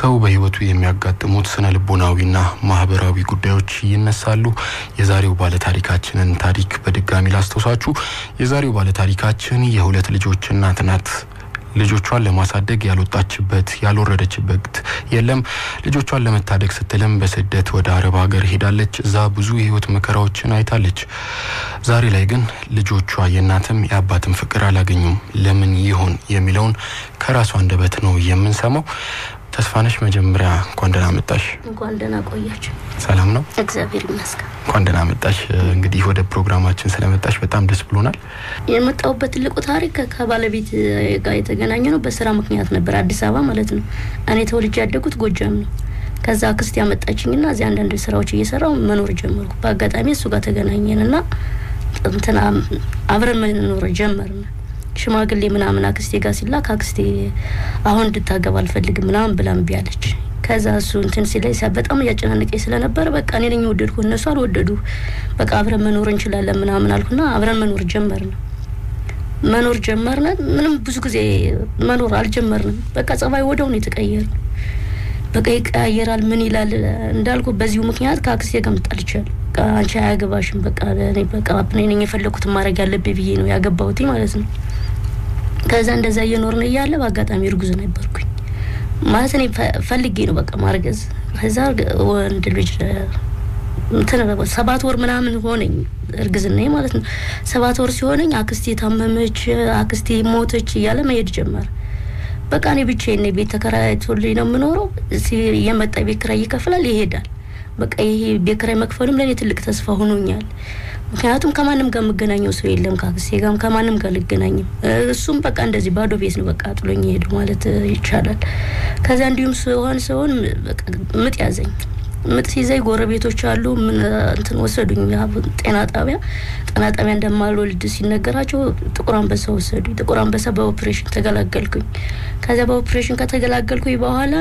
ሰው በህይወቱ የሚያጋጥሙት ስነ ልቦናዊና ማህበራዊ ጉዳዮች ይነሳሉ። የዛሬው ባለታሪካችንን ታሪክ በድጋሚ ላስታውሳችሁ። የዛሬው ባለታሪካችን የሁለት ልጆች እናት ናት። ልጆቿን ለማሳደግ ያልወጣችበት ያልወረደችበት የለም። ልጆቿን ለመታደግ ስትልም በስደት ወደ አረብ ሀገር ሄዳለች። እዛ ብዙ የህይወት መከራዎችን አይታለች። ዛሬ ላይ ግን ልጆቿ የእናትም የአባትም ፍቅር አላገኙም። ለምን ይሆን የሚለውን ከራሷ አንደበት ነው የምንሰማው። ተስፋነሽ መጀመሪያ እንኳን ደህና መጣሽ። እንኳን ደህና ቆያችሁ። ሰላም ነው? እግዚአብሔር ይመስገን። እንኳን ደህና መጣሽ። እንግዲህ ወደ ፕሮግራማችን ስለመጣሽ በጣም ደስ ብሎናል። የመጣሁበት ትልቁ ታሪክ ከባለቤት ጋር የተገናኘ ነው። በስራ ምክንያት ነበር፣ አዲስ አበባ ማለት ነው። እኔ ተወልጄ ያደጉት ጎጃም ነው። ከዛ አክስቴ ያመጣችኝና እዚህ አንዳንድ ስራዎች እየሰራው መኖር ጀመርኩ። በአጋጣሚ እሱ ጋር ተገናኘንና እንትና አብረን መኖር ጀመርን። ሽማግሌ ምናምን አክስቴ ጋር ሲላክ አክስቴ አሁን እንድታገባ አልፈልግም ምናምን ብላ እምቢ አለች። ከዛ እሱ እንትን ሲለኝ በጣም እያጨናነቀኝ ስለነበረ በቃ እኔ ነኝ ወደድኩ፣ እነሱ አልወደዱ። በቃ አብረን መኖር እንችላለን ምናምን አልኩና አብረን መኖር ጀመርን። መኖር ጀመርን። ምንም ብዙ ጊዜ መኖር አልጀመርንም። በቃ ጸባይ ወደው ነው የተቀየር። በቃ ይቀያየራል። ምን ይላል እንዳልኩ በዚሁ ምክንያት ከአክስቴ ጋር ምጣልቻለሁ። አንቺ አያገባሽም፣ በቃ እኔ በቃ እኔ ነኝ የፈለኩትን ማድረግ ያለብኝ ብዬ ነው ያገባሁት ማለት ነው። ከዛ እንደዛ እየኖርን እያለ በአጋጣሚ እርጉዝ ነበርኩኝ። ማለት እኔ ፈልጌ ነው በቃ ማርገዝ። ከዛ ወንድ ልጅ እንትን ሰባት ወር ምናምን ሆነኝ እርግዝና ማለት ነው። ሰባት ወር ሲሆነኝ አክስቴ ታመመች፣ አክስቴ ሞተች እያለ መሄድ ጀመረ። በቃ እኔ ብቻዬን ቤት ተከራይቶልኝ ነው የምኖረው። የመጣ ቤት ኪራይ ይከፍላል፣ ይሄዳል። በቃ ይሄ ቤት ኪራይ መክፈልም ለእኔ ትልቅ ተስፋ ሆኖኛል። ምክንያቱም ከማንም ጋር የምገናኘው ሰው የለም። ከአክስቴ ጋርም ከማንም ጋር ልገናኝም። እሱም በቃ እንደዚህ ባዶ ቤት ነው በቃ ጥሎኝ ሄዱ ማለት ይቻላል። ከዚያ እንዲሁም ሲሆን ሲሆን ምጥ ያዘኝ። ምጥ ሲይዘኝ ጎረቤቶች አሉ ምን እንትን ወሰዱኝ ጤና ጣቢያ። ጤና ጣቢያ እንደማልወልድ ሲነገራቸው ጥቁር አንበሳ ወሰዱኝ። ጥቁር አንበሳ በኦፕሬሽን ተገላገልኩኝ። ከዚያ በኦፕሬሽን ከተገላገልኩኝ በኋላ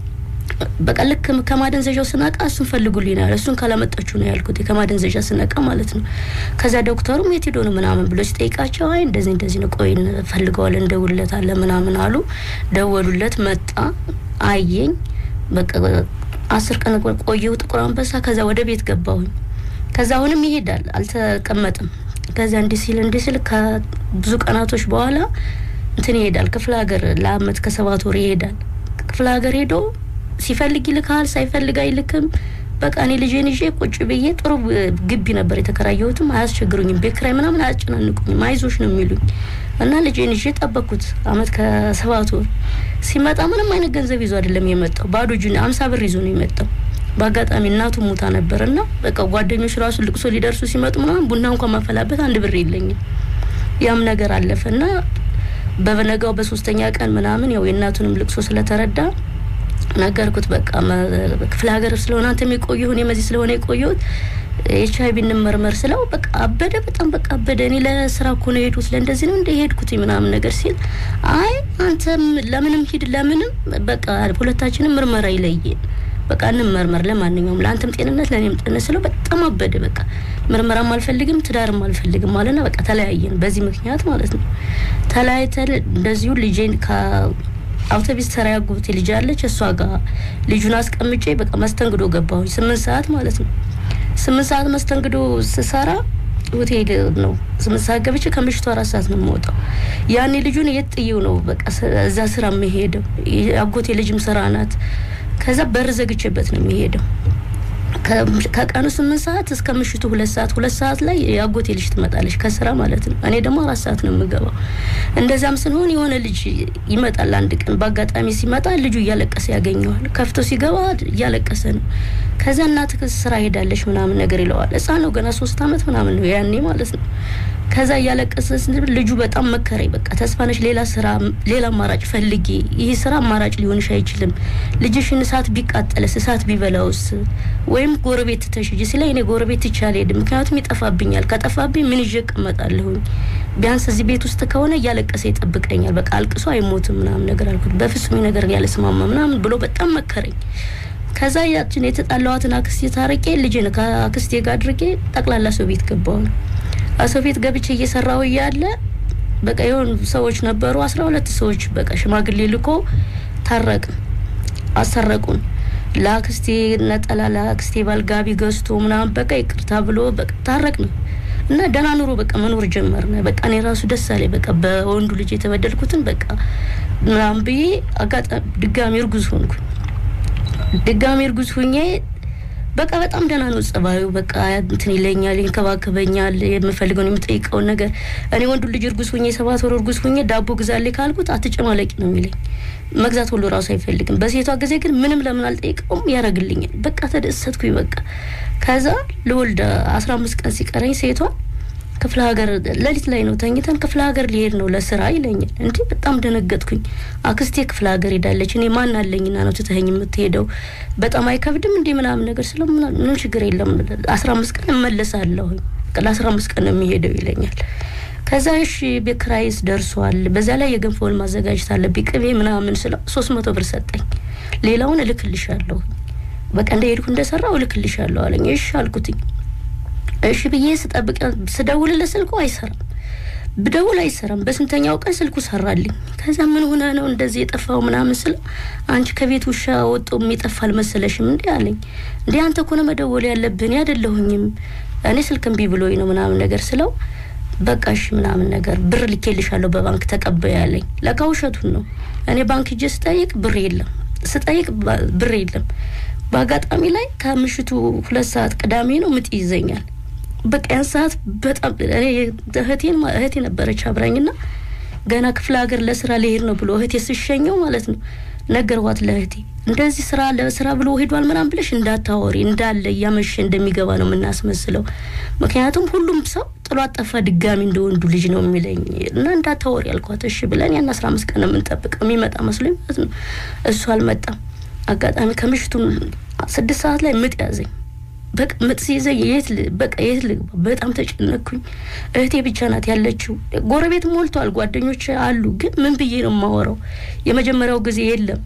በቃ ልክ ከማደንዘዣው ስነቃ እሱን ፈልጉልኝ ነው ያለ። እሱን ካላመጣችሁ ነው ያልኩት ከማደንዘዣ ስነቃ ማለት ነው። ከዚያ ዶክተሩም የት ሄዶ ነው ምናምን ብሎ ሲጠይቃቸው አይ እንደዚህ እንደዚህ ነው፣ ቆይ እንፈልገዋለን፣ እንደውልለታለን ምናምን አሉ። ደወሉለት፣ መጣ፣ አየኝ። በቃ አስር ቀን ቆየሁ ጥቁር አንበሳ። ከዛ ወደ ቤት ገባሁኝ። ከዛ አሁንም ይሄዳል፣ አልተቀመጥም። ከዚያ እንዲህ ሲል እንዲህ ሲል ከብዙ ቀናቶች በኋላ እንትን ይሄዳል፣ ክፍለ ሀገር ለአመት ከሰባት ወር ይሄዳል። ክፍለ ሀገር ሄዶ ሲፈልግ ይልካል፣ ሳይፈልግ አይልክም። በቃ እኔ ልጄን ይዤ ቁጭ ብዬ ጥሩ ግቢ ነበር የተከራየሁትም። አያስቸግሩኝም፣ ቤት ኪራይ ምናምን አያጨናንቁኝም። አይዞሽ ነው የሚሉኝ እና ልጄን ይዤ ጠበቅኩት አመት ከሰባት ወር። ሲመጣ ምንም አይነት ገንዘብ ይዞ አይደለም የመጣው፣ ባዶ እጁን አምሳ ብር ይዞ ነው የመጣው። በአጋጣሚ እናቱ ሙታ ነበር እና በቃ ጓደኞች ራሱ ልቅሶ ሊደርሱ ሲመጡ ምናምን ቡና እንኳን ማፈላበት አንድ ብር የለኝም። ያም ነገር አለፈ እና በበነጋው በሶስተኛ ቀን ምናምን ያው የእናቱንም ልቅሶ ስለተረዳ ነገርኩት። በቃ ክፍለ ሀገር ስለሆነ አንተ የቆየሁ እኔም እዚህ ስለሆነ የቆየሁት ኤች አይ ቪ እንመርመር ስለው በቃ አበደ። በጣም በቃ አበደ። እኔ ለስራ እኮ ነው የሄድኩት ለእንደዚህ ነው እንደ ሄድኩት ምናምን ነገር ሲል አይ አንተም ለምንም ሂድ ለምንም በቃ ሁለታችንም ምርመራ ይለየን በቃ እንመርመር፣ ለማንኛውም ለአንተም ጤንነት ለእኔም ጤንነት ስለው በጣም አበደ። በቃ ምርመራም አልፈልግም ትዳርም አልፈልግም አለና በቃ ተለያየን። በዚህ ምክንያት ማለት ነው ተለያይተን እንደዚሁ ልጄን አውቶቢስ ተራ ያጎቴ ልጅ አለች። እሷ ጋር ልጁን አስቀምጬ በቃ መስተንግዶ ገባሁኝ። ስምንት ሰዓት ማለት ነው። ስምንት ሰዓት መስተንግዶ ስሰራ ሆቴል ነው። ስምንት ሰዓት ገብቼ ከምሽቱ አራት ሰዓት ነው የምወጣው። ያኔ ልጁን የት ጥዬው ነው በቃ እዛ ስራ የምሄደው። አጎቴ ልጅም ስራ ናት። ከዛ በር ዘግቼበት ነው የሚሄደው። ከቀኑ ስምንት ሰዓት እስከ ምሽቱ ሁለት ሰዓት ሁለት ሰዓት ላይ የአጎቴ ልጅ ትመጣለች ከስራ ማለት ነው። እኔ ደግሞ አራት ሰዓት ነው የምገባው። እንደዛም ስንሆን የሆነ ልጅ ይመጣል። አንድ ቀን በአጋጣሚ ሲመጣ ልጁ እያለቀሰ ያገኘዋል። ከፍቶ ሲገባ እያለቀሰ ነው። ከዛ እናትህ ስራ ሄዳለች ምናምን ነገር ይለዋል። ሕፃን ነው ገና ሶስት አመት ምናምን ነው ያኔ ማለት ነው። ከዛ እያለቀሰ ልጁ በጣም መከረኝ። በቃ ተስፋነሽ ሌላ ስራ ሌላ አማራጭ ፈልጊ፣ ይህ ስራ አማራጭ ሊሆንሽ አይችልም። ልጅሽን እሳት ቢቃጠልስ እሳት ቢበላውስ ወይም ጎረቤት ትተሽጂ ሲለኝ እኔ ጎረቤት ትቼ አልሄድም፣ ምክንያቱም ይጠፋብኛል። ከጠፋብኝ ምን ይዤ እቀመጣለሁኝ? ቢያንስ እዚህ ቤት ውስጥ ከሆነ እያለቀሰ ይጠብቀኛል። በቃ አልቅሶ አይሞትም ምናምን ነገር አልኩት። በፍጹም ነገር ያለስማማ ምናምን ብሎ በጣም መከረኝ። ከዛ ያችን የተጣላዋትን አክስቴ ታርቄ ልጅን ከአክስቴ ጋር አድርጌ ጠቅላላ ሰው ቤት ገባሁ ነው ሰው ቤት ገብቼ እየሰራሁ እያለ በቃ የሆኑ ሰዎች ነበሩ፣ አስራ ሁለት ሰዎች በቃ ሽማግሌ ልኮ ታረቅን። አሰረቁን። ለአክስቴ ነጠላ ለአክስቴ ባልጋቢ ገዝቶ ምናምን በቃ ይቅርታ ብሎ በቃ ታረቅን እና ደህና ኑሮ በቃ መኖር ጀመርን። በቃ እኔ ራሱ ደስ አለኝ። በቃ በወንዱ ልጅ የተበደልኩትን በቃ ምናምን ብዬ አጋጣሚ ድጋሚ እርጉዝ ሆንኩኝ። ድጋሚ እርጉዝ ሁኜ በቃ በጣም ደህና ነው ጸባዩ። በቃ እንትን ይለኛል፣ ይንከባከበኛል፣ የምፈልገውን የምጠይቀውን ነገር እኔ ወንዱ ልጅ እርጉዝ ሁኜ ሰባት ወር እርጉዝ ሁኜ ዳቦ ግዛልኝ ካልኩት አትጨማለቂ ነው የሚለኝ። መግዛት ሁሉ ራሱ አይፈልግም። በሴቷ ጊዜ ግን ምንም ለምን አልጠይቀውም ያደርግልኛል። በቃ ተደሰትኩኝ። በቃ ከዛ ልወልድ አስራ አምስት ቀን ሲቀረኝ ሴቷ ክፍለ ሀገር ሌሊት ላይ ነው ተኝተን ክፍለ ሀገር ሊሄድ ነው ለስራ ይለኛል። እንዴ በጣም ደነገጥኩኝ። አክስቴ ክፍለ ሀገር ሄዳለች፣ እኔ ማን አለኝና ነው ትተኸኝ የምትሄደው? በጣም አይከብድም እንዴ ምናምን ነገር ስለ ምንም ችግር የለም አስራ አምስት ቀን እመለሳለሁኝ ለአስራ አምስት ቀን ነው የሚሄደው ይለኛል። ከዛ እሺ ቤት ኪራይስ ደርሷል፣ በዛ ላይ የገንፎውን ማዘጋጀት አለብኝ ቅቤ ምናምን ስለው ሶስት መቶ ብር ሰጠኝ። ሌላውን እልክልሻለሁ በቃ እንደሄድኩ እንደሰራው እልክልሻለሁ አለኝ። እሺ አልኩትኝ። እሺ ብዬ ስጠብቅ ስደውልለት ስልኩ አይሰራም፣ ብደውል አይሰራም። በስንተኛው ቀን ስልኩ ሰራልኝ። ከዛ ምን ሆነ ነው እንደዚህ የጠፋው ምናምን ስለው አንቺ ከቤት ውሻ ወጦ የሚጠፋ አልመሰለሽም እንዲ አለኝ። እንዲ አንተ እኮ ነው መደወል ያለብን ያደለሁኝም እኔ ስልክ እምቢ ብሎኝ ነው ምናምን ነገር ስለው በቃ እሺ ምናምን ነገር ብር ልኬልሻለሁ በባንክ ተቀበያ ያለኝ። ለካ ውሸቱን ነው። እኔ ባንክ ሂጄ ስጠይቅ ብር የለም፣ ስጠይቅ ብር የለም። በአጋጣሚ ላይ ከምሽቱ ሁለት ሰዓት ቅዳሜ ነው ምጥ ይዘኛል። በቃ ያን ሰዓት በጣም እኔ እህቴን እህቴ ነበረች አብራኝና ገና ክፍለ ሀገር ለስራ ሊሄድ ነው ብሎ እህቴ ስሸኘው ማለት ነው ነገርኳት ለእህቴ እንደዚህ ስራ ለስራ ብሎ ሄዷል ምናምን ብለሽ እንዳታወሪ እንዳለ እያመሸ እንደሚገባ ነው የምናስመስለው። ምክንያቱም ሁሉም ሰው ጥሏት ጠፋ ድጋሚ እንደ ወንዱ ልጅ ነው የሚለኝ እና እንዳታወሪ ያልኳት። እሺ ብለን ያን አስራ አምስት ቀን የምንጠብቀው የሚመጣ መስሎኝ ማለት ነው። እሱ አልመጣም። አጋጣሚ ከምሽቱ ስድስት ሰዓት ላይ ምጥ ያዘኝ። በቃ ምጥ ሲይዘኝ የት በቃ የት ልግባ? በጣም ተጨነቅኩኝ። እህቴ ብቻ ናት ያለችው። ጎረቤት ሞልቷል፣ ጓደኞች አሉ። ግን ምን ብዬ ነው የማወራው? የመጀመሪያው ጊዜ የለም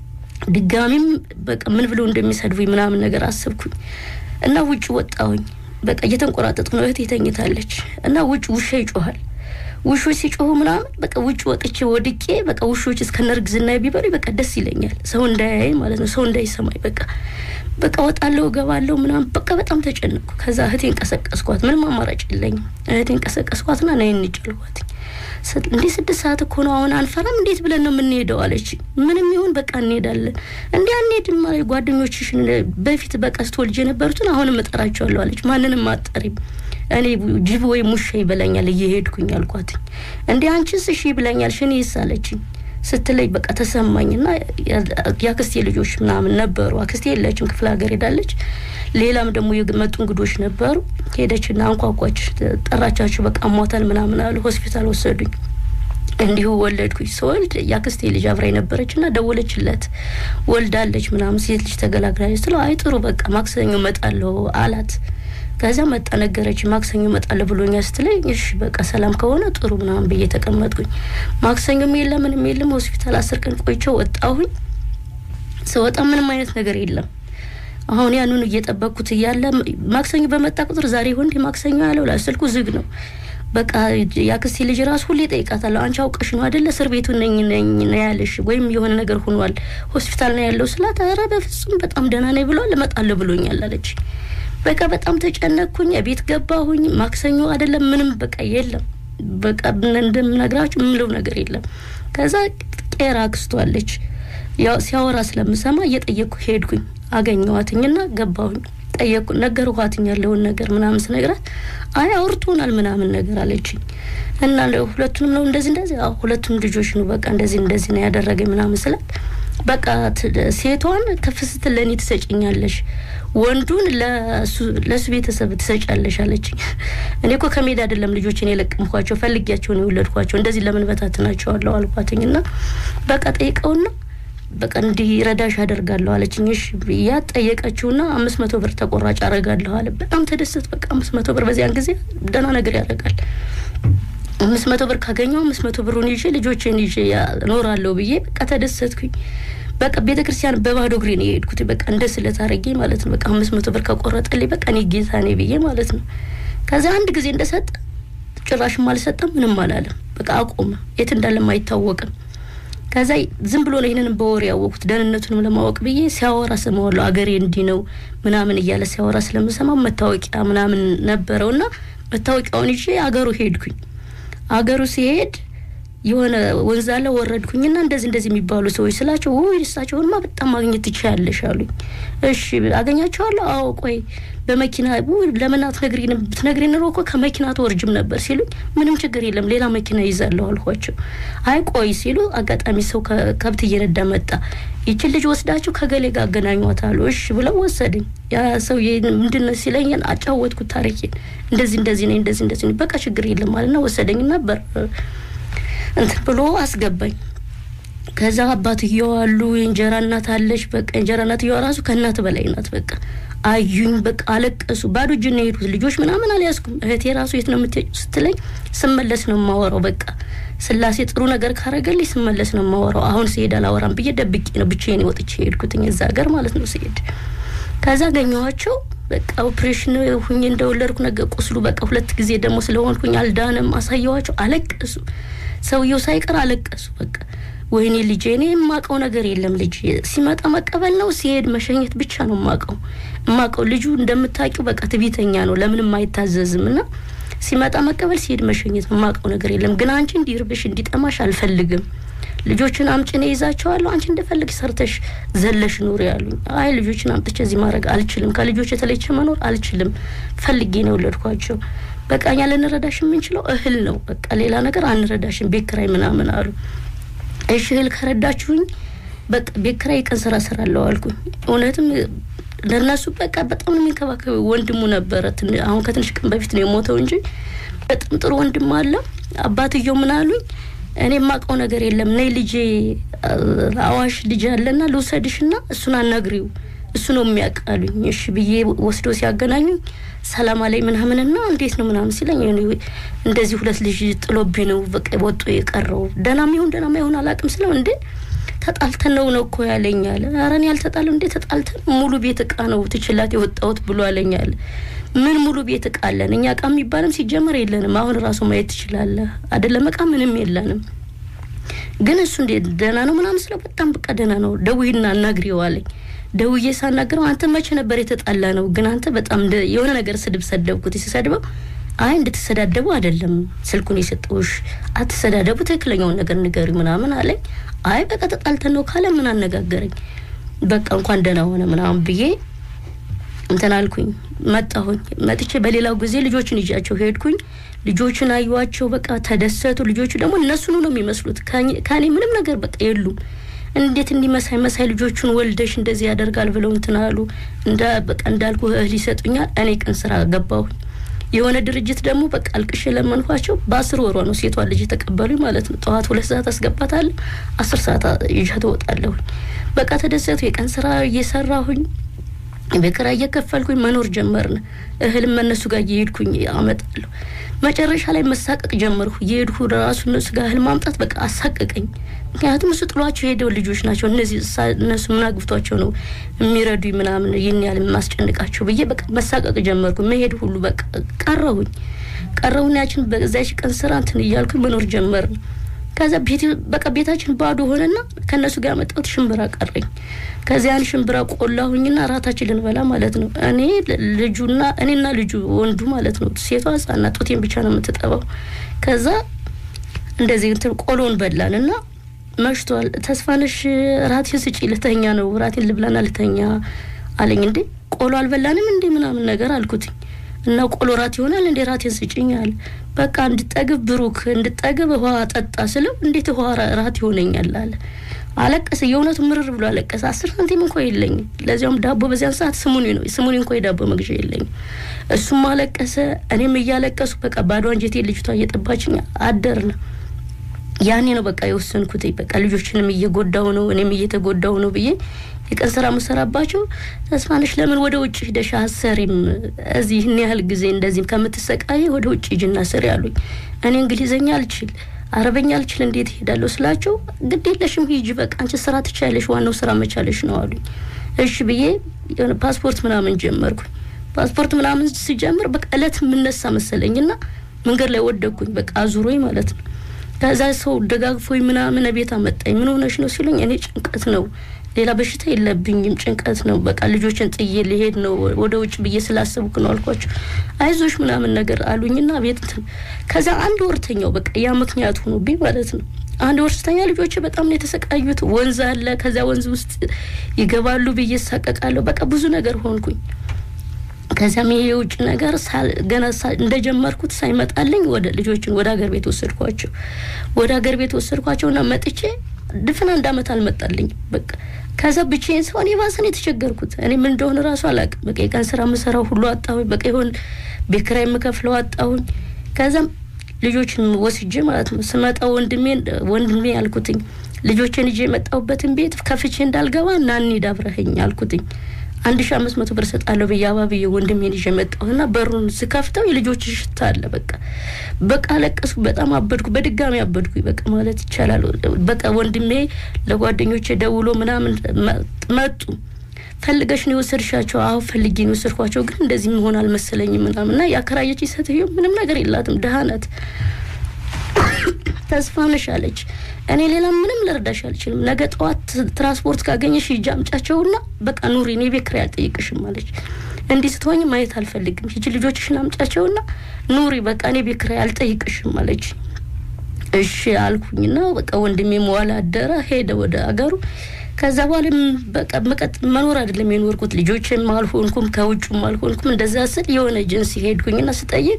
ድጋሚም በቃ ምን ብለው እንደሚሰድቡኝ ምናምን ነገር አሰብኩኝ እና ውጭ ወጣሁኝ። በቃ እየተንቆራጠጥኩ ነው። እህቴ ተኝታለች እና ውጭ ውሻ ይጮሃል። ውሾች ሲጮሁ ምናምን በቃ ውጭ ወጥቼ ወድቄ በቃ ውሾች እስከነ እርግዝና ቢበሉ በቃ ደስ ይለኛል። ሰው እንዳያይ ማለት ነው፣ ሰው እንዳይሰማኝ በቃ በቃ ወጣለሁ እገባለሁ ምናምን በቃ በጣም ተጨነቅኩ። ከዛ እህቴን ቀሰቀስኳት። ምንም አማራጭ የለኝም። እህቴን ቀሰቀስኳትና ነይ እንሂድ አልኳት። እንዲህ ስድስት ሰዓት እኮ ነው አሁን አንፈራም፣ እንዴት ብለን ነው የምንሄደው አለች። ምንም ይሁን በቃ እንሄዳለን። እንዲህ አንሄድም ማለት ጓደኞችሽን በፊት በቃ ስትወልጅ የነበሩትን አሁንም እጠራቸዋለሁ አለች። ማንንም አጠሪም እኔ ጅብ ወይም ውሻ ይበላኛል እየሄድኩኝ አልኳትኝ። እንዲህ አንቺስ እሺ ይብላኛል ሽኔስ አለችኝ ስትለይ በቃ ተሰማኝና የአክስቴ ልጆች ምናምን ነበሩ። አክስቴ የለችም ክፍለ ሀገር ሄዳለች። ሌላም ደግሞ የመጡ እንግዶች ነበሩ። ሄደችና አንኳኳች፣ ጠራቻቸው። በቃ ሟታል ምናምን አሉ። ሆስፒታል ወሰዱኝ። እንዲሁ ወለድኩኝ። ስወልድ የአክስቴ ልጅ አብራ ነበረች እና ደወለችለት ወልዳለች ምናምን ሴት ልጅ ተገላግላለች ስለው አይ ጥሩ በቃ ማክሰኞ እመጣለሁ አላት። ከዛ መጣ ነገረች። ማክሰኞ እመጣለሁ ብሎኛል ስትለኝ እሺ በቃ ሰላም ከሆነ ጥሩ ምናምን ብዬ ተቀመጥኩኝ። ማክሰኞም የለም ምንም የለም። ሆስፒታል አስር ቀን ቆይቼ ወጣሁኝ። ስወጣ ምንም አይነት ነገር የለም። አሁን ያንኑ እየጠበቅኩት እያለ ማክሰኞ በመጣ ቁጥር ዛሬ ይሁን እንዲህ ማክሰኞ ያለው ስልኩ ዝግ ነው። በቃ የአክስቴ ልጅ ራሱ ሁሌ ጠይቃታለሁ። አንቺ አውቀሽ ነው አይደለ እስር ቤቱ ነኝ ነኝ ነው ያለሽ ወይም የሆነ ነገር ሆኗል ሆስፒታል ነው ያለው ስላት፣ ኧረ በፍጹም በጣም ደህና ነኝ ብሏል እመጣለሁ ብሎኛል አለች። በቃ በጣም ተጨነቅኩኝ። ቤት ገባሁኝ። ማክሰኞ አይደለም ምንም በቃ የለም። በቃ እንደምነግራችሁ የምለው ነገር የለም። ከዛ ቄራ አክስቷለች ያው ሲያወራ ስለምሰማ እየጠየቅኩ ሄድኩኝ። አገኘዋትኝና ገባሁኝ። ጠየቅኩ ነገርኳትኝ ያለውን ነገር ምናምን ስነግራት አይ አውርቶናል ምናምን ነገር አለችኝ። እና ሁለቱንም ነው እንደዚህ እንደዚህ ሁለቱም ልጆች ነው በቃ እንደዚህ እንደዚህ ነው ያደረገኝ ምናምን ስላት በቃ ሴቷን ከፍ ስትል ለእኔ ትሰጭኛለሽ፣ ወንዱን ለእሱ ቤተሰብ ትሰጫለሽ አለችኝ። እኔ እኮ ከሜዳ አይደለም ልጆችን የለቀምኳቸው ፈልጊያቸው ነው የወለድኳቸው። እንደዚህ ለምን በታትናቸዋለሁ አልኳትኝ። እና በቃ ጠይቀውና በቃ እንዲህ ረዳሽ አደርጋለሁ አለችኝ። እሺ ብያ ጠየቀችውና አምስት መቶ ብር ተቆራጭ አደርጋለሁ አለ። በጣም ተደሰት። በቃ አምስት መቶ ብር በዚያን ጊዜ ደህና ነገር ያደርጋል። አምስት መቶ ብር ካገኘው አምስት መቶ ብሩን ይዤ ልጆችን ይዤ እኖራለሁ ብዬ በቃ ተደሰትኩኝ። በቃ ቤተ ክርስቲያን በባዶ እግሬ ነው የሄድኩት። በቃ እንደ ስለት አድርጌ ማለት ነው። በቃ አምስት መቶ ብር ከቆረጠልኝ በቃ እኔ ጌታ ነኝ ብዬ ማለት ነው። ከዛ አንድ ጊዜ እንደሰጠ ጭራሽም አልሰጠም፣ ምንም አላለም። በቃ አቆመ። የት እንዳለም አይታወቅም። ከዛ ዝም ብሎ ነው ይህንን በወሬ ያወቅኩት። ደህንነቱንም ለማወቅ ብዬ ሲያወራ ስማዋለሁ። አገሬ እንዲህ ነው ምናምን እያለ ሲያወራ ስለምሰማው መታወቂያ ምናምን ነበረው እና መታወቂያውን ይዤ አገሩ ሄድኩኝ። አገሩ ሲሄድ የሆነ ወንዝ አለ ወረድኩኝና እንደዚህ እንደዚህ የሚባሉ ሰዎች ስላቸው ውይ እሳቸውንማ በጣም ማግኘት ትችያለሽ አሉኝ። እሺ አገኛቸዋለሁ። አዎ ቆይ በመኪና ውይ ለምን አትነግሪንም? ብትነግሪን ኖሮ እኮ ከመኪና አትወርጅም ነበር ሲሉኝ ምንም ችግር የለም ሌላ መኪና ይዛለሁ አልኳቸው። አይ ቆይ ሲሉ አጋጣሚ ሰው ከብት እየነዳ መጣ። ይችን ልጅ ወስዳችሁ ከገሌ ጋር አገናኟት አሉ። እሺ ብለው ወሰደኝ። ያ ሰው ምንድን ነው ሲለኝ አጫወትኩት ታሪኬን። እንደዚህ እንደዚህ ነኝ እንደዚህ እንደዚህ ነኝ በቃ ችግር የለም ማለትና ወሰደኝ ነበር እንትን ብሎ አስገባኝ። ከዛ አባትየው አሉ የእንጀራ እናት አለች። በቃ የእንጀራ እናትየዋ ራሱ ከእናት በላይ ናት። በቃ አዩኝ፣ በቃ አለቀሱ። ባዶ እጅ ነው የሄዱት። ልጆች ምናምን አልያዝኩም። እህቴ ራሱ የት ነው የምትሄጂው ስትለኝ ስመለስ ነው የማወራው። በቃ ስላሴ ጥሩ ነገር ካረገልኝ ስመለስ ነው የማወራው። አሁን ስሄድ አላወራም ብዬ ደብቄ ነው ብቻዬን ወጥቼ የሄድኩትኝ እዛ ሀገር ማለት ነው ስሄድ። ከዛ አገኘኋቸው። በቃ ኦፕሬሽን ሁኜ እንደወለድኩ ነገር ቁስሉ በቃ ሁለት ጊዜ ደግሞ ስለሆንኩኝ አልዳንም። አሳየኋቸው። አለቀሱ። ሰውየው ሳይቀር አለቀሱ። በቃ ወይኔ ልጄ፣ እኔ የማውቀው ነገር የለም። ልጅ ሲመጣ መቀበል ነው፣ ሲሄድ መሸኘት ብቻ ነው የማውቀው የማውቀው። ልጁ እንደምታውቂው በቃ ትቢተኛ ነው፣ ለምንም አይታዘዝም እና ሲመጣ መቀበል፣ ሲሄድ መሸኘት ነው። የማውቀው ነገር የለም። ግን አንቺ እንዲርብሽ እንዲጠማሽ አልፈልግም። ልጆችን አምጪ እኔ ይዛቸዋለሁ፣ አንቺ እንደፈልግ ሰርተሽ ዘለሽ ኑሪ ያሉኝ። አይ ልጆችን አምጥቼ እዚህ ማድረግ አልችልም፣ ከልጆች የተለይቼ መኖር አልችልም። ፈልጌ ነው የወለድኳቸው። በቃ እኛ ልንረዳሽ የምንችለው እህል ነው። በቃ ሌላ ነገር አንረዳሽም፣ ቤት ኪራይ ምናምን አሉ። እሺ እህል ከረዳችሁኝ በቃ ቤት ኪራይ የቀን ስራ እሰራለሁ አልኩኝ። እውነትም ለእነሱ በቃ በጣም ነው የሚንከባከብ ወንድሙ ነበረ። አሁን ከትንሽ ቀን በፊት ነው የሞተው እንጂ በጣም ጥሩ ወንድም አለ። አባትየው ምን አሉኝ፣ እኔ የማውቀው ነገር የለም ነይ ልጄ አዋሽ ልጅ አለና ልውሰድሽና እሱን አናግሪው እሱ ነው የሚያውቃሉኝ። እሺ ብዬ ወስዶ ሲያገናኙኝ ሰላም አለኝ ምናምንና እንዴት ነው ምናምን ሲለኝ እንደዚህ ሁለት ልጅ ጥሎብኝ ነው በቃ ወጡ የቀረው ደህናም ይሁን ደህናም ይሁን አላውቅም ስለው እንዴ ተጣልተን ነው ነው እኮ ያለኝ አለ። ኧረ እኔ አልተጣልም እንዴ ተጣልተን ሙሉ ቤት እቃ ነው ትችላት የወጣሁት ብሎ አለኝ አለ። ምን ሙሉ ቤት እቃ አለን እኛ እቃ የሚባልም ሲጀመር የለንም። አሁን ራሱ ማየት ትችላለህ አይደለም እቃ ምንም የለንም። ግን እሱ እንዴ ደህና ነው ምናምን ስለው በጣም በቃ ደህና ነው ደውይና አናግሪው አለኝ። ደውዬ ሳናግረው አንተ መቼ ነበር የተጣላ ነው? ግን አንተ በጣም የሆነ ነገር ስድብ ሰደብኩት። ሲሰድበው አይ እንድትሰዳደቡ አይደለም ስልኩን የሰጠውሽ አትሰዳደቡ፣ ትክክለኛውን ነገር ንገሪ ምናምን አለኝ። አይ በቃ ተጣልተን ነው ካለ ምን አነጋገረኝ። በቃ እንኳን ደህና ሆነ ምናምን ብዬ እንትን አልኩኝ። መጣሁኝ። መጥቼ በሌላው ጊዜ ልጆችን ይዣቸው ሄድኩኝ። ልጆችን አዩዋቸው፣ በቃ ተደሰቱ። ልጆቹ ደግሞ እነሱኑ ነው የሚመስሉት። ከኔ ምንም ነገር በቃ የሉም። እንዴት እንዲህ መሳይ መሳይ ልጆቹን ወልደሽ እንደዚህ ያደርጋል ብለው እንትን አሉ። እንደ በቃ እንዳልኩ እህል ይሰጡኛል። እኔ ቀን ስራ ገባሁኝ። የሆነ ድርጅት ደግሞ በቃ አልቅሼ ለመንኳቸው። በአስር ወሯ ነው ሴቷ ልጅ የተቀበሉኝ ማለት ነው። ጠዋት ሁለት ሰዓት አስገባታለሁ፣ አስር ሰዓት ይዣ ትወጣለሁኝ። በቃ ተደሰቱ። የቀን ስራ እየሰራሁኝ በቅራ እየከፈልኩኝ መኖር ጀመርን። እህልም እነሱ ጋር እየሄድኩኝ አመጣለሁ። መጨረሻ ላይ መሳቀቅ ጀመርኩ። እየሄድኩ ራሱ እነሱ ጋር እህል ማምጣት በቃ አሳቀቀኝ። ምክንያቱም እሱ ጥሏቸው የሄደው ልጆች ናቸው። እነዚህ እነሱ ምን አግብቷቸው ነው የሚረዱኝ ምናምን ይህን ያህል የማስጨንቃቸው ብዬ በቃ መሳቀቅ ጀመርኩ። መሄድ ሁሉ በቃ ቀረሁኝ ቀረሁን ያችን በዛች ቀን ስራ እንትን እያልኩኝ መኖር ጀመርን። ከዛ ቤት በቃ ቤታችን ባዶ ሆነና ከእነሱ ጋር ያመጣሁት ሽምብራ ቀረኝ። ከዚያን ሽምብራ ቆላሁኝና ራታችን ልንበላ ማለት ነው። እኔ ልጁና እኔና ልጁ ወንዱ ማለት ነው። ሴቷ ህጻና ጡቴን ብቻ ነው የምትጠባው። ከዛ እንደዚህ እንትን ቆሎን በላን እና መሽቷል። ተስፋነሽ ራቴን ስጪ ልተኛ ነው ራቴን ልብላና ልተኛ አለኝ። እንዴ ቆሎ አልበላንም እንዴ ምናምን ነገር አልኩትኝ እና ቆሎ ራት ይሆናል እንዴ ራቴን ስጭኝ አለ። በቃ እንድጠግብ ብሩክ እንድጠግብ ውሃ ጠጣ ስለው እንዴት ውሃ ራት ይሆነኛል አለ። አለቀሰ። የእውነቱ ምርር ብሎ አለቀሰ። አስር ሳንቲም እንኳ የለኝም። ለዚያውም ዳቦ በዚያን ሰዓት ስሙኒ ነው ስሙኒ እንኳ የዳቦ መግዣ የለኝም። እሱም አለቀሰ፣ እኔም እያለቀሱ በቃ ባዶ አንጀቴ ልጅቷ እየጠባችኝ አደርን። ያኔ ነው በቃ የወሰንኩት። በቃ ልጆችንም እየጎዳው ነው እኔም እየተጎዳው ነው ብዬ የቀን ስራ መሰራባቸው ተስፋነሽ ለምን ወደ ውጭ ሂደሽ አሰሪም እዚህ ይህን ያህል ጊዜ እንደዚህም ከምትሰቃይ ወደ ውጭ ሂጂና ስሪ አሉኝ። እኔ እንግሊዘኛ አልችል አረበኛ አልችል እንዴት እሄዳለሁ ስላቸው ግድ የለሽም ሂጂ በቃ አንቺ ስራ ትቻለሽ፣ ዋናው ስራ መቻለሽ ነው አሉኝ። እሺ ብዬ የሆነ ፓስፖርት ምናምን ጀመርኩኝ። ፓስፖርት ምናምን ስጀምር በቃ እለት የምነሳ መሰለኝና መንገድ ላይ ወደኩኝ። በቃ አዙሮኝ ማለት ነው። ከዛ ሰው ደጋግፎኝ ምናምን ቤት አመጣኝ። ምን ሆነሽ ነው ሲሉኝ እኔ ጭንቀት ነው ሌላ በሽታ የለብኝም፣ ጭንቀት ነው። በቃ ልጆችን ጥዬ ሊሄድ ነው ወደ ውጭ ብዬ ስላሰብኩ ነው አልኳቸው። አይዞሽ ምናምን ነገር አሉኝና ቤት እንትን ከዛ አንድ ወርተኛው በቃ ያ ምክንያት ሆኖብኝ ማለት ነው። አንድ ወርስተኛ ልጆች በጣም ነው የተሰቃዩት። ወንዝ አለ፣ ከዛ ወንዝ ውስጥ ይገባሉ ብዬ እሳቀቃለሁ። በቃ ብዙ ነገር ሆንኩኝ። ከዚያም ይሄ የውጭ ነገር ገና እንደጀመርኩት ሳይመጣልኝ ወደ ልጆችን ወደ ሀገር ቤት ወሰድኳቸው። ወደ ሀገር ቤት ወሰድኳቸውና መጥቼ ድፍን አንድ አመት አልመጣልኝ በቃ ከዛ ብቻዬን ሰሆን የባሰን የተቸገርኩት እኔ ምን እንደሆነ ራሱ አላውቅም። በቃ የቀን ስራ የምሰራው ሁሉ አጣሁኝ። በቃ ይሆን ቤት ኪራይ የምከፍለው አጣሁኝ። ከዛም ልጆችን ወስጄ ማለት ነው ስመጣ ወንድሜ ወንድሜ አልኩትኝ ልጆችን ይዤ የመጣሁበትን ቤት ከፍቼ እንዳልገባ እና እንሂድ አብረኸኝ አልኩትኝ። አንድ ሺ አምስት መቶ ብር ሰጣለሁ ብዬ አባብዬ ወንድሜን ይዤ መጣሁና በሩን ስከፍተው የልጆች ሽታ አለ። በቃ በቃ አለቀስኩ። በጣም አበድኩ። በድጋሚ አበድኩ። በቃ ማለት ይቻላል። በቃ ወንድሜ ለጓደኞቼ ደውሎ ምናምን መጡ። ፈልገሽ ነው የወሰድሻቸው? አዎ ፈልጌ ነው የወሰድኳቸው፣ ግን እንደዚህ መሆን አልመሰለኝም ምናምን እና ያከራየች ሴትዮ ምንም ነገር የላትም፣ ድሀ ናት። ተስፋ ነሽ አለች። እኔ ሌላ ምንም ልረዳሽ አልችልም። ነገ ጠዋት ትራንስፖርት ካገኘሽ ሂጂ አምጫቸውና በቃ ኑሪ፣ እኔ ቤት ኪራይ አልጠይቅሽም አለች። እንዲህ ስትሆኝ ማየት አልፈልግም። ሂጂ ልጆችሽን አምጫቸውና ኑሪ፣ በቃ እኔ ቤት ኪራይ አልጠይቅሽም አለች። እሺ አልኩኝና በቃ ወንድሜ መዋል አደረ፣ ሄደ ወደ አገሩ። ከዛ በኋላ በቃ መቀጥ መኖር አይደለም የኖርኩት። ልጆችም አልሆንኩም፣ ከውጩም አልሆንኩም። እንደዛ ስል የሆነ ኤጀንሲ ሄድኩኝና ስጠይቅ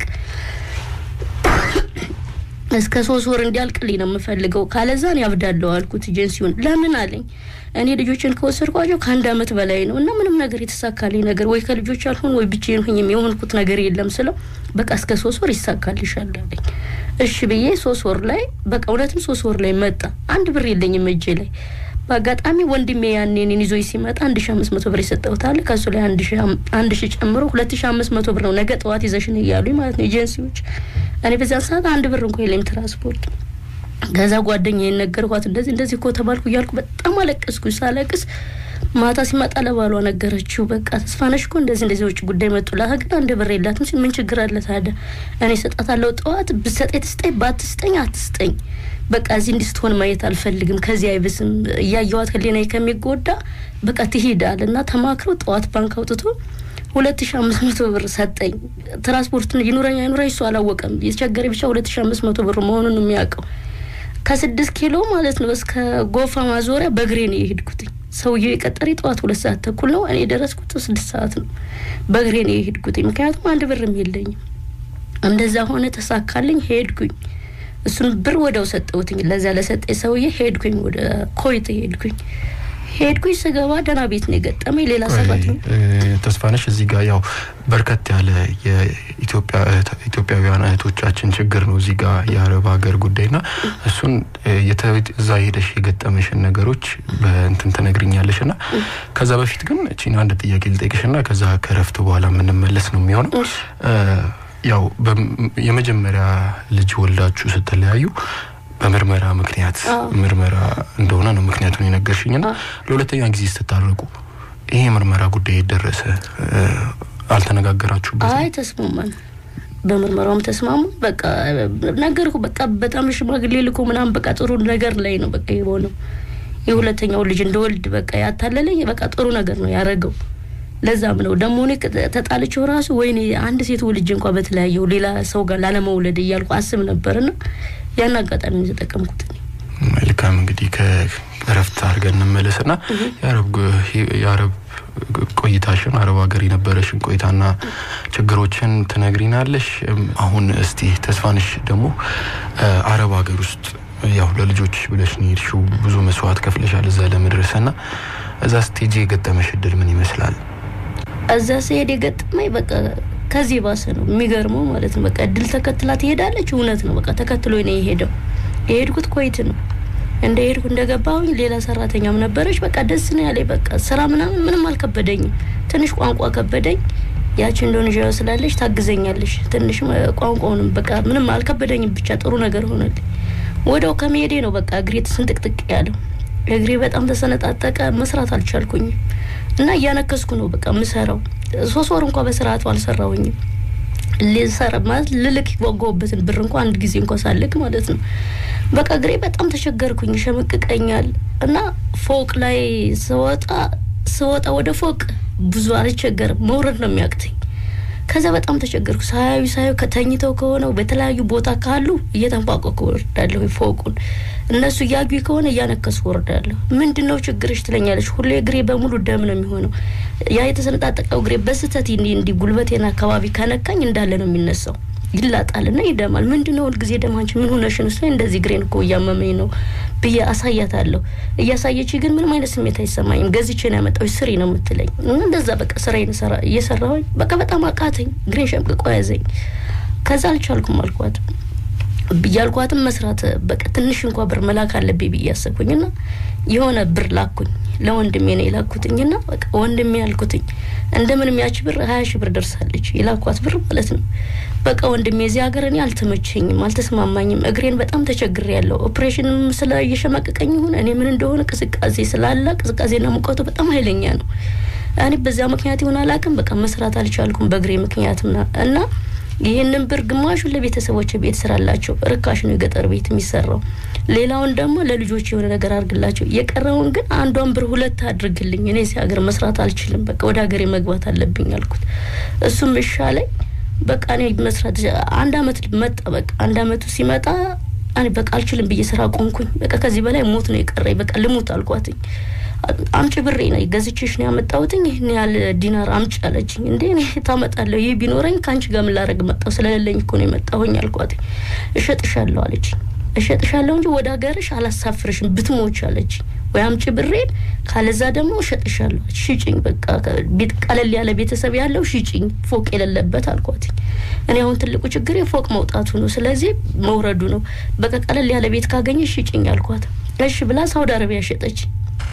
እስከ ሶስት ወር እንዲያልቅልኝ ነው የምፈልገው፣ ካለዛን ያብዳለሁ አልኩት ኤጀንሲውን። ለምን አለኝ። እኔ ልጆችን ከወሰድኳቸው ከአንድ አመት በላይ ነው እና ምንም ነገር የተሳካልኝ ነገር ወይ ከልጆች አልሆን ወይ ብቻዬን ሁኝም የሆንኩት ነገር የለም ስለው በቃ እስከ ሶስት ወር ይሳካልሻል አለኝ። እሺ ብዬ ሶስት ወር ላይ በቃ እውነትም ሶስት ወር ላይ መጣ። አንድ ብር የለኝም እጄ ላይ በአጋጣሚ ወንድሜ ያኔ እኔን ይዞኝ ሲመጣ አንድ ሺ አምስት መቶ ብር ይሰጠውታል። ከሱ ላይ አንድ ሺ ጨምሮ ሁለት ሺ አምስት መቶ ብር ነው ነገ ጠዋት ይዘሽን እያሉኝ ማለት ነው ኤጀንሲዎች። እኔ በዚያን ሰዓት አንድ ብር እንኳ የለኝም ትራንስፖርት። ከዛ ጓደኛ የነገርኳት እንደዚህ እንደዚህ እኮ ተባልኩ እያልኩ በጣም አለቀስኩ። ሳለቅስ ማታ ሲመጣ ለባሏ ነገረችው። በቃ ተስፋነሽ እኮ እንደዚህ እንደዚህ ውጭ ጉዳይ መጡላት፣ ግን አንድ ብር የላትም ሲል ምን ችግር አለ ታዲያ? እኔ እሰጣታለሁ ጠዋት ብትሰጠኝ ትስጠኝ፣ ባትስጠኝ አትስጠኝ በቃ እዚህ እንድስትሆን ማየት አልፈልግም። ከዚህ አይብስም እያየዋት ህሊናዬ ከሚጎዳ በቃ ትሄዳል እና ተማክሮ ጠዋት ባንክ አውጥቶ ሁለት ሺ አምስት መቶ ብር ሰጠኝ። ትራንስፖርትን ይኑረኝ አይኑረኝ እሱ አላወቀም። የተቸገረ ብቻ ሁለት ሺ አምስት መቶ ብር መሆኑን ነው የሚያውቀው። ከስድስት ኪሎ ማለት ነው እስከ ጎፋ ማዞሪያ በእግሬ ነው የሄድኩትኝ። ሰውዬው የቀጠሪ ጠዋት ሁለት ሰዓት ተኩል ነው። እኔ የደረስኩት ስድስት ሰዓት ነው። በእግሬ ነው የሄድኩትኝ፣ ምክንያቱም አንድ ብርም የለኝም። እንደዛ ሆነ፣ ተሳካልኝ፣ ሄድኩኝ። እሱን ብር ወደው ሰጠውትኝ ለዛ ለሰጠኝ ሰውዬ ሄድኩኝ። ወደ ኮይት ሄድኩኝ ሄድኩኝ ስገባ ደህና ቤት ነው የገጠመኝ። ሌላ ሰባት ነው ተስፋነሽ፣ እዚህ ጋር ያው በርከት ያለ የኢትዮጵያውያን እህቶቻችን ችግር ነው እዚህ ጋር የአረብ ሀገር ጉዳይና እሱን እዛ ሄደሽ የገጠመሽን ነገሮች በእንትን ትነግርኛለሽ ና ከዛ በፊት ግን እቺን አንድ ጥያቄ ልጠይቅሽ ና ከዛ ከረፍት በኋላ የምንመለስ ነው የሚሆነው። ያው የመጀመሪያ ልጅ ወልዳችሁ ስትለያዩ በምርመራ ምክንያት ምርመራ እንደሆነ ነው ምክንያቱን የነገርሽኝ ና ለሁለተኛ ጊዜ ስትታረቁ ይሄ ምርመራ ጉዳይ የደረሰ አልተነጋገራችሁበት? አይ ተስማማን። በምርመራውም ተስማሙ። በቃ ነገርኩ። በቃ በጣም ሽማግሌ ልኮ ምናምን በቃ ጥሩ ነገር ላይ ነው በቃ የሆነው። የሁለተኛው ልጅ እንደወልድ በቃ ያታለለኝ በቃ ጥሩ ነገር ነው ያረገው። ለዛም ነው ደግሞ እኔ ተጣልቼው ራሱ ወይኔ አንድ ሴት ልጅ እንኳ በተለያየው ሌላ ሰው ጋር ላለመውለድ እያልኩ አስብ ነበርና ያን አጋጣሚ የተጠቀምኩት። መልካም እንግዲህ ከእረፍት አድርገን እንመለስና የአረብ ቆይታሽን አረብ ሀገር የነበረሽን ቆይታና ችግሮችን ትነግሪናለሽ። አሁን እስቲ ተስፋንሽ ደግሞ አረብ ሀገር ውስጥ ያው ለልጆች ብለሽ ነው የሄድሽው፣ ብዙ መስዋዕት ከፍለሻል እዛ ለመድረስ እና እዛ ስቴጅ የገጠመሽ እድል ምን ይመስላል? እዛ ስሄድ የገጠመኝ በቃ ከዚህ ባሰ ነው የሚገርመው ማለት ነው። በቃ እድል ተከትላ ትሄዳለች። እውነት ነው። በቃ ተከትሎ ነው የሄደው። የሄድኩት ኮይት ነው። እንደ ሄድኩ እንደገባሁኝ ሌላ ሰራተኛም ነበረች። በቃ ደስ ነው ያለኝ። በቃ ስራ ምናምን ምንም አልከበደኝም። ትንሽ ቋንቋ ከበደኝ። ያቺ ኢንዶኔዥያ ስላለች ታግዘኛለች። ትንሽ ቋንቋውንም በቃ ምንም አልከበደኝም። ብቻ ጥሩ ነገር ሆነልኝ። ወደው ከመሄዴ ነው በቃ እግሬ ስንጥቅጥቅ ያለው። እግሬ በጣም ተሰነጣጠቀ። መስራት አልቻልኩኝም እና እያነከስኩ ነው በቃ የምሰራው። ሶስት ወር እንኳ በስርዓቱ አልሰራውኝም። ሊሰራ ማለት ልልክ የጓጓሁበትን ብር እንኳ አንድ ጊዜ እንኳ ሳልክ ማለት ነው። በቃ እግሬ በጣም ተቸገርኩኝ፣ ይሸመቅቀኛል እና ፎቅ ላይ ስወጣ ስወጣ ወደ ፎቅ ብዙ አልቸገርም፣ መውረድ ነው የሚያቅተኝ። ከዛ በጣም ተቸገርኩ። ሳያዩ ሳያዩ ከተኝተው ከሆነው በተለያዩ ቦታ ካሉ እየተንፏቀኩ ወርዳለሁ ፎቁን። እነሱ እያዩ ከሆነ እያነከሱ ወርዳለሁ። ምንድን ነው ችግርሽ ትለኛለች። ሁሌ እግሬ በሙሉ ደም ነው የሚሆነው። ያ የተሰነጣጠቀው እግሬ በስህተት እንዲ እንዲ ጉልበቴን አካባቢ ከነካኝ እንዳለ ነው የሚነሳው ይላጣልና ይደማል። ምንድን ነው ሁልጊዜ ደማንች ምን ሆነሽ ነው? እንደዚህ እግሬን እኮ እያመመኝ ነው ብዬ አሳያታለሁ። እያሳየች ግን ምንም አይነት ስሜት አይሰማኝም። ገዝቼ ነው ያመጣሁሽ ስሪ ነው የምትለኝ። እንደዛ በቃ ስራዬን እየሰራሁኝ በቃ በጣም አቃተኝ። እግሬን ሸምቅቆ ያዘኝ። ከዛ አልቻልኩም አልኳት እያልኳትም መስራት በቃ ትንሽ እንኳ ብር መላክ አለብኝ ብዬ ያሰብኩኝና የሆነ ብር ላኩኝ። ለወንድሜ ነው የላኩትኝና በቃ ወንድሜ ያልኩትኝ እንደምንም ያች ብር ሀያ ሺህ ብር ደርሳለች። የላኳት ብር ማለት ነው። በቃ ወንድሜ እዚህ ሀገር እኔ አልተመቸኝም፣ አልተስማማኝም፣ እግሬን በጣም ተቸግሬ ያለው ኦፕሬሽንም ስለ እየሸመቀቀኝ ይሁን እኔ ምን እንደሆነ ቅዝቃዜ ስላለ ቅዝቃዜና ሙቀቱ በጣም ኃይለኛ ነው። እኔ በዚያ ምክንያት ይሆን አላውቅም፣ በቃ መስራት አልቻልኩም በእግሬ ምክንያት እና ይህንን ብር ግማሹን ለቤተሰቦች ቤት ስራላቸው ርካሽ ነው የገጠር ቤት የሚሰራው። ሌላውን ደግሞ ለልጆች የሆነ ነገር አድርግላቸው። የቀረውን ግን አንዷን ብር ሁለት አድርግልኝ፣ እኔ እዚህ ሀገር መስራት አልችልም፣ በቃ ወደ ሀገሬ መግባት አለብኝ አልኩት። እሱም እሻለኝ። በቃ እኔ መስራት አንድ አመት መጣ። በቃ አንድ አመቱ ሲመጣ እኔ በቃ አልችልም ብዬ ስራ ቆንኩኝ። በቃ ከዚህ በላይ ሞት ነው የቀረኝ። በቃ ልሙት አልኳትኝ። አምጪ ብሬ ነው ገዝቼሽ ነው ያመጣሁትኝ። ይህን ያህል ዲናር አምጪ አለችኝ። እንዴ እኔ ታመጣለሁ? ይህ ቢኖረኝ ከአንቺ ጋር ምን ላደርግ መጣሁ? ስለሌለኝ እኮ ነው የመጣሁኝ አልኳትኝ። እሸጥሻለሁ አለችኝ። እሸጥሻለሁ እንጂ ወደ ሀገርሽ አላሳፍርሽም ብትሞች አለችኝ። ወይ አምጪ ብሬን፣ ካለዛ ደግሞ እሸጥሻለሁ። ሽጭኝ፣ በቃ ቀለል ያለ ቤተሰብ ያለው ሽጭኝ፣ ፎቅ የሌለበት አልኳትኝ። እኔ አሁን ትልቁ ችግር ፎቅ መውጣቱ ነው፣ ስለዚህ መውረዱ ነው። በቃ ቀለል ያለ ቤት ካገኘሽ ሽጭኝ አልኳት። እሺ ብላ ሳውዲ አረቢያ ሸጠችኝ።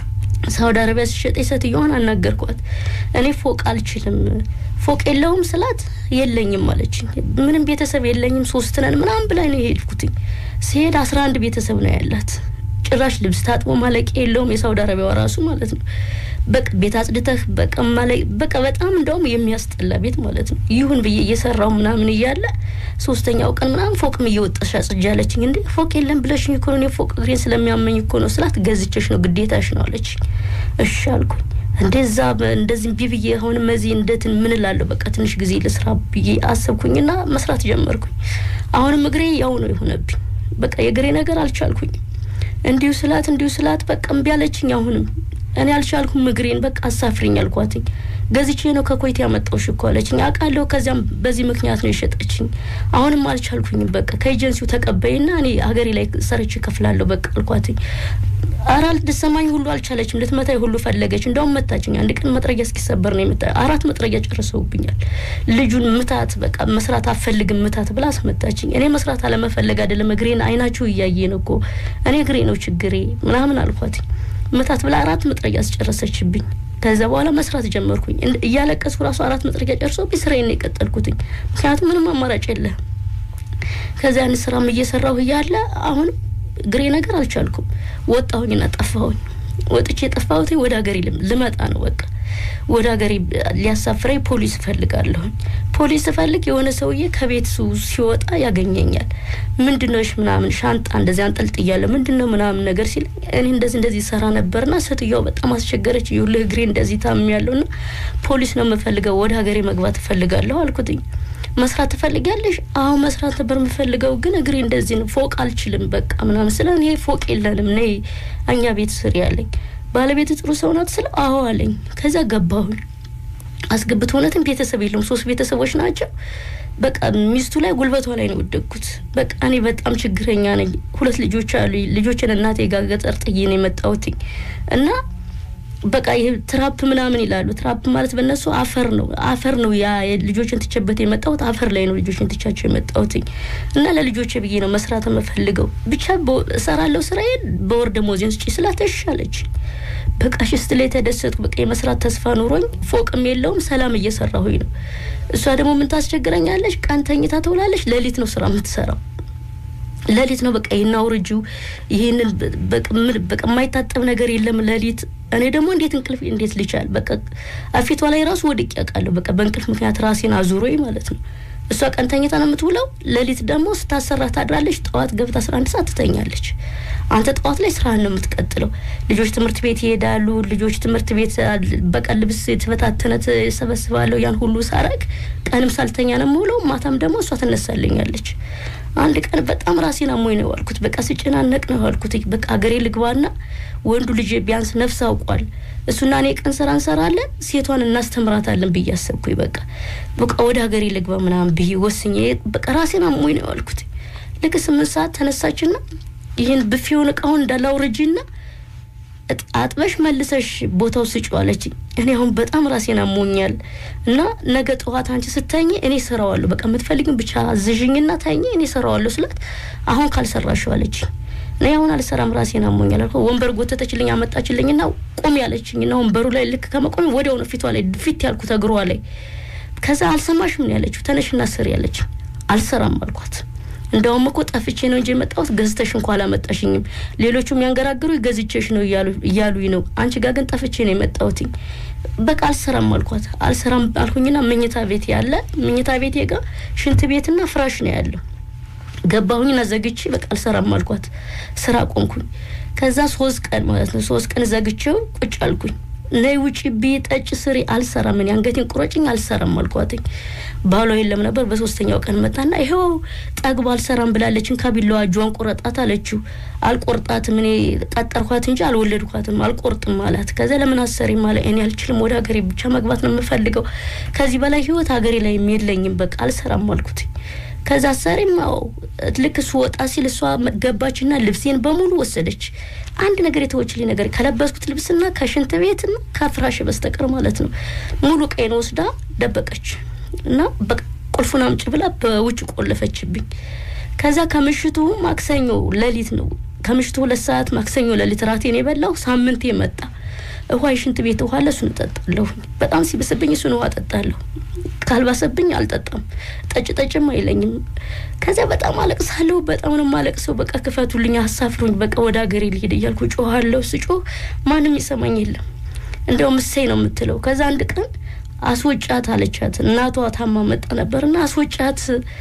ሳውዲ አረቢያ ሲሸጥ ሴትዮዋን አናገርኳት። እኔ ፎቅ አልችልም፣ ፎቅ የለውም ስላት የለኝም አለችኝ። ምንም ቤተሰብ የለኝም ሶስት ነን ምናምን ብላኝ ነው የሄድኩትኝ። ሲሄድ አስራ አንድ ቤተሰብ ነው ያላት። ጭራሽ ልብስ ታጥቦ ማለቂያ የለውም። የሳውዲ አረቢያዋ ራሱ ማለት ነው። በቃ ቤት አጽድተህ በቃ ማለ በቃ በጣም እንደውም የሚያስጠላ ቤት ማለት ነው። ይሁን ብዬ እየሰራው ምናምን እያለ ሶስተኛው ቀን ምናምን ፎቅም እየወጣሽ አጽጃለችኝ። እንዴ ፎቅ የለም ብለሽኝ እኮ ነው ፎቅ እግሬን ስለሚያመኝ እኮ ነው ስላት ገዝቼሽ ነው ግዴታሽ ነው አለችኝ። እሺ አልኩኝ። እንደዛ እንደዚህ እምቢ ብዬ አሁንም እዚህ እንደትን ምን እላለሁ በቃ ትንሽ ጊዜ ልስራ ብዬ አሰብኩኝና መስራት ጀመርኩኝ። አሁንም እግሬ ያው ነው የሆነብኝ። በቃ የእግሬ ነገር አልቻልኩኝ። እንዲሁ ስላት እንዲሁ ስላት በቃ እምቢ አለችኝ። አሁንም እኔ አልቻልኩም። እግሬን በቃ አሳፍሪኝ አልኳትኝ። ገዝቼ ነው ከኮይት ያመጣሁሽ እኮ አለችኝ። አውቃለሁ። ከዚያም በዚህ ምክንያት ነው የሸጠችኝ። አሁንም አልቻልኩኝም። በቃ ከኤጀንሲው ተቀበይና እኔ ሀገሬ ላይ ሰርች እከፍላለሁ በቃ አልኳትኝ። ኧረ ልትሰማኝ ሁሉ አልቻለችም። ልትመታኝ ሁሉ ፈለገች። እንደውም መታችኝ። አንድ ቀን መጥረጊያ እስኪሰበር ነው የመታ አራት መጥረጊያ ጨርሰውብኛል። ልጁን ምታት፣ በቃ መስራት አፈልግም ምታት ብላ አስመታችኝ። እኔ መስራት አለመፈለግ አይደለም እግሬን አይናችሁ እያየ ነው እኮ እኔ እግሬ ነው ችግሬ ምናምን አልኳትኝ። ምታት ብላ አራት መጥረጊያ አስጨረሰችብኝ። ከዛ በኋላ መስራት ጀመርኩኝ። እያለቀስኩ ራሱ አራት መጥረጊያ ጨርሶብኝ ስራዬን ነው የቀጠልኩትኝ። ምክንያቱም ምንም አማራጭ የለህም። ከዚያ ያን ስራም እየሰራሁ እያለ አሁንም ግሬ ነገር አልቻልኩም። ወጣሁኝና ጠፋሁኝ። ወጥቼ የጠፋሁትኝ ወደ ሀገሬ ልመጣ ነው። በቃ ወደ ሀገሬ ሊያሳፍረኝ ፖሊስ እፈልጋለሁኝ። ፖሊስ እፈልግ የሆነ ሰውዬ ከቤት ሲወጣ ያገኘኛል። ምንድነሽ ምናምን ሻንጣ እንደዚህ አንጠልጥያለሁ ምንድነው ምናምን ነገር ሲል እኔ እንደዚህ እንደዚህ ሰራ ነበርና ሴትዮዋ በጣም አስቸገረች። ይኸውልህ እግሬ እንደዚህ ታምሜያለሁ እና ፖሊስ ነው የምፈልገው ወደ ሀገሬ መግባት እፈልጋለሁ አልኩትኝ። መስራት ትፈልጊያለሽ? አዎ መስራት ነበር የምፈልገው፣ ግን እግሬ እንደዚህ ነው፣ ፎቅ አልችልም በቃ ምናምን ስለ እኔ ፎቅ የለንም ነይ እኛ ቤት ስሪ ያለኝ። ባለቤት ጥሩ ሰው ናት ስለ አዎ አለኝ። ከዛ ገባሁኝ። አስገብቶ እውነትም ቤተሰብ የለውም፣ ሶስት ቤተሰቦች ናቸው። በቃ ሚስቱ ላይ ጉልበቷ ላይ ነው የወደቅኩት። በቃ እኔ በጣም ችግረኛ ነኝ። ሁለት ልጆች አሉ። ልጆችን እናቴ ጋር ገጠር ጥዬ ነው የመጣሁትኝ እና በቃ ይህ ትራፕ ምናምን ይላሉ። ትራፕ ማለት በእነሱ አፈር ነው አፈር ነው። ያ ልጆችን ትቼበት የመጣሁት አፈር ላይ ነው ልጆችን ትቻቸው የመጣሁትኝ እና ለልጆቼ ብዬ ነው መስራት የምፈልገው። ብቻ እሰራለሁ ስራዬን በወር ደመወዜን ስጪ ስላት እሺ አለች። በቃ ሽስት ላይ ተደሰጥኩ። በቃ የመስራት ተስፋ ኑሮኝ ፎቅም የለውም ሰላም እየሰራሁኝ ነው። እሷ ደግሞ ምን ታስቸግረኛለች? ቀን ተኝታ ትውላለች፣ ሌሊት ነው ስራ የምትሰራው ሌሊት ነው በቃ ይህን አውርጁ፣ ይህንን በቃ የማይታጠብ ነገር የለም ሌሊት። እኔ ደግሞ እንዴት እንቅልፍ እንዴት ልቻል? በቃ አፊቷ ላይ ራሱ ወድቄ ያውቃለሁ። በቃ በእንቅልፍ ምክንያት ራሴን አዙሮኝ ማለት ነው። እሷ ቀን ተኝታ ነው የምትውለው። ሌሊት ደግሞ ስታሰራ ታድራለች። ጠዋት ገብታ አስራ አንድ ሰዓት ትተኛለች። አንተ ጠዋት ላይ ስራህን ነው የምትቀጥለው። ልጆች ትምህርት ቤት ይሄዳሉ። ልጆች ትምህርት ቤት በቀን ልብስ የተበታተነ ሰበስባለሁ። ያን ሁሉ ሳረግ ቀንም ሳልተኛ ነው የምውለው። ማታም ደግሞ እሷ ትነሳልኛለች። አንድ ቀን በጣም ራሴን አሞኝ ነው ያልኩት። በቃ ስጨናነቅ ነው ያልኩት። በቃ ሀገሬ ልግባና ወንዱ ልጅ ቢያንስ ነፍስ አውቋል እሱና እኔ ቀን ስራ እንሰራለን፣ ሴቷን እናስተምራታለን ብዬ አሰብኩኝ። በቃ በቃ ወደ ሀገሬ ልግባ ምናምን ብዬ ወስኜ በቃ ራሴን አሞኝ ነው ያልኩት። ልክ ስምንት ሰዓት ተነሳችና ይህን ብፌውን እቃውን እንዳላውርጂና አጥበሽ መልሰሽ ቦታው ስጪው አለችኝ። እኔ አሁን በጣም ራሴን አሞኛል እና ነገ ጠዋት አንቺ ስተኝ እኔ ሰራዋለሁ፣ በቃ የምትፈልግን ብቻ አዝዥኝና ተኝ፣ እኔ ሰራዋለሁ ስላት አሁን ካልሰራሽው አለችኝ። እኔ አሁን አልሰራም ራሴን አሞኛል አልኩ። ወንበር ጎተተችልኝ አመጣችልኝና ቁሚ ያለችኝና ወንበሩ ላይ ልክ ከመቆሚ ወዲያው ነው ፊቷ ላይ ፊት ያልኩት እግሯ ላይ። ከዛ አልሰማሽም ነው ያለችው። ተነሽና ስሪ ያለችኝ። አልሰራም አልኳት። እንደውም እኮ ጠፍቼ ነው እንጂ የመጣሁት ገዝተሽ እንኳ አላመጣሽኝም። ሌሎቹ የሚያንገራግሩ ገዝቼሽ ነው እያሉኝ ነው። አንቺ ጋር ግን ጠፍቼ ነው የመጣሁትኝ። በቃ አልሰራም አልኳት። አልሰራም አልኩኝና መኝታ ቤት ያለ መኝታ ቤቴ ጋር ሽንት ቤትና ፍራሽ ነው ያለው ገባሁኝና ዘግቼ በቃ አልሰራም አልኳት። ስራ ቆምኩኝ። ከዛ ሶስት ቀን ማለት ነው ሶስት ቀን ዘግቼው ቁጭ አልኩኝ። ነይ ውጪ ብይ ጠጭ ስሪ አልሰራም፣ እኔ አንገቴን ቁረጭኝ አልሰራም አልኳትኝ። ባሏ የለም ነበር። በሶስተኛው ቀን መጣና ይኸው ጠግባ አልሰራም ብላለችን ከቢላዋ እጇን ቆረጣት አለችው። አልቆርጣትም እኔ ቀጠርኳት እንጂ አልወለድኳትም አልቆርጥም አላት። ከዛ ለምን አሰሪም አለ። እኔ አልችልም፣ ወደ ሀገሬ ብቻ መግባት ነው የምፈልገው። ከዚህ በላይ ህይወት ሀገሬ ላይ የለኝም፣ በቃ አልሰራም አልኩትኝ። ከዛ አሰሪም ልክ እሱ ወጣ ሲል እሷ ገባችና ልብሴን በሙሉ ወሰደች። አንድ ነገር የተወችልኝ ነገር ከለበስኩት ልብስና ከሽንት ቤትና ከፍራሽ በስተቀር ማለት ነው ሙሉ ቀይን ወስዳ ደበቀች እና ቁልፉን አምጪ ብላ በውጭ ቆለፈችብኝ። ከዛ ከምሽቱ ማክሰኞ ሌሊት ነው ከምሽቱ ሁለት ሰዓት ማክሰኞ ሌሊት ራቴን የበላው ሳምንቴ መጣ። ውሃ የሽንት ቤት ውሃ ለእሱን እጠጣለሁ። በጣም ሲብስብኝ እሱን ውሃ እጠጣለሁ። ካልባሰብኝ አልጠጣም። ጠጭ ጠጭም አይለኝም። ከዚያ በጣም አለቅሳለሁ። በጣም ነው የማለቅሰው። በቃ ክፈቱልኝ፣ አሳፍሩኝ፣ በቃ ወደ ሀገሬ ልሄድ እያልኩ ጮኋለሁ። ስጮህ ማንም ይሰማኝ የለም። እንደውም እሰይ ነው የምትለው። ከዛ አንድ ቀን አስወጫት አለቻት። እናቷ ታማ መጣ ነበርና አስወጫት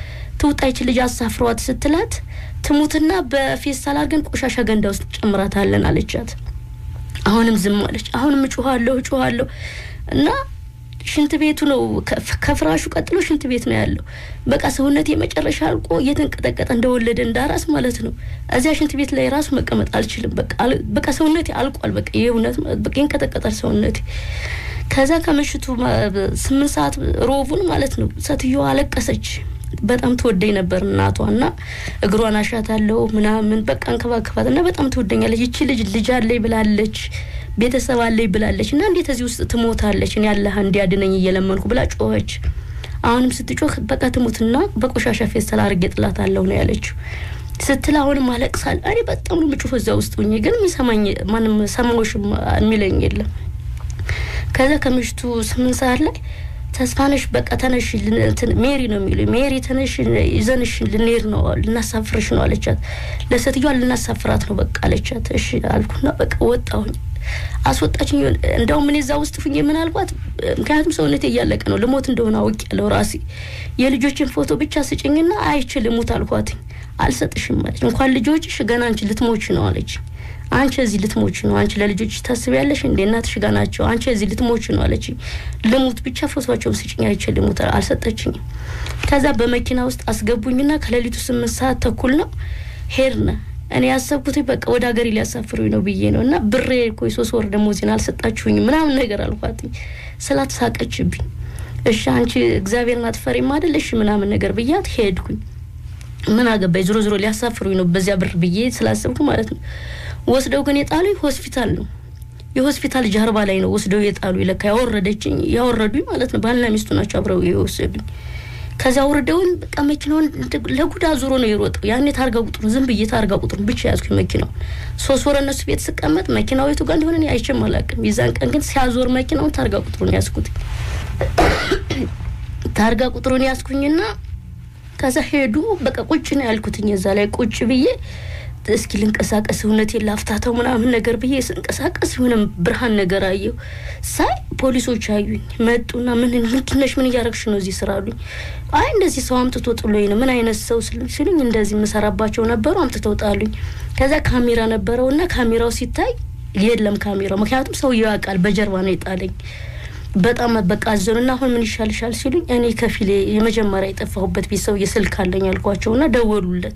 ትውጣይች ልጅ አሳፍሯት ስትላት ትሙትና በፌስታል አድርገን ቆሻሻ ገንዳ ውስጥ ጨምራታለን አለቻት። አሁንም ዝም አለች። አሁንም እጮኋለሁ እጮኋለሁ እና ሽንት ቤቱ ነው ከፍራሹ ቀጥሎ ሽንት ቤት ነው ያለው። በቃ ሰውነት የመጨረሻ አልቆ እየተንቀጠቀጠ እንደወለደ እንዳራስ ማለት ነው። እዚያ ሽንት ቤት ላይ ራሱ መቀመጥ አልችልም። በቃ ሰውነቴ አልቋል። በቃ የእውነት በቃ ይንቀጠቀጣል ሰውነቴ። ከዛ ከምሽቱ ስምንት ሰዓት ሮቡን ማለት ነው ሴትዮዋ አለቀሰች። በጣም ትወደኝ ነበር እናቷ እና እግሯን አሻታለሁ ምናምን በቃ እንከባከባት እና በጣም ትወደኛለች። ይቺ ልጅ ልጅ አለኝ ብላለች፣ ቤተሰብ አለኝ ብላለች እና እንዴት እዚህ ውስጥ ትሞታለች? እኔ አላህ እንዲያድነኝ እየለመንኩ ብላ ጮኸች። አሁንም ስትጮህ በቃ ትሙትና በቆሻሻ ፌስታል አድርጌ ጥላታለሁ ነው ያለችው። ስትል አሁንም አለቅሳል። እኔ በጣም ነው ምጩህ እዛ ውስጥ ሁኜ ግን የሚሰማኝ ማንም ሰማዎሽም የሚለኝ የለም። ከዛ ከምሽቱ ስምንት ሰዓት ላይ ተስፋነሽ በቃ ተነሽ፣ ሜሪ ነው የሚሉ ሜሪ ተነሽ፣ ይዘንሽ ልንሄድ ነው ልናሳፍርሽ ነው አለቻት። ለሴትዮዋ ልናሳፍራት ነው በቃ አለቻት። እሺ አልኩና በቃ ወጣሁኝ። አስወጣችኝ። እንደውም እኔ እዛ ውስጥ ሁኜ ምን አልኳት፣ ምክንያቱም ሰውነቴ እያለቀ ነው ልሞት እንደሆነ አውቅ ያለው ራሴ የልጆችን ፎቶ ብቻ ስጭኝና አይቼ ልሙት አልኳትኝ። አልሰጥሽም አለች። እንኳን ልጆችሽ ገና አንቺ ልትሞች ነው አለች። አንቺ እዚህ ልትሞች ነው። አንቺ ለልጆች ታስቢያለሽ እንዴ? እናትሽ ጋር ናቸው። አንቺ እዚህ ልትሞች ነው አለች። ልሙት ብቻ ፎቶቸውን ስጭኝ አይቼ ልሙት። አልሰጠችኝም። ከዛ በመኪና ውስጥ አስገቡኝና ከሌሊቱ ስምንት ሰዓት ተኩል ነው ሄድን። እኔ ያሰብኩት በቃ ወደ ሀገሬ ሊያሳፍሩኝ ነው ብዬ ነው እና ብሬ እኮ የሶስት ወር ደሞዜን አልሰጣችሁኝም ምናምን ነገር አልኳትኝ። ስላት ሳቀችብኝ። እሺ አንቺ እግዚአብሔርን አትፈሪም አይደል? እሺ ምናምን ነገር ብያት ሄድኩኝ። ምን አገባኝ፣ ዞሮ ዞሮ ሊያሳፍሩኝ ነው በዚያ ብር ብዬ ስላሰብኩ ማለት ነው። ወስደው ግን የጣሉኝ ሆስፒታል ነው። የሆስፒታል ጀርባ ላይ ነው ወስደው የጣሉ ለካ ያወረደችኝ ያወረዱኝ ማለት ነው። ባልና ሚስቱ ናቸው አብረው የወሰዱኝ። ከዚያ ወርደውን በቃ መኪናውን ለጉዳ ዙሮ ነው የሮጠው። ያኔ ታርጋ ቁጥሩን ዝም ብዬ ታርጋ ቁጥሩን ብቻ ያዝኩኝ መኪናው። ሶስት ወር እነሱ ቤት ስቀመጥ መኪናው የቱ ጋር እንደሆነ አይቼም አላውቅም። የዛን ቀን ግን ሲያዞር መኪናውን ታርጋ ቁጥሩን ያዝኩት። ታርጋ ቁጥሩን ያዝኩኝና ከዛ ሄዱ። በቃ ቁጭ ነው ያልኩትኝ። እዛ ላይ ቁጭ ብዬ እስኪ ልንቀሳቀስ እውነቴን ላፍታተው ምናምን ነገር ብዬ ስንቀሳቀስ የሆነ ብርሃን ነገር አየሁ። ሳይ ፖሊሶች አዩኝ። መጡና ምን ምንድነሽ? ምን እያረግሽ ነው እዚህ ስራ አሉኝ። አይ እንደዚህ ሰው አምጥቶ ጥሎኝ ነው። ምን አይነት ሰው ሲሉኝ እንደዚህ የምሰራባቸው ነበሩ አምጥተው ጣሉኝ። ከዛ ካሜራ ነበረው እና ካሜራው ሲታይ የለም ካሜራው፣ ምክንያቱም ሰውየው ያውቃል በጀርባ ነው የጣለኝ። በጣም በቃ አዘኑና አሁን ምን ይሻልሻል ሲሉኝ እኔ ከፊሌ የመጀመሪያ የጠፋሁበት ቤት ሰውዬ ስልክ አለኝ አልኳቸውና ደወሉለት።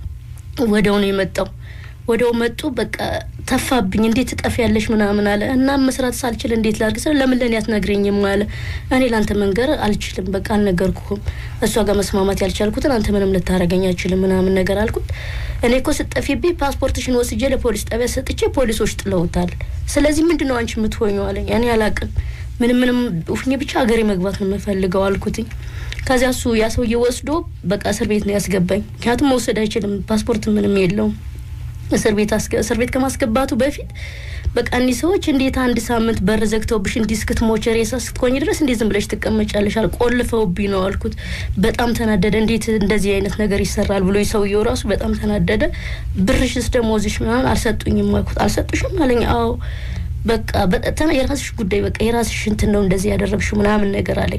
ወደው ነው የመጣው። ወደው መጡ። በቃ ተፋብኝ። እንዴት ትጠፊያለሽ ምናምን አለ እና መስራት ሳልችል እንዴት ላድርግ ስለ ለምን ለእኔ አትነግረኝም አለ። እኔ ለአንተ መንገር አልችልም፣ በቃ አልነገርኩህም። እሷ ጋር መስማማት ያልቻልኩትን አንተ ምንም ልታረገኝ አልችልም ምናምን ነገር አልኩት። እኔ እኮ ስጠፊብኝ ፓስፖርትሽን ወስጄ ለፖሊስ ጣቢያ ሰጥቼ ፖሊሶች ጥለውታል። ስለዚህ ምንድን ነው አንቺ የምትሆኙ አለኝ። እኔ አላቅም ምንም ምንም ሁኜ ብቻ ሀገሬ መግባት ነው የምፈልገው አልኩትኝ። ከዚያ እሱ ያ ሰውዬ ወስዶ በቃ እስር ቤት ነው ያስገባኝ። ምክንያቱም መውሰድ አይችልም፣ ፓስፖርት ምንም የለውም። እስር ቤት እስር ቤት ከማስገባቱ በፊት በቃ እኒህ ሰዎች እንዴት አንድ ሳምንት በር ዘግተውብሽ እንዲህ እስክትሞች ሬሳ እስክትኮኝ ድረስ እንዴት ዝም ብለሽ ትቀመጫለሽ? አል ቆልፈውብኝ ነው አልኩት። በጣም ተናደደ። እንዴት እንደዚህ አይነት ነገር ይሰራል ብሎ ሰውየው ራሱ በጣም ተናደደ። ብርሽስ ደሞዝሽ ምናምን አልሰጡኝም አልኩት። አልሰጡሽም አለኝ። አዎ በቃ በጣም የራስሽ ጉዳይ በቃ የራስሽ እንትን ነው እንደዚህ ያደረግሽው ምናምን ነገር አለኝ።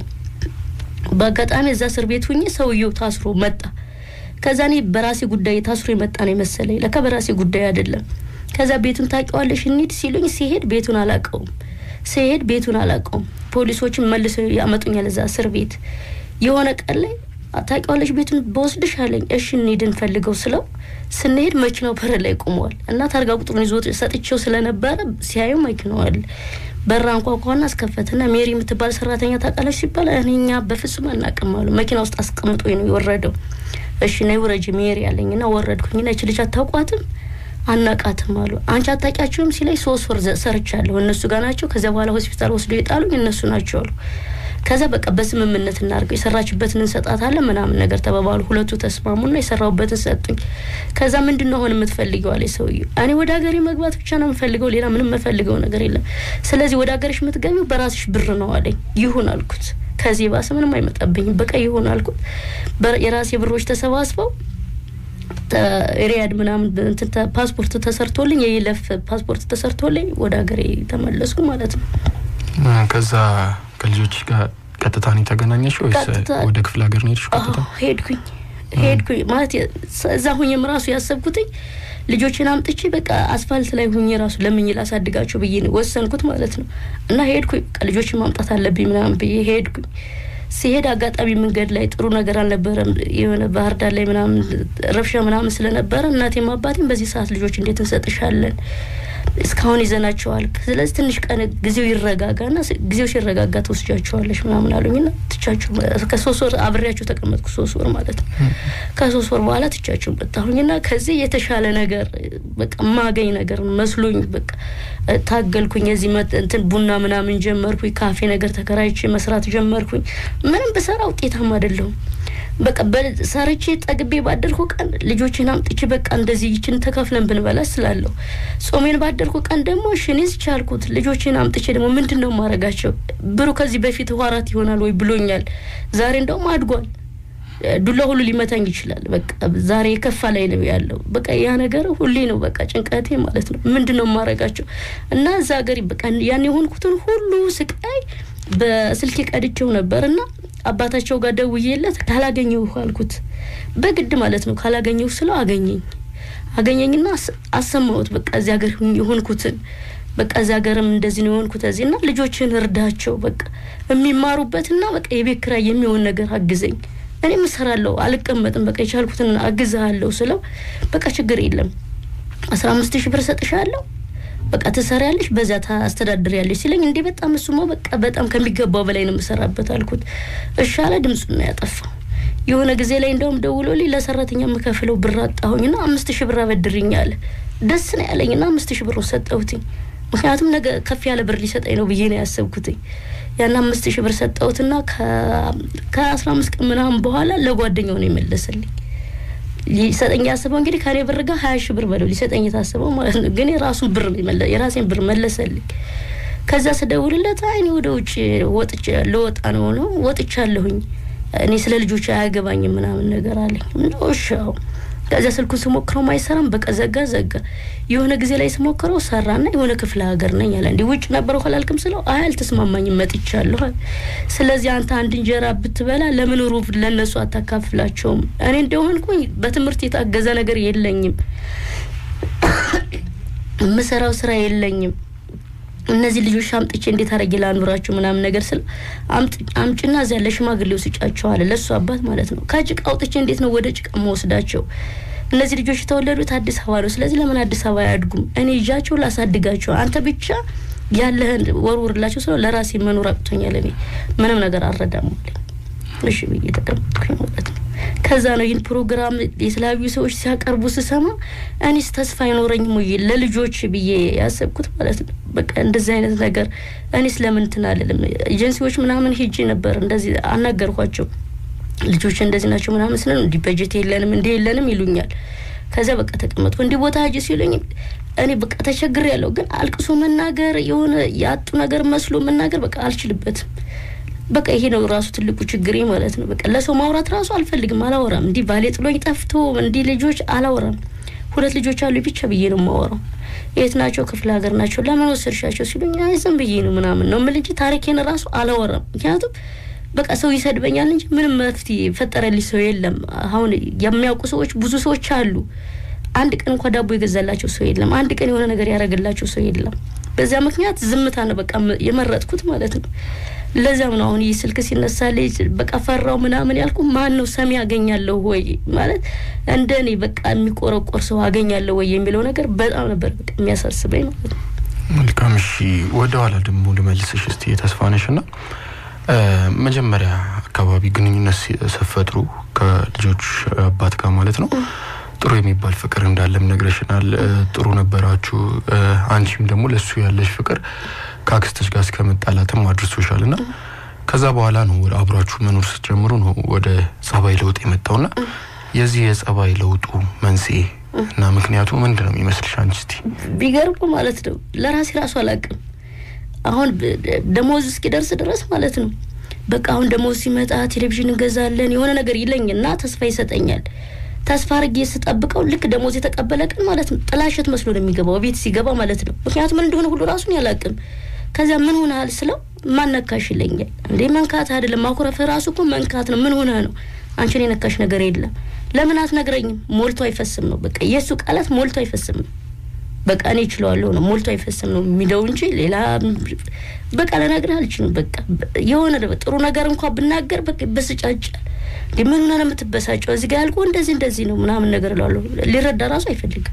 በአጋጣሚ እዛ እስር ቤት ሁኜ ሰውየው ታስሮ መጣ። ከዛ እኔ በራሴ ጉዳይ ታስሮ የመጣ ነው የመሰለኝ። ለካ በራሴ ጉዳይ አይደለም። ከዛ ቤቱን ታውቂዋለሽ እንሂድ ሲሉኝ ሲሄድ ቤቱን አላውቀውም። ሲሄድ ቤቱን አላውቀውም። ፖሊሶችን መልሰው ያመጡኛል እዛ እስር ቤት። የሆነ ቀን ላይ ታውቂዋለሽ ቤቱን በወስድሽ አለኝ። እሺ እንሂድ እንፈልገው ስለው ስንሄድ መኪናው በር ላይ ቆመዋል እና ታርጋ ቁጥሩን ይዞ ሰጥቼው ስለነበረ ሲያዩ መኪናው አለ። በራ አንኳኳና አስከፈትና ሜሪ የምትባል ሰራተኛ ታውቃለች ሲባል እኔ እኛ በፍጹም አናውቅም አሉ። መኪና ውስጥ አስቀምጦ ነው የወረደው። እሺ ነይ ውረጅ ሜሪ ያለኝና ወረድኩኝና ይች ልጅ አታውቋትም አናቃትም አሉ። አንቺ አታውቂያቸውም ሲለኝ ሶስት ወር ሰርቻለሁ እነሱ ጋር ናቸው። ከዚያ በኋላ ሆስፒታል ወስዶ የጣሉኝ እነሱ ናቸው አሉ። ከዛ በቃ በስምምነት እናድርገው የሰራችበትን እንሰጣታለን ምናምን ነገር ተባባሉ። ሁለቱ ተስማሙና የሰራሁበትን ሰጡኝ። ከዛ ምንድን ነው አሁን የምትፈልገው አለ ሰውዬው። እኔ ወደ ሀገሬ መግባት ብቻ ነው የምፈልገው፣ ሌላ ምንም የምፈልገው ነገር የለም። ስለዚህ ወደ ሀገርሽ የምትገቢው በራስሽ ብር ነው አለኝ። ይሁን አልኩት። ከዚህ ባሰ ምንም አይመጣብኝም፣ በቃ ይሁን አልኩት። የራሴ ብሮች ተሰባስበው ሪያድ ምናምን ፓስፖርት ተሰርቶልኝ የይለፍ ፓስፖርት ተሰርቶልኝ ወደ ሀገሬ ተመለስኩ ማለት ነው። ከዛ ከልጆች ጋር ቀጥታ ነው የተገናኘሽ ወይስ ወደ ክፍለ ሀገር ነው ሄድሽ? ቀጥታ ሄድኩኝ ሄድኩኝ ማለት እዛ ሁኝም ራሱ ያሰብኩትኝ ልጆችን አምጥቼ በቃ አስፋልት ላይ ሁኜ ራሱ ለምኝ ላሳድጋቸው ብዬ ወሰንኩት ማለት ነው። እና ሄድኩኝ በቃ ልጆችን ማምጣት አለብኝ ምናምን ብዬ ሄድኩኝ። ሲሄድ አጋጣሚ መንገድ ላይ ጥሩ ነገር አልነበረም። የሆነ ባህር ዳር ላይ ምናምን ረብሻ ምናምን ስለነበረ እናቴም አባቴም በዚህ ሰዓት ልጆች እንዴት እንሰጥሻለን እስካሁን ይዘናቸዋል። ስለዚህ ትንሽ ቀን ጊዜው ይረጋጋና ጊዜው ሲረጋጋ ትወስጃቸዋለሽ ምናምን አሉኝና ትቻቸው ከሶስት ወር አብሬያቸው ተቀመጥኩ። ሶስት ወር ማለት ነው። ከሶስት ወር በኋላ ትቻቸው መጣሁኝና ከዚህ የተሻለ ነገር በቃ ማገኝ ነገር መስሎኝ በቃ ታገልኩኝ። የዚህ እንትን ቡና ምናምን ጀመርኩኝ። ካፌ ነገር ተከራይቼ መስራት ጀመርኩኝ። ምንም ብሰራ ውጤታማ አይደለሁም። በቃ ሰርቼ ጠግቤ ባደርኩ ቀን ልጆችን አምጥቼ በቃ እንደዚህ ይችን ተካፍለን ብንበላ ስላለሁ ጾሜን ባደርኩ ቀን ደግሞ ሽኔዝ ቻልኩት። ልጆችን አምጥቼ ደግሞ ምንድን ነው ማረጋቸው? ብሩ ከዚህ በፊት ዋራት ይሆናል ወይ ብሎኛል። ዛሬ እንደውም አድጓል። ዱላ ሁሉ ሊመታኝ ይችላል። በቃ ዛሬ የከፋ ላይ ነው ያለው። በቃ ያ ነገር ሁሌ ነው በቃ ጭንቀቴ ማለት ነው። ምንድን ነው ማረጋቸው እና እዛ ሀገር በቃ ያን የሆንኩትን ሁሉ ስቃይ በስልኬ ቀድቼው ነበር እና አባታቸው ጋር ደውዬለት ካላገኘሁ አልኩት። በግድ ማለት ነው ካላገኘሁ ስለው አገኘኝ አገኘኝና አሰማሁት። በቃ እዚህ ሀገር የሆንኩትን በቃ እዚህ ሀገርም እንደዚህ ነው የሆንኩት እዚህ እና ልጆችን እርዳቸው በቃ የሚማሩበትና በቃ የቤት ኪራይ የሚሆን ነገር አግዘኝ፣ እኔም እሰራለሁ፣ አልቀመጥም፣ በቃ የቻልኩትን አግዝሃለሁ ስለው በቃ ችግር የለም አስራ አምስት ሺህ ብር ሰጥሻለሁ በቃ ትሰሪያለሽ፣ በዚያ ታስተዳድሪያለሽ ሲለኝ እንዴ በጣም እሱማ በቃ በጣም ከሚገባው በላይ ነው የምሰራበት አልኩት። እሺ አለ። ድምፁን ነው ያጠፋው። የሆነ ጊዜ ላይ እንደውም ደውሎልኝ ለሰራተኛ የምከፍለው ብር አጣሁኝና አምስት ሺህ ብር አበድርኝ አለ። ደስ ነው ያለኝና አምስት ሺህ ብር ሰጠሁትኝ። ምክንያቱም ነገ ከፍ ያለ ብር ሊሰጠኝ ነው ብዬ ነው ያሰብኩትኝ። ያን አምስት ሺህ ብር ሰጠሁትና ከአስራ አምስት ቀን ምናምን በኋላ ለጓደኛው ነው የመለሰልኝ። ሊሰጠኝ ያስበው እንግዲህ ከኔ ብር ጋር ሀያ ሺህ ብር በለው ሊሰጠኝ የታስበው ማለት ነው። ግን የራሱን ብር የራሴን ብር መለሰልኝ። ከዛ ስደውልለት አይ እኔ ወደ ውጭ ወጥቼ ልወጣ ነው ነው ወጥቻለሁኝ እኔ ስለ ልጆች አያገባኝም ምናምን ነገር አለኝ። እሻው ከዚያ ስልኩን ስሞክረው አይሰራም። በቃ ዘጋ ዘጋ። የሆነ ጊዜ ላይ ስሞክረው ሰራና የሆነ ክፍለ ሀገር ነኝ አለ። እንዲህ ውጭ ነበረው አላልክም ስለው አይ አልተስማማኝም መጥቻለሁ። ስለዚህ አንተ አንድ እንጀራ ብትበላ ለምን ሩብ ለእነሱ አታካፍላቸውም? እኔ እንደሆንኩኝ በትምህርት የታገዘ ነገር የለኝም፣ የምሰራው ስራ የለኝም። እነዚህ ልጆች አምጥቼ እንዴት አድርጌ ላኑራቸው ምናምን ነገር ስለ አምጭና እዚያ ለሽማግሌው ስጫቸው አለ። ለእሱ አባት ማለት ነው። ከጭቃ አውጥቼ እንዴት ነው ወደ ጭቃ መወስዳቸው? እነዚህ ልጆች የተወለዱት አዲስ አበባ ነው። ስለዚህ ለምን አዲስ አበባ አያድጉም? እኔ ይዣቸው ላሳድጋቸው፣ አንተ ብቻ ያለህን ወርውርላቸው ስለው ለራሴ መኖር አቅቶኛል። እኔ ምንም ነገር አልረዳም አለኝ። እሺ ብዬ ተቀመጥኩኝ ማለት ነው። ከዛ ነው ይህን ፕሮግራም የተለያዩ ሰዎች ሲያቀርቡ ስሰማ እኔስ ተስፋ አይኖረኝም ወይ ለልጆች ብዬ ያሰብኩት ማለት ነው። በቃ እንደዚህ አይነት ነገር እኔስ ለምን እንትን አልልም። ኤጀንሲዎች ምናምን ሄጄ ነበር እንደዚህ አናገርኳቸው። ልጆች እንደዚህ ናቸው ምናምን ስለ እንዲህ በጀት የለንም እንዲህ የለንም ይሉኛል። ከዚያ በቃ ተቀመጥኩ። እንዲህ ቦታ ሂጂ ሲሉኝ እኔ በቃ ተቸግር ያለው ግን አልቅሶ መናገር የሆነ ያጡ ነገር መስሎ መናገር በቃ አልችልበትም። በቃ ይሄ ነው ራሱ ትልቁ ችግሬ ማለት ነው። በቃ ለሰው ማውራት ራሱ አልፈልግም፣ አላወራም። እንዲህ ባሌ ጥሎኝ ጠፍቶ እንዲህ ልጆች አላወራም። ሁለት ልጆች አሉ ብቻ ብዬ ነው የማወራው። የት ናቸው? ክፍለ ሀገር ናቸው። ለምን ወሰድሻቸው ሲሉኝ አይ ዝም ብዬ ነው ምናምን ነው የምል እንጂ ታሪኬን ራሱ አላወራም። ምክንያቱም በቃ ሰው ይሰድበኛል እንጂ ምንም መፍትሄ የፈጠረልኝ ሰው የለም። አሁን የሚያውቁ ሰዎች ብዙ ሰዎች አሉ። አንድ ቀን እንኳ ዳቦ የገዛላቸው ሰው የለም። አንድ ቀን የሆነ ነገር ያደረገላቸው ሰው የለም። በዚያ ምክንያት ዝምታ ነው በቃ የመረጥኩት ማለት ነው። ለዚያም ነው አሁን ይህ ስልክ ሲነሳልኝ በቃ ፈራው ምናምን ያልኩ ማን ነው ሰሚ አገኛለሁ ወይ ማለት እንደ እኔ በቃ የሚቆረቆር ሰው አገኛለሁ ወይ የሚለው ነገር በጣም ነበር በቃ የሚያሳስበኝ ማለት ነው። መልካም እሺ፣ ወደ ኋላ ደግሞ ልመልስሽ እስቲ ተስፋነሽ ና መጀመሪያ አካባቢ ግንኙነት ስትፈጥሩ ከልጆች አባት ጋር ማለት ነው ጥሩ የሚባል ፍቅር እንዳለም ነግረሽናል። ጥሩ ነበራችሁ። አንቺም ደግሞ ለሱ ያለሽ ፍቅር ከአክስትሽ ጋር እስከ መጣላትም አድርሶሻል እና ከዛ በኋላ ነው ወደ አብሯችሁ መኖር ስትጀምሩ ነው ወደ ጸባይ ለውጥ የመጣውና የዚህ የጸባይ ለውጡ መንስኤ እና ምክንያቱ ምንድን ነው የሚመስልሽ አንቺ? እስቲ ቢገርሙ ማለት ነው ለራሴ ራሱ አላውቅም። አሁን ደሞዝ እስኪደርስ ድረስ ማለት ነው በቃ አሁን ደሞዝ ሲመጣ ቴሌቪዥን እንገዛለን የሆነ ነገር ይለኝና ተስፋ ይሰጠኛል። ተስፋ አድርጌ ስጠብቀው ልክ ደሞዝ የተቀበለ ቀን ማለት ነው ጥላሸት መስሎ ነው የሚገባው ቤት ሲገባ ማለት ነው። ምክንያቱም ምን እንደሆነ ሁሉ ራሱን ያላቅም። ከዚያ ምን ሆነሃል ስለው ማነካሽ ይለኛል። እንዴ መንካት አይደለም ማኩረፍ ራሱ እኮ መንካት ነው። ምን ሆነ ነው አንቺን የነካሽ ነገር የለም። ለምን አትነግረኝም? ሞልቶ አይፈስም ነው በቃ የእሱ ቃላት ሞልቶ አይፈስም ነው። በቃ እኔ እችለዋለሁ ነው ሞልቶ አይፈስም ነው የሚለው እንጂ ሌላ በቃ ልነግርህ አልችልም። በቃ የሆነ ጥሩ ነገር እንኳ ብናገር በቃ በስጫጫል። ምን ሆነ ለምትበሳጨው እዚህ ጋር ያልኩህ እንደዚህ እንደዚህ ነው ምናምን ነገር እላለሁ። ሊረዳ ራሱ አይፈልግም።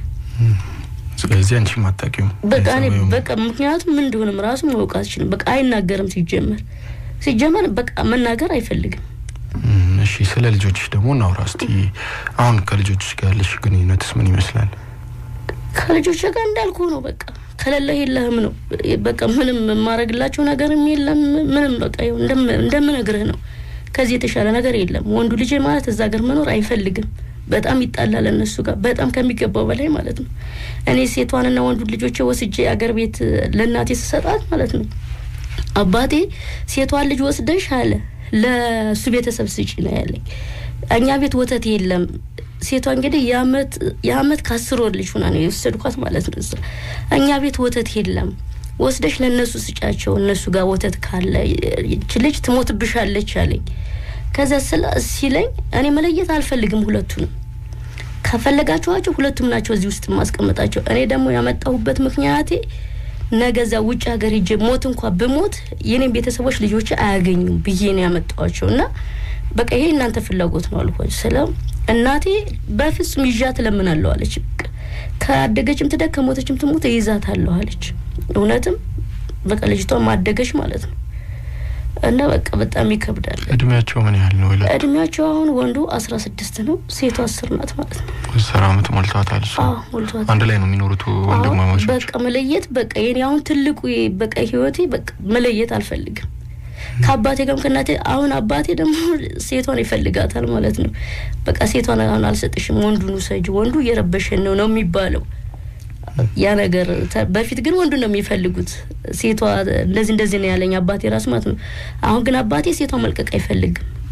ስለዚህ አንቺ ማታቂው በቃ እኔ በቃ ምክንያቱም ምን እንደሆነም ራሱ ማወቅ አልችልም። በቃ አይናገርም። ሲጀመር ሲጀመር በቃ መናገር አይፈልግም። እሺ ስለ ልጆችሽ ደግሞ እናውራ እስቲ። አሁን ከልጆችሽ ጋር ያለሽ ግንኙነትስ ምን ይመስላል? ከልጆች ጋር እንዳልኩ ነው። በቃ ከሌለህ የለህም ነው። በቃ ምንም የማረግላቸው ነገርም የለም። ምንም በቃ እንደምነግርህ ነው። ከዚህ የተሻለ ነገር የለም። ወንዱ ልጅ ማለት እዛ ሀገር መኖር አይፈልግም። በጣም ይጣላል እነሱ ጋር በጣም ከሚገባው በላይ ማለት ነው። እኔ ሴቷንና ወንዱ ልጆች ወስጄ አገር ቤት ለእናቴ ስሰጣት ማለት ነው አባቴ ሴቷን ልጅ ወስደሽ አለ ለእሱ ቤተሰብ ስጪ ነው ያለኝ። እኛ ቤት ወተት የለም። ሴቷ እንግዲህ የአመት የአመት ከአስር ወር ልጅ ሆና ነው የወሰድኳት ማለት ነው። እኛ ቤት ወተት የለም ወስደሽ ለእነሱ ስጫቸው፣ እነሱ ጋር ወተት ካለ ይች ልጅ ትሞትብሻለች አለኝ። ከዛ ስለ ሲለኝ እኔ መለየት አልፈልግም ሁለቱንም ከፈለጋችኋቸው ሁለቱም ናቸው እዚህ ውስጥ የማስቀምጣቸው። እኔ ደግሞ ያመጣሁበት ምክንያቴ ነገ እዛ ውጭ ሀገር ሂጄ ሞት እንኳ ብሞት የኔም ቤተሰቦች ልጆች አያገኙም ብዬ ነው ያመጣኋቸው እና በቃ ይሄ እናንተ ፍላጎት ነው አልኳቸው። ስለ እናቴ በፍጹም ይዣት እለምናለሁ አለች። በቃ ካደገችም ትደግ ከሞተችም ትሞት እይዛታለሁ አለች። እውነትም በቃ ልጅቷ ማደገች ማለት ነው እና በቃ በጣም ይከብዳል። እድሜያቸው ምን ያህል ነው? ይላል እድሜያቸው አሁን ወንዱ አስራ ስድስት ነው፣ ሴቷ አስር ናት ማለት ነው። አስር አመት ሞልቷታል። እሷ አዎ ሞልቷታል። አንድ ላይ ነው የሚኖሩት ወንድማማቾች። በቃ መለየት በቃ የኔ አሁን ትልቁ በቃ ህይወቴ በቃ መለየት አልፈልግም ከአባቴ ጋርም ከእናቴ። አሁን አባቴ ደግሞ ሴቷን ይፈልጋታል ማለት ነው። በቃ ሴቷን አሁን አልሰጥሽም፣ ወንዱን ውሰጅ፣ ወንዱ እየረበሸን ነው ነው የሚባለው ያ ነገር በፊት ግን ወንዱ ነው የሚፈልጉት። ሴቷ እንደዚህ እንደዚህ ነው ያለኝ አባቴ ራሱ ማለት ነው። አሁን ግን አባቴ ሴቷ መልቀቅ አይፈልግም።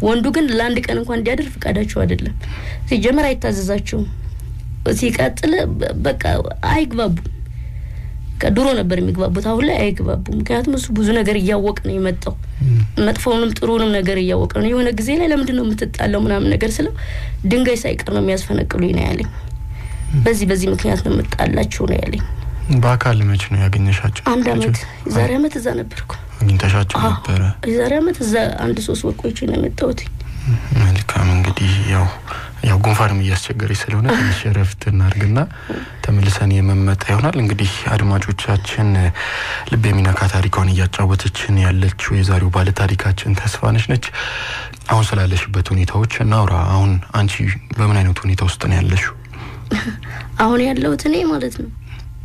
ወንዱ ግን ለአንድ ቀን እንኳን እንዲያድር ፍቃዳቸው አይደለም። ሲጀመር አይታዘዛቸውም። ሲቀጥል በቃ አይግባቡም። ድሮ ነበር የሚግባቡት፣ አሁን ላይ አይግባቡም። ምክንያቱም እሱ ብዙ ነገር እያወቅ ነው የመጣው መጥፎውንም ጥሩንም ነገር እያወቀ ነው። የሆነ ጊዜ ላይ ለምንድን ነው የምትጣለው ምናምን ነገር ስለው ድንጋይ ሳይቀር ነው የሚያስፈነቅሉኝ ነው ያለኝ። በዚህ በዚህ ምክንያት ነው የምጣላቸው ነው ያለኝ። በአካል መች ነው ያገኘሻቸው? አንድ አመት የዛሬ አመት እዛ ነበርኩ። አግኝተሻቸው ነበረ? የዛሬ አመት እዛ አንድ ሶስት ወር ቆይቼ ነው የመጣሁት። መልካም እንግዲህ ያው ያው ጉንፋንም እያስቸገረች ስለሆነ ትንሽ እረፍት እናድርግና ተመልሰን የመመጣ ይሆናል። እንግዲህ አድማጮቻችን ልብ የሚነካ ታሪኳን እያጫወተችን ያለችው የዛሬው ባለ ታሪካችን ተስፋነሽ ነች። አሁን ስላለሽበት ሁኔታዎች እናውራ። አሁን አንቺ በምን አይነት ሁኔታ ውስጥ ነው ያለሽው? አሁን ያለሁት እኔ ማለት ነው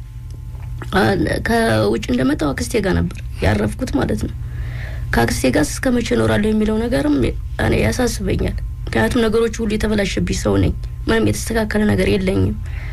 ከውጭ እንደመጣው አክስቴ ጋር ነበር ያረፍኩት ማለት ነው። ከአክስቴ ጋር እስከ መቼ እኖራለሁ የሚለው ነገርም እኔ ያሳስበኛል። ምክንያቱም ነገሮች ሁሉ የተበላሸብኝ ሰው ነኝ። ምንም የተስተካከለ ነገር የለኝም።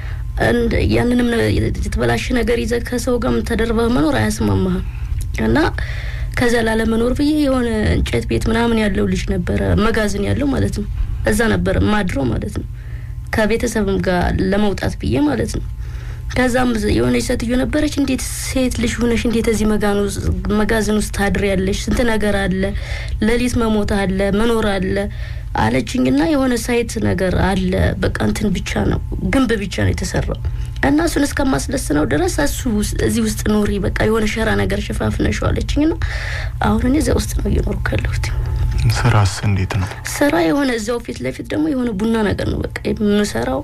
ያንንም የተበላሸ ነገር ይዘህ ከሰው ጋር ተደርበህ መኖር አያስማማህም እና ከዛ ላለመኖር ብዬ የሆነ እንጨት ቤት ምናምን ያለው ልጅ ነበረ፣ መጋዘን ያለው ማለት ነው። እዛ ነበር ማድረው ማለት ነው። ከቤተሰብም ጋር ለመውጣት ብዬ ማለት ነው። ከዛም የሆነች ሴትዮ ነበረች። እንዴት ሴት ልጅ ሆነሽ እንዴት እዚህ መጋዘን ውስጥ ታድሪያለሽ? ስንት ነገር አለ፣ ሌሊት መሞት አለ፣ መኖር አለ አለችኝና የሆነ ሳይት ነገር አለ። በቃ እንትን ብቻ ነው ግንብ ብቻ ነው የተሰራው እና እሱን እስከማስደስነው ድረስ እሱ እዚህ ውስጥ ኑሪ፣ በቃ የሆነ ሸራ ነገር ሸፋፍነሽው አለችኝና አሁን እኔ እዚያ ውስጥ ነው እየኖርኩ ያለሁት። ስራስ እንዴት ነው? ስራ የሆነ እዚያው ፊት ለፊት ደግሞ የሆነ ቡና ነገር ነው በቃ የምሰራው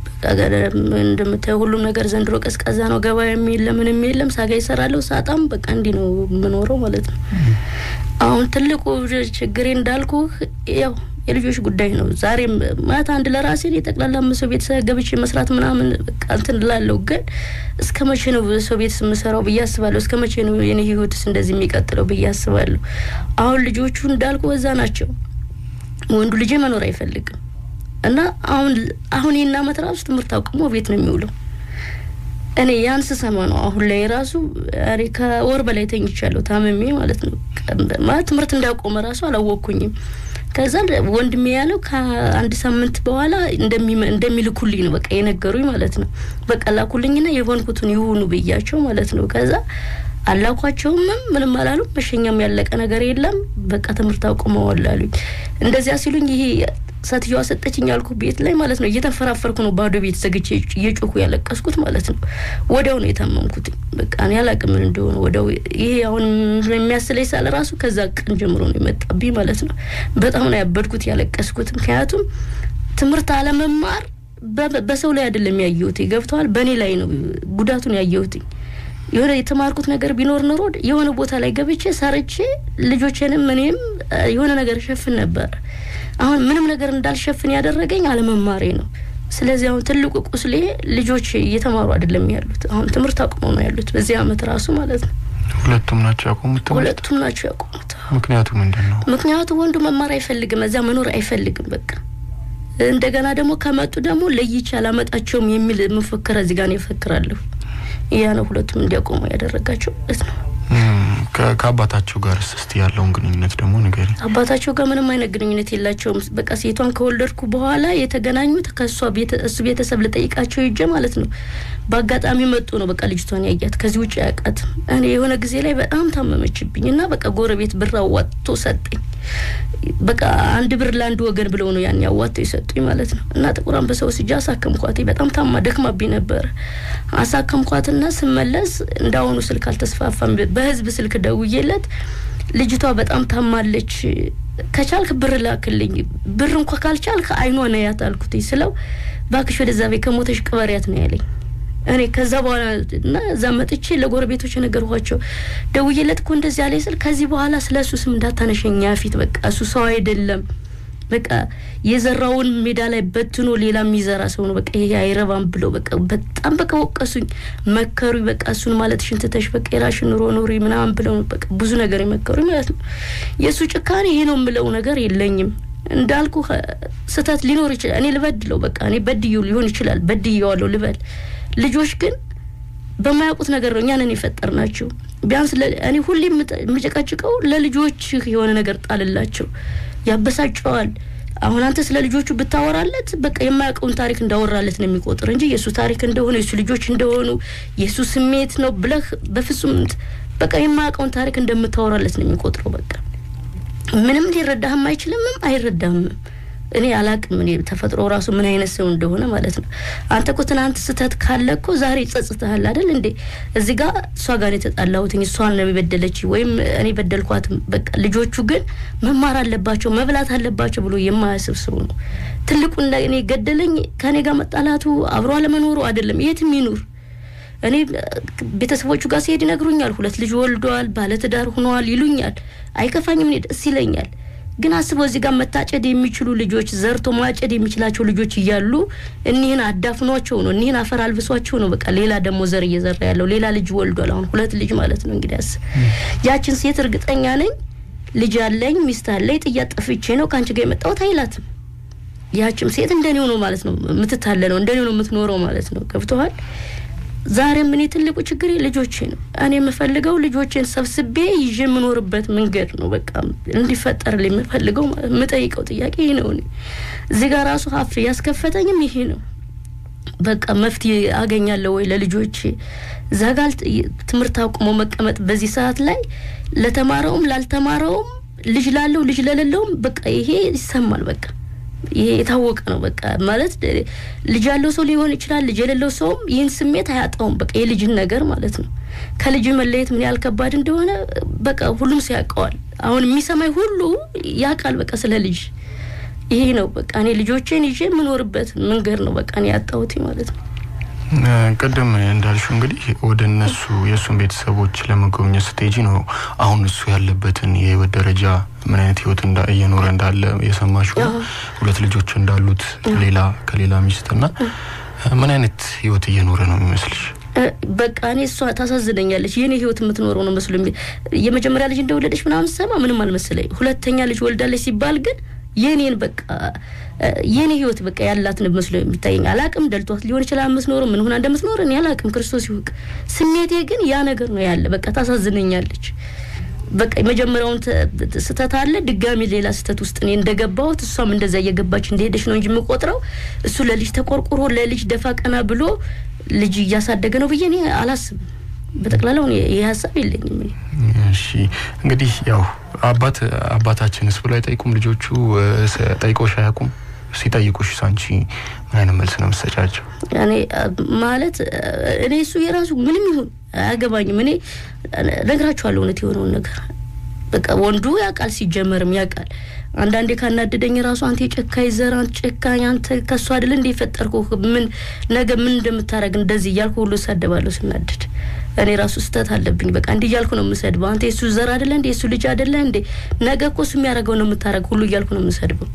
እንደምታየው ሁሉም ነገር ዘንድሮ ቀዝቃዛ ነው። ገበያ የለም ምንም የለም። ሳጋ ይሰራለሁ ሳጣም በቃ እንዲህ ነው የምኖረው ማለት ነው። አሁን ትልቁ ችግሬ እንዳልኩ ያው የልጆች ጉዳይ ነው። ዛሬም ማለት አንድ ለራሴ የጠቅላላ ሰው ቤት ገብቼ መስራት ምናምን በቃ እንትን እላለሁ። ግን እስከ መቼ ነው ሰው ቤት የምሰራው ብዬ አስባለሁ። እስከ መቼ ነው የኔ ህይወትስ እንደዚህ የሚቀጥለው ብዬ አስባለሁ። አሁን ልጆቹ እንዳልኩ እዛ ናቸው። ወንዱ ልጄ መኖር አይፈልግም እና አሁን አሁን ይህን አመት ራሱ ትምህርት አቁሞ ቤት ነው የሚውለው። እኔ ያን ስሰማ ነው አሁን ላይ ራሱ እኔ ከወር በላይ ተኝቻለሁ ታመሜ ማለት ነው። ማለት ትምህርት እንዳቆመ ራሱ አላወቅኩኝም። ከዛ ወንድሜ ያለው ከአንድ ሳምንት በኋላ እንደሚልኩልኝ ነው በቃ የነገሩኝ ማለት ነው። በቃ ላኩልኝና የሆንኩትን ይሁኑ ብያቸው ማለት ነው። ከዛ አላኳቸውም ምንም አላሉም። መሸኛም ያለቀ ነገር የለም። በቃ ትምህርት አቁመዋል አሉኝ። እንደዚያ ሲሉኝ ይሄ ሴትዮዋ ሰጠችኝ ያልኩ ቤት ላይ ማለት ነው እየተንፈራፈርኩ ነው ባዶ ቤት ዘግቼ እየጮኩ ያለቀስኩት ማለት ነው። ወዲያው ነው የታመምኩት። በቃ እኔ አላቅም ምን እንደሆነ ወዲያው ይሄ አሁን የሚያስለኝ ሳለ ራሱ ከዛ ቀን ጀምሮ ነው የመጣብኝ ማለት ነው። በጣም ነው ያበድኩት ያለቀስኩት። ምክንያቱም ትምህርት አለመማር በሰው ላይ አይደለም ያየሁት፣ ገብተዋል። በእኔ ላይ ነው ጉዳቱን ያየሁት። የሆነ የተማርኩት ነገር ቢኖር ኖሮ የሆነ ቦታ ላይ ገብቼ ሰርቼ ልጆቼንም እኔም የሆነ ነገር እሸፍን ነበር። አሁን ምንም ነገር እንዳልሸፍን ያደረገኝ አለመማሬ ነው። ስለዚህ አሁን ትልቁ ቁስሌ ልጆች እየተማሩ አይደለም ያሉት። አሁን ትምህርት አቁመው ነው ያሉት በዚህ አመት ራሱ ማለት ነው። ሁለቱም ናቸው ያቆሙት። ሁለቱም ናቸው ያቆሙት። ምክንያቱ ምንድን ነው? ምክንያቱ ወንዱ መማር አይፈልግም፣ እዚያ መኖር አይፈልግም። በቃ እንደገና ደግሞ ከመጡ ደግሞ ለይቼ አላመጣቸውም የሚል መፈክር እዚህ ጋር ነው ይፈክራለሁ። ያ ነው ሁለቱም እንዲያቆሙ ያደረጋቸው ማለት ነው። ከአባታቸው ጋር እስቲ ያለውን ግንኙነት ደግሞ ንገሪ። አባታቸው ጋር ምንም አይነት ግንኙነት የላቸውም። በቃ ሴቷን ከወለድኩ በኋላ የተገናኙት ከእሷ እሱ ቤተሰብ ልጠይቃቸው ሂጄ ማለት ነው። በአጋጣሚ መጡ ነው በቃ ልጅቷን ያያት። ከዚህ ውጭ አያውቃትም። እኔ የሆነ ጊዜ ላይ በጣም ታመመችብኝ እና በቃ ጎረቤት ብር አዋጥቶ ሰጠኝ። በቃ አንድ ብር ለአንድ ወገን ብለው ነው ያን ያዋጥቶ የሰጡኝ ማለት ነው። እና ጥቁር አንበሳ ወስጄ አሳከምኳት። በጣም ታማ ደክማብኝ ነበረ። አሳከምኳትና ስመለስ እንዳሁኑ ስልክ አልተስፋፋም። በህዝብ ስልክ ደውዬለት ልጅቷ በጣም ታማለች፣ ከቻልክ ብር ላክልኝ፣ ብር እንኳ ካልቻልክ አይኗ ነያት አልኩት ስለው ባክሽ ወደዛ ቤት ከሞተሽ ቅበሪያት ነው ያለኝ። እኔ ከዛ በኋላ እና እዛ መጥቼ ለጎረቤቶች የነገርኳቸው ደውዬለት እኮ እንደዚህ ያለ ስል ከዚህ በኋላ ስለ እሱ ስም እንዳታነሸኛ ፊት በቃ እሱ ሰው አይደለም በቃ የዘራውን ሜዳ ላይ በትኖ ሌላ የሚዘራ ሰው ነው። በቃ ይሄ አይረባም ብለው በቃ በጣም በቃ ወቀሱኝ፣ መከሩኝ። በቃ እሱን ማለት ሽንትተሽ በቃ የራሽን ኑሮ ኑሪ ምናምን ብለው በቃ ብዙ ነገር የመከሩኝ ማለት ነው። የእሱ ጭካኔ ይሄ ነው የምለው ነገር የለኝም። እንዳልኩ ስህተት ሊኖር ይችላል። እኔ ልበድለው በቃ እኔ በድዬው ሊሆን ይችላል በድዬዋለሁ ልበል። ልጆች ግን በማያውቁት ነገር ነው እኛንን የፈጠር ናቸው። ቢያንስ እኔ ሁሌ የምጨቃጭቀው ለልጆችህ የሆነ ነገር ጣልላቸው፣ ያበሳጨዋል። አሁን አንተ ስለ ልጆቹ ብታወራለት በቃ የማያውቀውን ታሪክ እንዳወራለት ነው የሚቆጥር እንጂ የእሱ ታሪክ እንደሆነ የእሱ ልጆች እንደሆኑ የእሱ ስሜት ነው ብለህ በፍጹም በቃ የማያውቀውን ታሪክ እንደምታወራለት ነው የሚቆጥረው። በቃ ምንም ሊረዳህም አይችልምም አይረዳህም። እኔ አላቅም። እኔ ተፈጥሮ ራሱ ምን አይነት ሰው እንደሆነ ማለት ነው። አንተ እኮ ትናንት ስህተት ካለ እኮ ዛሬ ይጸጽትሃል አይደል እንዴ? እዚህ ጋር እሷ ጋር የተጣላሁትኝ እሷን ነው የበደለች ወይም እኔ በደልኳት። በቃ ልጆቹ ግን መማር አለባቸው መብላት አለባቸው ብሎ የማያስብ ሰው ነው። ትልቁ እኔ ገደለኝ ከእኔ ጋር መጣላቱ አብሮ አለመኖሩ አይደለም፣ የትም ይኑር እኔ ቤተሰቦቹ ጋር ሲሄድ ይነግሩኛል። ሁለት ልጅ ወልደዋል፣ ባለትዳር ሆነዋል ይሉኛል። አይከፋኝም፣ እኔ ደስ ይለኛል። ግን አስበው እዚህ ጋር መታጨድ የሚችሉ ልጆች ዘርቶ ማጨድ የሚችላቸው ልጆች እያሉ እኒህን አዳፍኗቸው ነው፣ እኒህን አፈር አልብሷቸው ነው። በቃ ሌላ ደግሞ ዘር እየዘራ ያለው ሌላ ልጅ ወልዷል። አሁን ሁለት ልጅ ማለት ነው እንግዲህ አስብ። ያችን ሴት እርግጠኛ ነኝ ልጅ አለኝ ሚስት አለኝ ጥያ ጠፍቼ ነው ከአንቺ ጋር የመጣሁት አይላትም። ያችም ሴት እንደኔው ነው ማለት ነው የምትታለለው፣ እንደኔው ነው የምትኖረው ማለት ነው። ገብቶሃል? ዛሬም እኔ ትልቁ ችግሬ ልጆቼ ነው። እኔ የምፈልገው ልጆቼን ሰብስቤ ይዤ የምኖርበት መንገድ ነው። በቃ እንዲፈጠርልኝ የምፈልገው የምጠይቀው ጥያቄ ይህ ነው። እኔ እዚህ ጋር ራሱ ሀፍ ያስከፈተኝም ይሄ ነው። በቃ መፍትሄ አገኛለሁ ወይ ለልጆቼ? እዛ ጋር ትምህርት አቁሞ መቀመጥ በዚህ ሰዓት ላይ ለተማረውም ላልተማረውም ልጅ ላለው ልጅ ለሌለውም በቃ ይሄ ይሰማል። በቃ ይሄ የታወቀ ነው። በቃ ማለት ልጅ ያለው ሰው ሊሆን ይችላል፣ ልጅ የሌለው ሰውም ይህን ስሜት አያጣውም። በቃ የልጅን ነገር ማለት ነው። ከልጅ መለየት ምን ያህል ከባድ እንደሆነ በቃ ሁሉም ሰው ያውቀዋል። አሁን የሚሰማኝ ሁሉ ያውቃል። በቃ ስለ ልጅ ይሄ ነው በቃ እኔ ልጆቼን ይዤ የምኖርበት መንገድ ነው በቃ እኔ ያጣሁት ማለት ነው። ቅድም እንዳልሽው እንግዲህ ወደ እነሱ የእሱን ቤተሰቦች ለመጎብኘት ስትሄጂ ነው አሁን እሱ ያለበትን የህይወት ደረጃ ምን አይነት ህይወት እየኖረ እንዳለ የሰማሽው ሁለት ልጆች እንዳሉት ሌላ ከሌላ ሚስትና ምን አይነት ህይወት እየኖረ ነው የሚመስልሽ? በቃ እኔ እሷ ታሳዝነኛለች። የኔ ህይወት የምትኖረው ነው መስሎ የመጀመሪያ ልጅ እንደወለደች ምናምን ሰማ ምንም አልመሰለኝ። ሁለተኛ ልጅ ወልዳለች ሲባል ግን የኔን በቃ የኔ ህይወት በቃ ያላትን መስሎ የሚታየኝ አላቅም። ደልቷት ሊሆን ይችላል የምትኖረው ምን ሆና እንደምትኖር እኔ አላቅም። ክርስቶስ ይውቅ። ስሜቴ ግን ያ ነገር ነው ያለ። በቃ ታሳዝነኛለች። በቃ የመጀመሪያውን ስህተት አለ ድጋሚ ሌላ ስህተት ውስጥ እኔ እንደገባሁት እሷም እንደዛ እየገባች እንደሄደች ነው እንጂ የምቆጥረው እሱ ለልጅ ተቆርቁሮ ለልጅ ደፋ ቀና ብሎ ልጅ እያሳደገ ነው ብዬ እኔ አላስብም። በጠቅላላው ይህ ሀሳብ የለኝም። እሺ እንግዲህ ያው አባት አባታችንስ ብሎ አይጠይቁም ልጆቹ ጠይቆሽ አያውቁም? ሲጠይቁሽ ሳንቺ ምን አይነት መልስ ነው የምትሰጫቸው? እኔ ማለት እኔ እሱ የራሱ ምንም ይሁን አያገባኝም። እኔ ነግራችኋለሁ እውነት የሆነውን ነገር በቃ ወንዱ ያውቃል፣ ሲጀመርም ያውቃል። አንዳንዴ ካናደደኝ ራሱ አንተ የጨካኝ ዘር፣ አንተ ጨካኝ፣ አንተ ከሱ አይደል እንደ የፈጠርኩ ምን ነገ ምን እንደምታደርግ እንደዚህ እያልኩ ሁሉ እሳደባለሁ ስናደድ። እኔ ራሱ ስህተት አለብኝ። በቃ እንዲህ እያልኩ ነው የምሰድበው። አንተ የሱ ዘር አይደለ እንዴ? የሱ ልጅ አይደለ እንዴ? ነገ እኮ እሱ የሚያደርገው ነው የምታደርግ ሁሉ እያልኩ ነው የምሰድበው።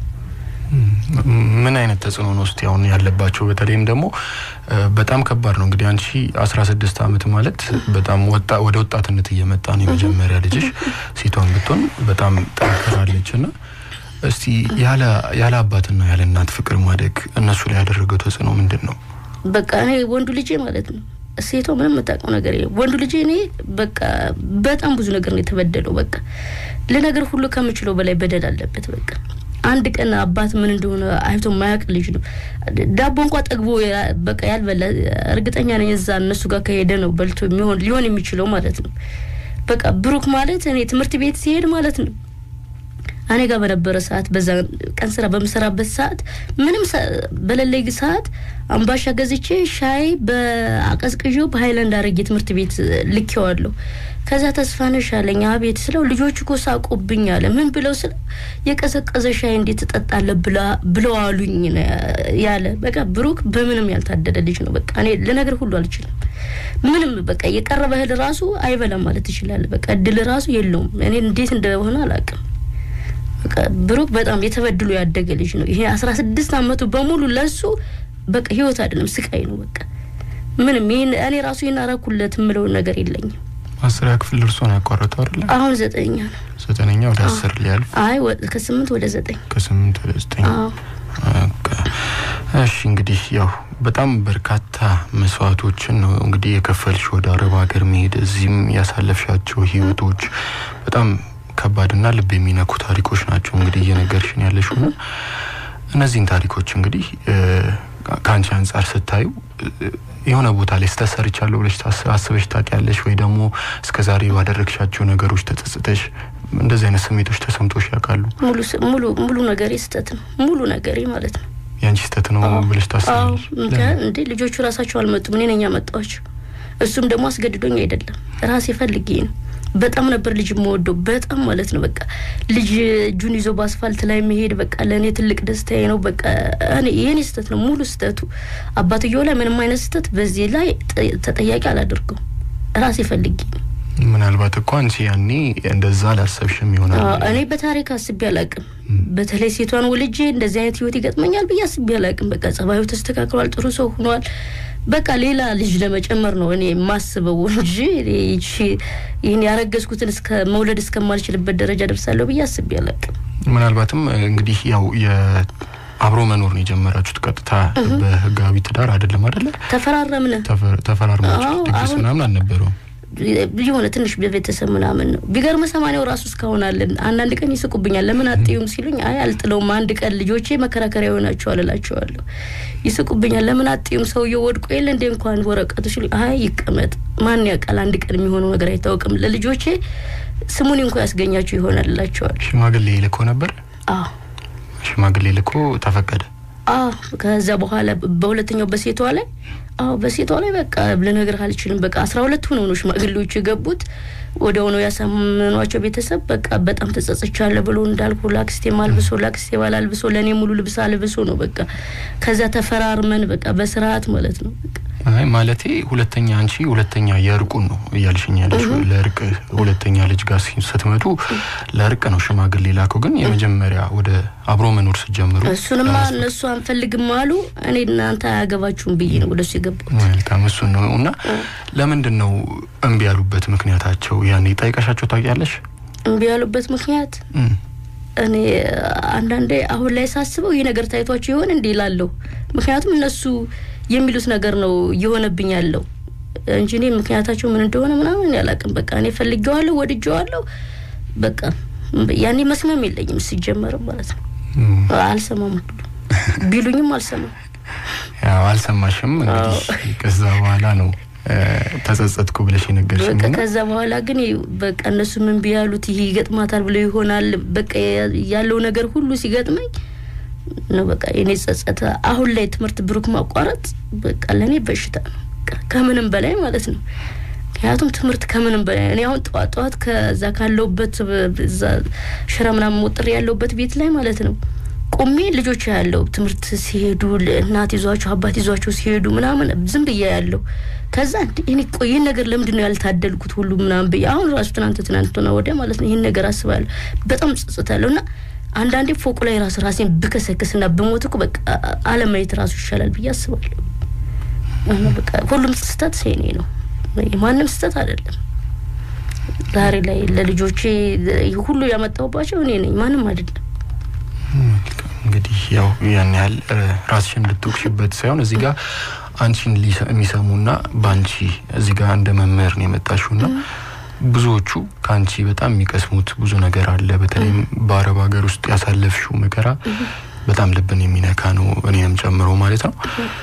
ምን አይነት ተጽዕኖ ነው ውስጥ አሁን ያለባቸው? በተለይም ደግሞ በጣም ከባድ ነው እንግዲህ አንቺ አስራ ስድስት አመት ማለት በጣም ወጣ ወደ ወጣትነት እየመጣ ነው። የመጀመሪያ ልጅሽ ሴቷን ብትሆን በጣም ጠንክራለች እና እስቲ ያለ ያለ አባትና ያለ እናት ፍቅር ማደግ እነሱ ላይ ያደረገው ተጽዕኖ ምንድን ነው? በቃ እኔ ወንዱ ልጄ ማለት ነው ሴቷ ምንም የምታውቀው ነገር የለም። ወንዱ ልጄ እኔ በቃ በጣም ብዙ ነገር ነው የተበደለው። በቃ ለነገር ሁሉ ከምችለው በላይ በደል አለበት። በቃ አንድ ቀን አባት ምን እንደሆነ አይቶ ማያውቅ ልጅ ነው። ዳቦ እንኳ ጠግቦ በቃ ያልበላ እርግጠኛ ነኝ እዛ እነሱ ጋር ከሄደ ነው በልቶ የሚሆን ሊሆን የሚችለው ማለት ነው። በቃ ብሩክ ማለት እኔ ትምህርት ቤት ሲሄድ ማለት ነው እኔ ጋር በነበረ ሰዓት በዛ ቀን ስራ በምሰራበት ሰዓት ምንም በሌለኝ ሰዓት አምባሻ ገዝቼ ሻይ በአቀዝቅዤው በሀይላንድ አድርጌ ትምህርት ቤት ልኬዋለሁ። ከዛ ተስፋነሽ አለኝ። አቤት ስለው ልጆቹ እኮ ሳቁብኝ አለ። ምን ብለው ስለው የቀዘቀዘ ሻይ እንዴት ትጠጣለህ ብለው አሉኝ ያለ። በቃ ብሩክ በምንም ያልታደለ ልጅ ነው። በቃ እኔ ልነግር ሁሉ አልችልም። ምንም በቃ የቀረበ እህል ራሱ አይበላም ማለት ይችላል። በቃ እድል ራሱ የለውም። እኔ እንዴት እንደሆነ አላውቅም። በቃ ብሩክ በጣም የተበድሎ ያደገ ልጅ ነው። ይሄ አስራ ስድስት አመቱ በሙሉ ለሱ በቃ ህይወት አይደለም ስቃይ ነው። በቃ ምንም ይህን እኔ ራሱ ይህን አረኩለት የምለውን ነገር የለኝም። አስሪያ ክፍል እርሶ ነው ያቋረጠው አይደለ? አሁን ዘጠኛ ነው። ዘጠነኛ ወደ አስር ሊያልፍ አይ ከስምንት ወደ ዘጠኝ ከስምንት ወደ ዘጠኝ እሺ እንግዲህ ያው በጣም በርካታ መስዋዕቶችን ነው እንግዲህ የከፈልሽ ወደ አረብ ሀገር መሄድ፣ እዚህም ያሳለፍሻቸው ህይወቶች በጣም ከባድና ልብ የሚነኩ ታሪኮች ናቸው እንግዲህ እየነገርሽን ያለሽው ና እነዚህን ታሪኮች እንግዲህ ከአንቺ አንጻር ስታዩ የሆነ ቦታ ላይ ስህተት ሰርቻለሁ ብለሽ አስበሽ ታውቂያለሽ ወይ ደግሞ እስከ ዛሬ ባደረግሻቸው ነገሮች ተጸጽተሽ እንደዚህ አይነት ስሜቶች ተሰምቶሽ ያውቃሉ? ሙሉ ሙሉ ነገሬ ስህተት ነው። ሙሉ ነገሬ ማለት ነው የአንቺ ስህተት ነው ብለሽ ታስባለሽ? እንዴ ልጆቹ ራሳቸው አልመጡም፣ እኔ ነኝ ያመጣኋቸው። እሱም ደግሞ አስገድዶኝ አይደለም፣ ራሴ ፈልጌ ነው። በጣም ነበር ልጅ የምወደው በጣም ማለት ነው። በቃ ልጅ እጁን ይዞ በአስፋልት ላይ መሄድ በቃ ለእኔ ትልቅ ደስታዬ ነው። በቃ እኔ የእኔ ስህተት ነው ሙሉ ስህተቱ። አባትየው ላይ ምንም አይነት ስህተት በዚህ ላይ ተጠያቂ አላደርገው ራሴ ፈልጌ ነው። ምናልባት እኮ አንቺ ያኔ እንደዛ አላሰብሽም ይሆናል። እኔ በታሪክ አስቤ አላቅም። በተለይ ሴቷን ወልጄ እንደዚህ አይነት ህይወት ይገጥመኛል ብዬ አስቤ አላቅም። በቃ ጸባዩ ተስተካክሏል፣ ጥሩ ሰው ሆኗል። በቃ ሌላ ልጅ ለመጨመር ነው እኔ የማስበው እንጂ ይህን ያረገዝኩትን እስከ መውለድ እስከማልችልበት ደረጃ ደርሳለሁ ብዬ አስቤ አላቅም። ምናልባትም እንግዲህ ያው አብሮ መኖር ነው የጀመራችሁት። ቀጥታ በህጋዊ ትዳር አይደለም አይደለ? ተፈራረምን። ተፈራርማችሁ ድግስ ምናምን አልነበረውም? የሆነ ትንሽ በቤተሰብ ምናምን ነው። ቢገርም ሰማንያው ራሱ እስካሁን አለን። አንዳንድ ቀን ይስቁብኛል። ለምን አጥዩም ሲሉኝ አይ አልጥለውም፣ አንድ ቀን ልጆቼ መከራከሪያ ይሆናቸዋል እላቸዋለሁ። ይስቁብኛል። ለምን አጥዩም ሰውየው ወድቆ የለ እንዴ እንኳን ወረቀቱ ሲሉኝ አይ ይቀመጥ፣ ማን ያውቃል፣ አንድ ቀን የሚሆነው ነገር አይታወቅም። ለልጆቼ ስሙን እንኳ ያስገኛቸው ይሆናል እላቸዋለሁ። ሽማግሌ ልኮ ነበር? አዎ ሽማግሌ ልኮ ተፈቀደ። አዎ ከዛ በኋላ በሁለተኛው በሴቷ ላይ አዎ በሴቷ ላይ በቃ ልነግርህ አልችልም። በቃ አስራ ሁለት ሆነው ነው ሽማግሌዎቹ የገቡት። ወደ ሆነው ያሳመኗቸው ቤተሰብ በቃ በጣም ተጸጽቻለሁ ብሎ እንዳልኩ ላክስቴም አልብሶ ላክስቴ ባል አልብሶ ለእኔ ሙሉ ልብስ አልብሶ ነው በቃ ከዛ ተፈራርመን በቃ በስርዓት ማለት ነው በቃ አይ ማለቴ ሁለተኛ አንቺ ሁለተኛ የእርቁን ነው እያልሽኝ ያለሽ። ለእርቅ ሁለተኛ ልጅ ጋር ስትመጡ ለእርቅ ነው ሽማግሌ ላከው። ግን የመጀመሪያ ወደ አብሮ መኖር ስትጀምሩ እሱንማ እነሱ አንፈልግም አሉ። እኔ እናንተ አያገባችሁም ብዬ ነው ወደሱ የገባሁት። መልካም እሱን ነው እና ለምንድን ነው እምቢ ያሉበት ምክንያታቸው? ያኔ ጠይቀሻቸው ታውቂያለሽ? እምቢ ያሉበት ምክንያት እኔ አንዳንዴ አሁን ላይ ሳስበው ይህ ነገር ታይቷቸው ይሆን እንዲህ ይላለሁ። ምክንያቱም እነሱ የሚሉት ነገር ነው እየሆነብኝ ያለው እንጂ እኔ ምክንያታቸው ምን እንደሆነ ምናምን ያላቅም። በቃ እኔ ፈልጌዋለሁ፣ ወድጄዋለሁ። በቃ ያኔ መስሚያም የለኝም ሲጀመርም ማለት ነው። አልሰማም ሁሉ ቢሉኝም አልሰማም። ያው አልሰማሽም። እንግዲህ ከዛ በኋላ ነው ተጸጸትኩ ብለሽ የነገርሽኝ። በቃ ከዛ በኋላ ግን በቃ እነሱ ምን ቢያሉት ይሄ ይገጥማታል ብለው ይሆናል። በቃ ያለው ነገር ሁሉ ሲገጥመኝ ነው በቃ የኔ ጸጸተ። አሁን ላይ ትምህርት ብሩክ ማቋረጥ በቃ ለእኔ በሽታ ነው ከምንም በላይ ማለት ነው። ምክንያቱም ትምህርት ከምንም በላይ እኔ አሁን ጠዋት ጠዋት ከዛ ካለውበት እዛ ሽረ ምናምን ሞጥሬ ያለውበት ቤት ላይ ማለት ነው ቆሜ ልጆች ያለው ትምህርት ሲሄዱ እናት ይዟቸው አባት ይዟቸው ሲሄዱ ምናምን ዝም ብዬ ያለው ከዛ እኔ ቆይ ይህን ነገር ለምንድን ነው ያልታደልኩት ሁሉ ምናምን ብዬ አሁን ራሱ ትናንት ትናንትና ወዲያ ማለት ነው ይህን ነገር አስባለሁ። በጣም ጸጽታለሁ እና አንዳንዴ ፎቁ ላይ ራሱ ራሴን ብከሰክስና ብሞት እኮ በቃ አለማየት ራሱ ይሻላል ብዬ አስባለሁ። በቃ ሁሉም ስህተት ሴኔ ነው፣ የማንም ስህተት አይደለም። ዛሬ ላይ ለልጆቼ ሁሉ ያመጣሁባቸው እኔ ነኝ፣ ማንም አይደለም። እንግዲህ ያው ያን ያህል ራስሽን ልትወቅሽበት ሳይሆን እዚህ ጋር አንቺን የሚሰሙና በአንቺ እዚህ ጋር እንደ መምህር ነው የመጣሽው ና ብዙዎቹ ከአንቺ በጣም የሚቀስሙት ብዙ ነገር አለ። በተለይም በአረብ ሀገር ውስጥ ያሳለፍሽው መከራ በጣም ልብን የሚነካ ነው፣ እኔንም ጨምሮ ማለት ነው።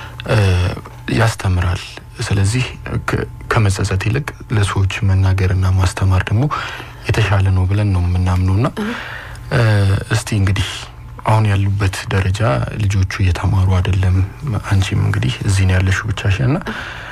ያስተምራል። ስለዚህ ከመጸጸት ይልቅ ለሰዎች መናገርና ማስተማር ደግሞ የተሻለ ነው ብለን ነው የምናምነው ና እስቲ እንግዲህ አሁን ያሉበት ደረጃ ልጆቹ እየተማሩ አይደለም። አንቺም እንግዲህ እዚህ ነው ያለሽው ብቻሽን ና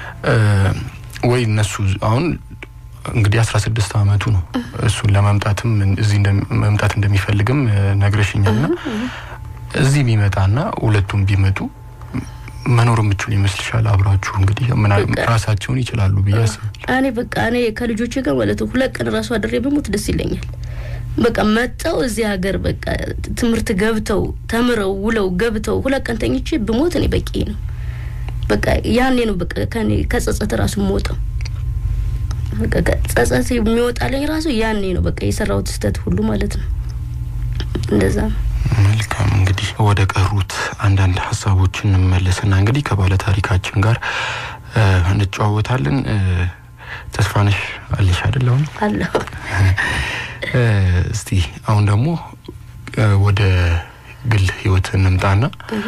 ወይ እነሱ አሁን እንግዲህ አስራ ስድስት አመቱ ነው። እሱን ለመምጣትም እዚህ መምጣት እንደሚፈልግም ነግረሽኛል ና እዚህ ቢመጣና ሁለቱም ቢመጡ መኖር የምችሉ ይመስልሻል? አብራችሁ እንግዲህ ራሳቸውን ይችላሉ ብዬ አስባለሁ። እኔ በቃ እኔ ከልጆቼ ጋር ማለት ነው ሁለት ቀን ራሱ አድሬ በሞት ደስ ይለኛል። በቃ መጠው እዚህ ሀገር በቃ ትምህርት ገብተው ተምረው ውለው ገብተው ሁለት ቀን ተኝቼ ብሞት እኔ በቂ ነው። በቃ ያኔ ነው በቃ ከኔ ከጸጸት ራሱ የምወጣው። በቃ ጸጸት የሚወጣልኝ ራሱ ያኔ ነው። በቃ የሰራሁት ስህተት ሁሉ ማለት ነው። እንደዛ ነው። መልካም እንግዲህ ወደ ቀሩት አንዳንድ ሀሳቦች እንመለስና እንግዲህ ከባለ ታሪካችን ጋር እንጨዋወታለን። ተስፋነሽ አለሽ አይደል? አሁን አለሁ። እስቲ አሁን ደግሞ ወደ ግል ህይወት እንምጣና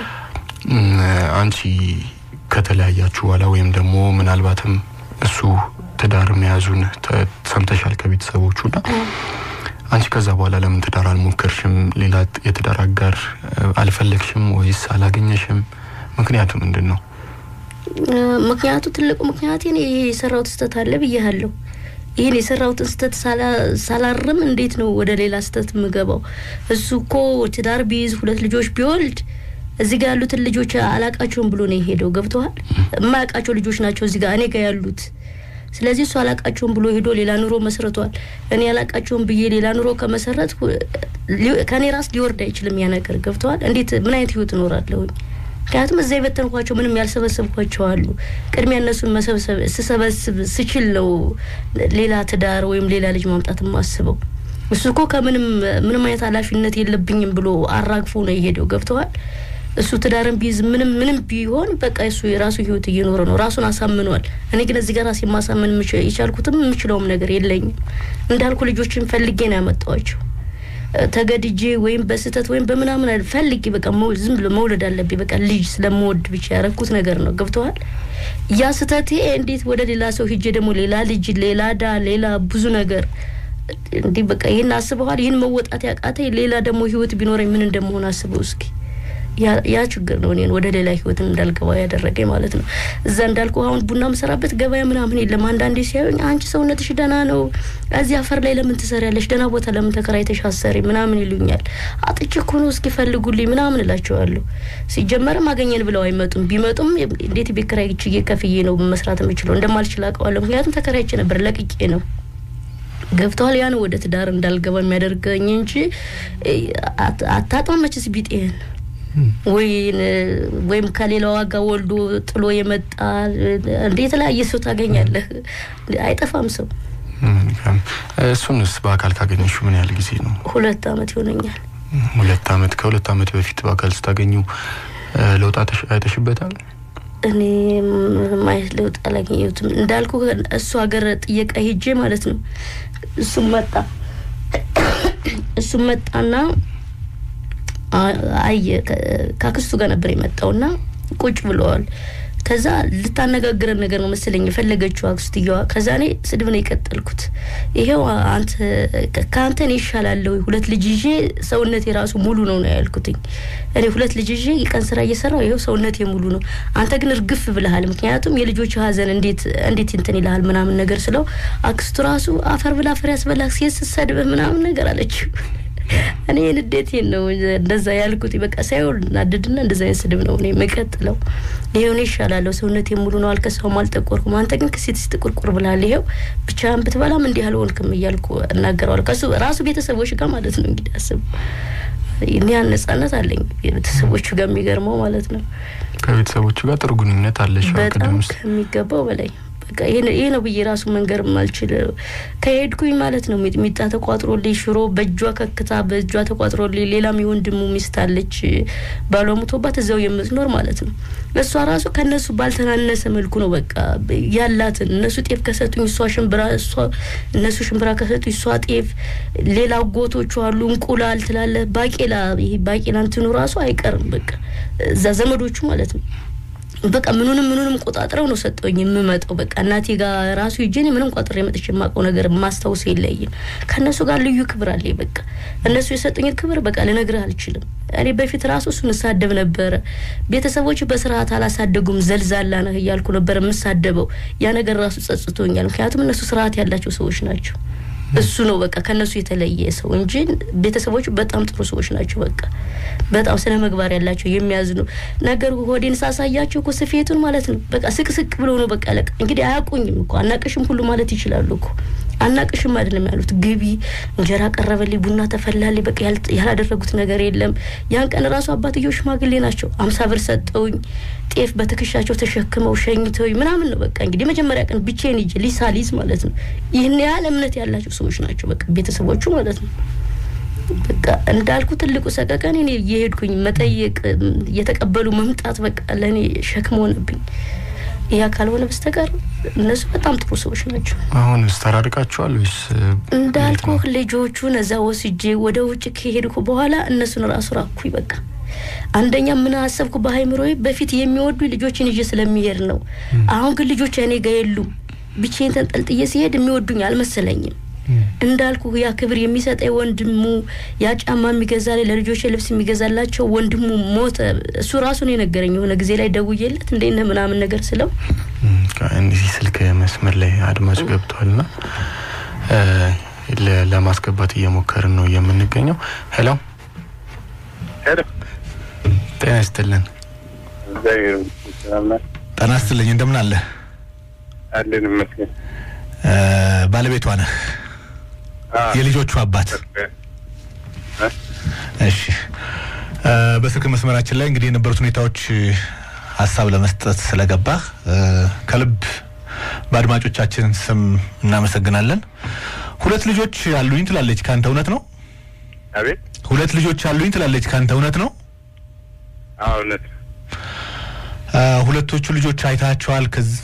አንቺ ከተለያያችሁ በኋላ ወይም ደግሞ ምናልባትም እሱ ትዳር መያዙን ሰምተሻል ከቤተሰቦቹና አንቺ ከዛ በኋላ ለምን ትዳር አልሞከርሽም? ሌላ የትዳር አጋር አልፈለግሽም ወይስ አላገኘሽም? ምክንያቱ ምንድን ነው? ምክንያቱ ትልቁ ምክንያት ይሄ የሰራሁት ስህተት አለ ብያለሁ። ይህን የሰራሁትን ስህተት ሳላርም እንዴት ነው ወደ ሌላ ስህተት የምገባው? እሱ እኮ ትዳር ቢይዝ ሁለት ልጆች ቢወልድ እዚህ ጋር ያሉትን ልጆች አላቃቸውም ብሎ ነው የሄደው። ገብተዋል? የማያውቃቸው ልጆች ናቸው እዚህ ጋር እኔ ጋር ያሉት ስለዚህ እሱ አላቃቸውም ብሎ ሄዶ ሌላ ኑሮ መስርቷል። እኔ አላቃቸውም ብዬ ሌላ ኑሮ ከመሰረት ከእኔ ራስ ሊወርድ አይችልም ያ ነገር ገብተዋል። እንዴት ምን አይነት ህይወት እኖራለሁኝ? ምክንያቱም እዛ የበተንኳቸው ምንም ያልሰበሰብኳቸው አሉ። ቅድሚያ እነሱን መሰብሰብ ስሰበስብ ስችል ነው ሌላ ትዳር ወይም ሌላ ልጅ ማምጣት የማስበው። እሱ እኮ ከምንም ምንም አይነት ኃላፊነት የለብኝም ብሎ አራግፎ ነው የሄደው። ገብተዋል። እሱ ትዳርን ቢይዝ ምንም ምንም ቢሆን በቃ እሱ የራሱ ህይወት እየኖረ ነው፣ ራሱን አሳምኗል። እኔ ግን እዚህ ጋር ራሴ ማሳመን የቻልኩትም የምችለውም ነገር የለኝም። እንዳልኩ ልጆችን ፈልጌ ነው ያመጣዋቸው። ተገድጄ ወይም በስህተት ወይም በምናምን ፈልጌ በቃ ዝም ብሎ መውለድ አለብኝ በቃ ልጅ ስለምወድ ብቻ ያረኩት ነገር ነው። ገብተዋል። ያ ስህተቴ እንዴት ወደ ሌላ ሰው ሂጄ ደግሞ ሌላ ልጅ፣ ሌላ ዳ፣ ሌላ ብዙ ነገር እንዲህ በቃ ይህን አስበዋል። ይህን መወጣት ያቃተኝ ሌላ ደግሞ ህይወት ቢኖረኝ ምን እንደመሆን አስበው እስኪ ያ ችግር ነው እኔን ወደ ሌላ ህይወት እንዳልገባ ያደረገኝ ማለት ነው። እዛ እንዳልኩ አሁን ቡና ምሰራበት ገበያ ምናምን የለም። አንዳንዴ ሲያዩኝ አንቺ ሰውነትሽ ደህና ነው፣ እዚህ አፈር ላይ ለምን ትሰሪያለሽ? ደህና ቦታ ለምን ተከራይተሽ አሰሪ ምናምን ይሉኛል። አጥቼ እኮ ነው እስኪ ፈልጉልኝ ምናምን እላቸዋለሁ። ሲጀመርም አገኘን ብለው አይመጡም። ቢመጡም እንዴት ቤት ኪራይ ችዬ ከፍዬ ነው መስራት የምችለው? እንደማልችል አውቀዋለሁ። ምክንያቱም ተከራይቼ ነበር፣ ለቅቄ ነው ገብተዋል። ያን ወደ ትዳር እንዳልገባ የሚያደርገኝ እንጂ አታጣም መችስ ቢጤን ወይም ከሌላ ዋጋ ወልዶ ጥሎ የመጣ እንደ የተለያየ ሰው ታገኛለህ። አይጠፋም ሰው። እሱንስ በአካል ካገኘሹ ምን ያህል ጊዜ ነው? ሁለት አመት ይሆነኛል። ሁለት አመት ከሁለት አመት በፊት በአካል ስታገኙ ለውጥ አይተሽበታል? እኔ ማየት ለውጥ አላገኘሁትም። እንዳልኩ እሱ ሀገር ጥየቃ ሄጄ ማለት ነው። እሱም መጣ እሱም መጣና አየ ከአክስቱ ጋር ነበር የመጣውና ቁጭ ብለዋል። ከዛ ልታነጋግረን ነገር ነው መሰለኝ የፈለገችው አክስትየዋ። ከዛ እኔ ስድብ ነው የቀጠልኩት። ይሄው አንተ ከአንተ እኔ ይሻላለሁ ሁለት ልጅ ይዤ ሰውነቴ የራሱ ሙሉ ነው ነው ያልኩትኝ። እኔ ሁለት ልጅ ይዤ የቀን ስራ እየሰራው ይኸው ሰውነቴ ሙሉ ነው። አንተ ግን እርግፍ ብለሃል። ምክንያቱም የልጆች ሀዘን እንዴት እንዴት እንትን ይልሃል ምናምን ነገር ስለው አክስቱ ራሱ አፈር ብላ አፈር ያስበላህ ሴት ስትሰድብህ ምናምን ነገር አለችው። እኔ ንዴቴን ነው እንደዛ ያልኩት። በቃ ሳይሆን ናድድና እንደዛ አይነት ስድብ ነው እኔ የምቀጥለው። ይሄው እኔ ይሻላለሁ፣ ሰውነቴ ሙሉ ነው፣ አልከሳውም፣ አልጠቆርኩም። አንተ ግን ከሴት ጥቁርቁር ብላል። ይሄው ብቻህን ብትበላም እንዲህ አልሆንክም እያልኩ እናገረዋል። ከሱ ራሱ ቤተሰቦች ጋር ማለት ነው እንግዲህ አስብ። እኔ ያን ነጻነት አለኝ ቤተሰቦቹ ጋር የሚገርመው ማለት ነው። ከቤተሰቦቹ ጋር ጥሩ ግንኙነት አለሽ? በጣም ከሚገባው በላይ በቃ ይሄ ነው ብዬ ራሱ መንገር ማልችል ከሄድኩኝ ማለት ነው። ሚጣ ተቋጥሮልኝ ሽሮ በእጇ ከክታ በእጇ ተቋጥሮልኝ፣ ሌላም የወንድሙ ሚስት አለች ባሏ ሙቶባት እዛው የምትኖር ማለት ነው። እሷ ራሱ ከእነሱ ባልተናነሰ መልኩ ነው በቃ ያላትን እነሱ ጤፍ ከሰጡኝ እሷ ሽምብራ እሷ እነሱ ሽምብራ ከሰጡኝ እሷ ጤፍ፣ ሌላ ጎቶቹ አሉ እንቁላል ትላለ ባቄላ ይሄ ባቄላ እንትኑ ራሱ አይቀርም በቃ እዛ ዘመዶቹ ማለት ነው በቃ ምኑንም ምኑንም ቆጣጥረው ነው ሰጠውኝ የምመጣው። በቃ እናቴ ጋር ራሱ ሂጄ እኔ ምንም ቆጥሬ መጥቼ የማውቀው ነገር ማስታወስ የለይም። ከእነሱ ጋር ልዩ ክብር አለኝ። በቃ እነሱ የሰጡኝን ክብር በቃ ልነግርህ አልችልም። እኔ በፊት ራሱ እሱን እሳደብ ነበረ። ቤተሰቦች በስርዓት አላሳደጉም፣ ዘልዛላ ነህ እያልኩ ነበር የምሳደበው። ያ ነገር ራሱ ጸጽቶኛል። ምክንያቱም እነሱ ስርዓት ያላቸው ሰዎች ናቸው። እሱ ነው በቃ ከነሱ የተለየ ሰው እንጂ ቤተሰቦቹ በጣም ጥሩ ሰዎች ናቸው። በቃ በጣም ስነ ምግባር ያላቸው የሚያዝኑ ነገር ሆዴን ሳሳያቸው እኮ ስፌቱን ማለት ነው በቃ ስቅስቅ ብሎ ነው በቃ ለቃ እንግዲህ አያውቁኝም እኮ አናቅሽም ሁሉ ማለት ይችላሉ እኮ አናቅሽም አይደለም ያሉት። ግቢ እንጀራ ቀረበልኝ፣ ቡና ተፈላልኝ፣ በቃ ያላደረጉት ነገር የለም። ያን ቀን ራሱ አባትየው ሽማግሌ ናቸው። አምሳ ብር ሰጠውኝ፣ ጤፍ በትከሻቸው ተሸክመው ሸኝተውኝ ምናምን ነው በቃ እንግዲህ የመጀመሪያ ቀን ብቻዬን ሂጄ ሊሳ ሊዝ ማለት ነው። ይህን ያህል እምነት ያላቸው ሰዎች ናቸው በቃ ቤተሰቦቹ ማለት ነው። በቃ እንዳልኩ ትልቁ ሰቀቀን እኔ እየሄድኩኝ መጠየቅ እየተቀበሉ መምጣት በቃ ለእኔ ሸክም ሆነብኝ። ያ ካልሆነ በስተቀር እነሱ በጣም ጥሩ ሰዎች ናቸው። አሁን ተራርቃችኋል ወይስ እንዳልኩ ልጆቹን እዛ ወስጄ ወደ ውጭ ከሄድኩ በኋላ እነሱን ራሱ ራኩኝ። በቃ አንደኛ ምን አሰብኩ በሀይምሮዬ በፊት የሚወዱ ልጆችን ይዤ ስለሚሄድ ነው። አሁን ግን ልጆች እኔ ጋር የሉም። ብቻዬን ተንጠልጥዬ ሲሄድ የሚወዱኝ አልመሰለኝም። እንዳልኩ ያ ክብር የሚሰጠኝ ወንድሙ ያ ጫማ የሚገዛልኝ ለልጆች ልብስ የሚገዛላቸው ወንድሙ ሞተ። እሱ ራሱን የነገረኝ የሆነ ጊዜ ላይ ደውዬለት እንዴት ነህ ምናምን ነገር ስለው እዚህ ስልክ መስመር ላይ አድማጭ ገብቷል ና ለማስገባት እየሞከርን ነው የምንገኘው። ሄሎ ሄሎ፣ ጤና ይስጥልን። ጤና ይስጥልኝ። እንደምን አለ? አለን ይመስገን። ባለቤቷ ነህ? የልጆቹ አባት? እሺ። በስልክ መስመራችን ላይ እንግዲህ የነበሩት ሁኔታዎች ሀሳብ ለመስጠት ስለገባህ ከልብ በአድማጮቻችን ስም እናመሰግናለን። ሁለት ልጆች አሉኝ ትላለች፣ ከአንተ እውነት ነው? አቤት። ሁለት ልጆች አሉኝ ትላለች፣ ከአንተ እውነት ነው? አዎ እውነት ነው። ሁለቶቹ ልጆች አይታቸዋል? ከዚህ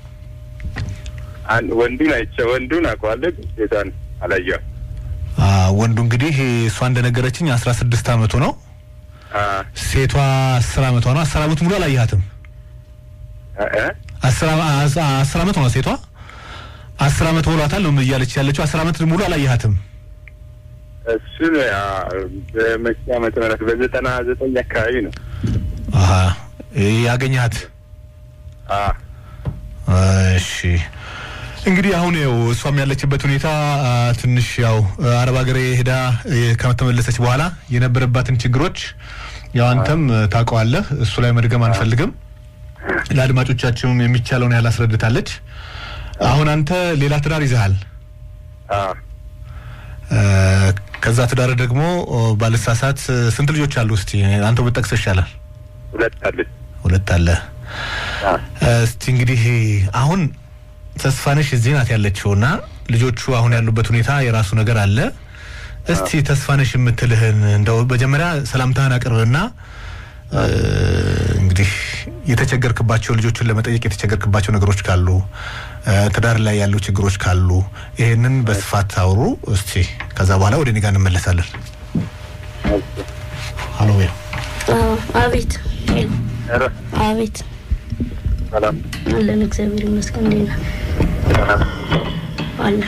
አንድ ወንዱን አይቼ ወንዱን አውቀዋለሁ፣ ግን ሴቷን አላየኋትም። ወንዱ እንግዲህ እሷ እንደነገረችኝ አስራ ስድስት አመቱ ነው። አ ሴቷ አስር አመቷ ነው። አስር አመት ሙሉ አላየሃትም? እ አስር አመ- አስ- አስር አመት ነው ሴቷ። አስር አመት ሆኗታል ነው እያለች ያለችው። አስር አመት ሙሉ አላየሃትም? እሱን ያ በመቼ ዓመተ ምህረት በዘጠና ዘጠኝ አካባቢ ነው። አሀ ያገኘሃት? አ እሺ እንግዲህ አሁን ያው እሷም ያለችበት ሁኔታ አ፣ ትንሽ ያው አረብ ሀገር ሄዳ እ፣ ከተመለሰች በኋላ የነበረባትን ችግሮች ያው አንተም እ፣ ታውቀዋለህ። እሱ ላይ መድገም አንፈልግም። ለአድማጮቻችንም የሚቻለውን ያህል አስረድታለች። አሁን አንተ ሌላ ትዳር ይዘሃል። አ እ፣ ከዛ ትዳር ደግሞ ኦ፣ ባልሳሳት እ፣ ስንት ልጆች አሉ? እስቲ አንተ ብትጠቅስ ይሻላል። ሁለት አለች። ሁለት አለ። አ እስቲ እንግዲህ አሁን ተስፋነሽ እዚህ ናት ያለችው እና ልጆቹ አሁን ያሉበት ሁኔታ የራሱ ነገር አለ። እስቲ ተስፋነሽ የምትልህን እንደው መጀመሪያ ሰላምታህን አቅርብና እ፣ እንግዲህ የተቸገርክባቸው ልጆቹን ለመጠየቅ የተቸገርክባቸው ነገሮች ካሉ እ፣ ትዳር ላይ ያሉ ችግሮች ካሉ ይሄንን በስፋት አውሩ እስቲ። ከዛ በኋላ ወደ እኔ ጋር እንመለሳለን። ሀሎ ቤል አዎ፣ አቤት ሄሎ፣ ኧረ አቤት ሰላም አለን። እግዚአብሔር ይመስገን። እንዴት ነህ? ሰላም አለን።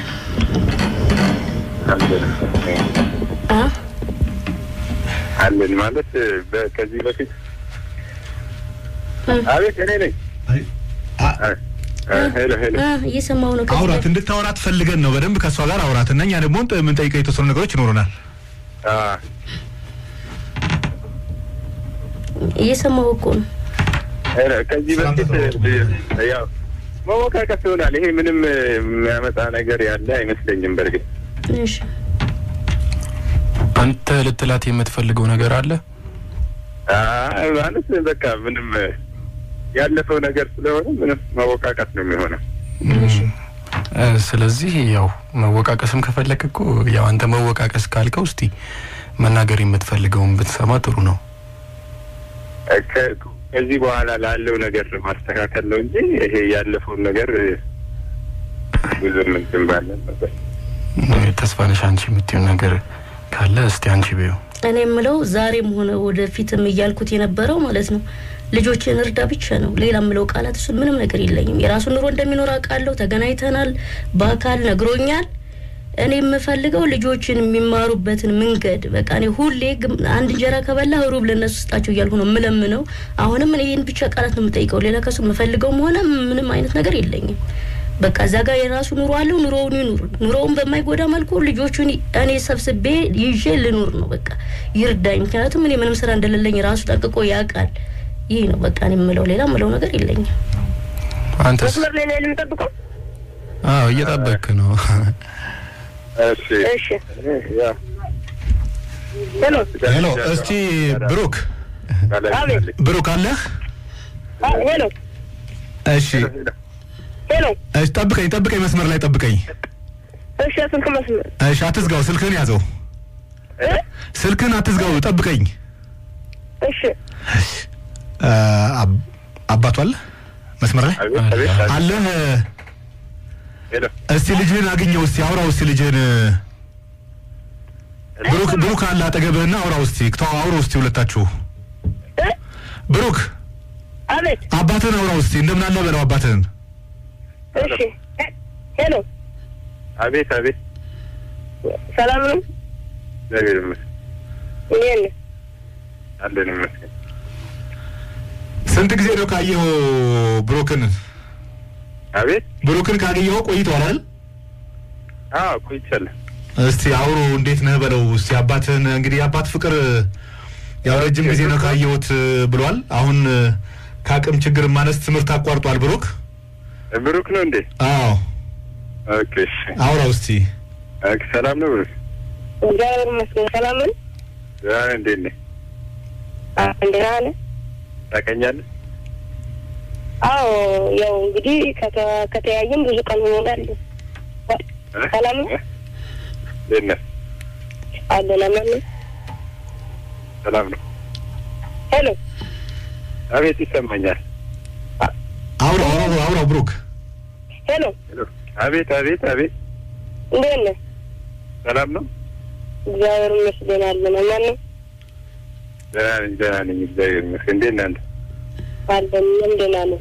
አለን አ አለን ማለት በ- ከዚህ በፊት እ፣ አቤት እኔ ነኝ። አ አ፣ ሄሎ ሄሎ አ፣ እየሰማሁ ነው። ከዚህ አውራት በፊት- እንድታወራት ፈልገን ነው በደንብ ከእሷ ጋር አውራት እና እኛ ደግሞ የምንጠይቀው የተወሰኑ ነገሮች ይኖሩናል። አ እየሰማሁ እኮ ነው። ሄሎ ከዚህ በፊት ያው መወቃቀስ ይሆናል። ይሄ ምንም የሚያመጣ ነገር ያለ አይመስለኝም። በእርግጥ እሺ አንተ ልትላት የምትፈልገው ነገር አለ? አይ ማለት በቃ ምንም ያለፈው ነገር ስለሆነ ምንም መወቃቀስ ነው የሚሆነው። እ፣ ስለዚህ ያው መወቃቀስም ከፈለክ እኮ ያው አንተ መወቃቀስ ካልከው እስቲ መናገር የምትፈልገውን ብትሰማ ጥሩ ነው። ከ- ከዚህ በኋላ ላለው ነገር ማስተካከል ነው እንጂ ይሄ ያለፈውን ነገር ብዙም እንትን ባለን ነበር። እ፣ ተስፋነሽ አንቺ የምትይው ነገር ካለ እስቲ አንቺ በይው። እኔ የምለው ዛሬም ሆነ ወደፊትም እያልኩት የነበረው ማለት ነው ልጆችን እርዳ ብቻ ነው። ሌላ የምለው ቃላት እሱን ምንም ነገር የለኝም። የራሱን ኑሮ እንደሚኖር አውቃለሁ። ተገናኝተናል፣ በአካል ነግሮኛል። እኔ የምፈልገው ልጆችን የሚማሩበትን መንገድ በቃ እኔ ሁሌ ግም- አንድ እንጀራ ከበላ ሩብ ለእነሱ ስጣቸው እያልኩ ነው የምለምነው። አሁንም እኔ ይህን ብቻ ቃላት ነው የምጠይቀው። ሌላ ከሱ የምፈልገውም ሆነ ምንም አይነት ነገር የለኝም። በቃ እዛ ጋር የራሱ ኑሮ አለው። ኑሮውን ይኑር። ኑሮውን በማይጎዳ መልኩ ልጆቹን እኔ ሰብስቤ ይዤ ልኑር ነው በቃ ይርዳኝ። ምክንያቱም እኔ ምንም ስራ እንደሌለኝ ራሱ ጠንቅቆ ያውቃል። ይህ ነው በቃ እኔ የምለው ሌላ የምለው ነገር የለኝም። አንተስ? መስመር ላይ ነው የምንጠብቀው። አዎ እየጠበክ ነው። እሺ እሺ ያው ሄሎ ሄሎ፣ እስቲ ብሩክ ባለቤት ብሩክ አለህ? አ- ሄሎ እሺ ሄሎ እሺ፣ ጠብቀኝ ጠብቀኝ፣ መስመር ላይ ጠብቀኝ። እሺ ስልክ መስመር እሺ፣ አትዝጋው፣ ስልክህን ያዘው። እ? ስልክህን አትዝጋው፣ ጠብቀኝ። እሺ አ፣ አብ- አባቱ አለ መስመር ላይ አቤት አቤት አቤት። አለህ? ሄሎ እስቲ ልጅህን አግኘው፣ እስቲ አውራው፣ እስቲ ልጅህን ብሩክ ብሩክ አለ አጠገብህና አውራው፣ እስቲ ተው፣ አውራው እስቲ ሁለታችሁ። እ? ብሩክ አቤት አባትህን አውራው እስቲ፣ እንደምን አለ በለው አባትህን። እሺ ሄ- ሄሎ አቤት አቤት። ሰላም ነው እግዚአብሔር ይመስገን እንዴት ነህ አለን ይመስገን። ስንት ጊዜ ነው ካየኸው ብሩክን? አቤት ብሩክን ካገኘኸው ቆይቷል አይደል? አዎ ቆይቻለሁ። እስቲ አውሮ እንዴት ነህ በለው እስቲ አባትህን። እንግዲህ የአባት ፍቅር ያው ረጅም ጊዜ ነው ካየሁት ብሏል። አሁን ከአቅም ችግር ማነስ ትምህርት አቋርጧል ብሩክ። ብሩክ ነው እንዴ? አዎ ኦኬ እሺ። አውራው እስቲ። ኦኬ ሰላም ነው ብሩክ? እግዚአብሔር ይመስገን ሰላም ነው ደህና ነህ? እንዴት ነህ? አ- ደህና ነህ ታውቀኛለህ? አዎ ያው እንግዲህ ከተ- ከተያየን ብዙ ቀን ሆኖናል እ? ሰላም ነው እ? እንዴት ነህ? አለን አማን ነው ሰላም ነው? ሄሎ አቤት ይሰማኛል። አውራው አውራው አውራው ብሩክ። ሄሎ ሄሎ አቤት አቤት አቤት። እንዴት ነህ ሰላም ነው? እግዚአብሔር ይመስገን አለን አማን ነው ደህና ነኝ ደህና ነኝ እግዚአብሔር ይመስገን። እንዴት ነህ አንተ? አለን እኛም ደህና ነን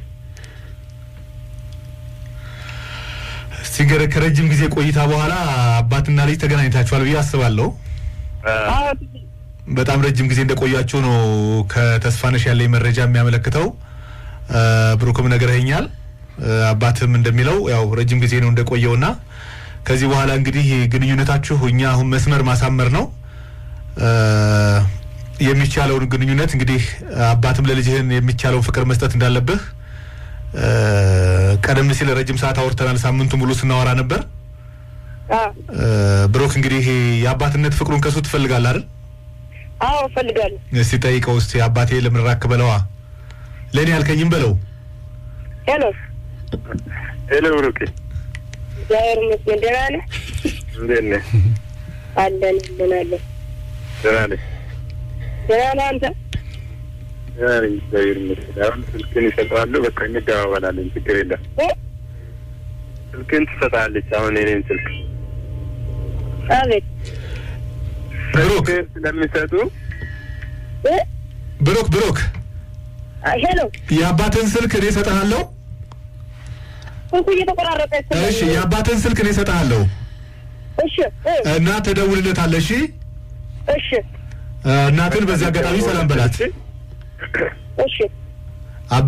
እስቲ እንግዲህ ከረጅም ጊዜ ቆይታ በኋላ አባትና ልጅ ተገናኝታችኋል ብዬ አስባለሁ። አ- አዎ በጣም ረጅም ጊዜ እንደቆያችሁ ነው ከተስፋነሽ ያለኝ መረጃ የሚያመለክተው። አ፣ ብሩክም ነግረኸኛል። አ፣ አባትም እንደሚለው ያው ረጅም ጊዜ ነው እንደቆየውና ከዚህ በኋላ እንግዲህ ግንኙነታችሁ እኛ አሁን መስመር ማሳመር ነው አ፣ የሚቻለውን ግንኙነት እንግዲህ አባትም ለልጅህን የሚቻለውን ፍቅር መስጠት እንዳለብህ አ፣ ቀደም ሲል ረጅም ሰዓት አውርተናል። ሳምንቱ ሙሉ ስናወራ ነበር። አዎ አ፣ ብሩክ እንግዲህ የአባትነት ፍቅሩን ከሱ ትፈልጋለህ አይደል? አዎ እፈልጋለሁ እስቲ ጠይቀው እስቲ አባቴ ለምን ራክ በለዋ ለእኔ ያልከኝም በለው ሄሎ ሄሎ ብሩኬ እግዚአብሔር ይመስገን ደህና ነህ እንዴት ነህ? አለን አለን አለን ደህና ነኝ ደህና ነህ አንተ ደህና ነኝ እግዚአብሔር ይመስገን። አሁን ስልክን ይሰጠዋሉ። በቃ እንደዋወላለን። ችግር የለም። እ? ስልክን ትሰጣለች። አሁን የኔን ስልክ አቤት ብሩክ ስልክህን ስለሚሰጡ እ? ብሩክ ብሩክ አ- ሄሎ የአባትን ስልክ እኔ እሰጥሃለሁ ስልኩ እየተቆራረጠ ስለሆነ- እሺ የአባትን ስልክ እኔ እሰጥሃለሁ እሺ እ? እና ትደውልለታለህ እሺ እሺ እናትን በዚህ አጋጣሚ ሰላም በላት እሺ አበ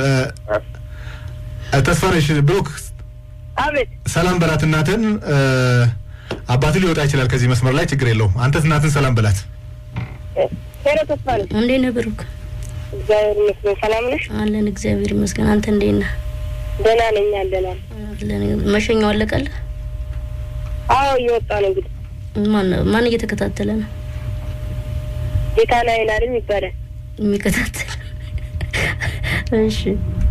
ተስፋነሽ ብሩክ አቤት ሰላም በላት እናትን አባትን ሊወጣ ይችላል ከዚህ መስመር ላይ ችግር የለውም አንተ እናትን ሰላም በላት እ፣ ሄሎ ተስፋ ነኝ እንዴት ነህ ብሩክ? እግዚአብሔር ይመስገን ሰላም ነሽ አለን እግዚአብሔር ይመስገን። አንተ እንዴት ነህ? ደህና ነኝ አለን አለን አለን። መሸኛው አለቀልህ? አዎ እየወጣ ነው እንግዲህ ማን ማን እየተከታተለ ነው ጌታ ናይን አይደል ይባላል የሚከታተል? እሺ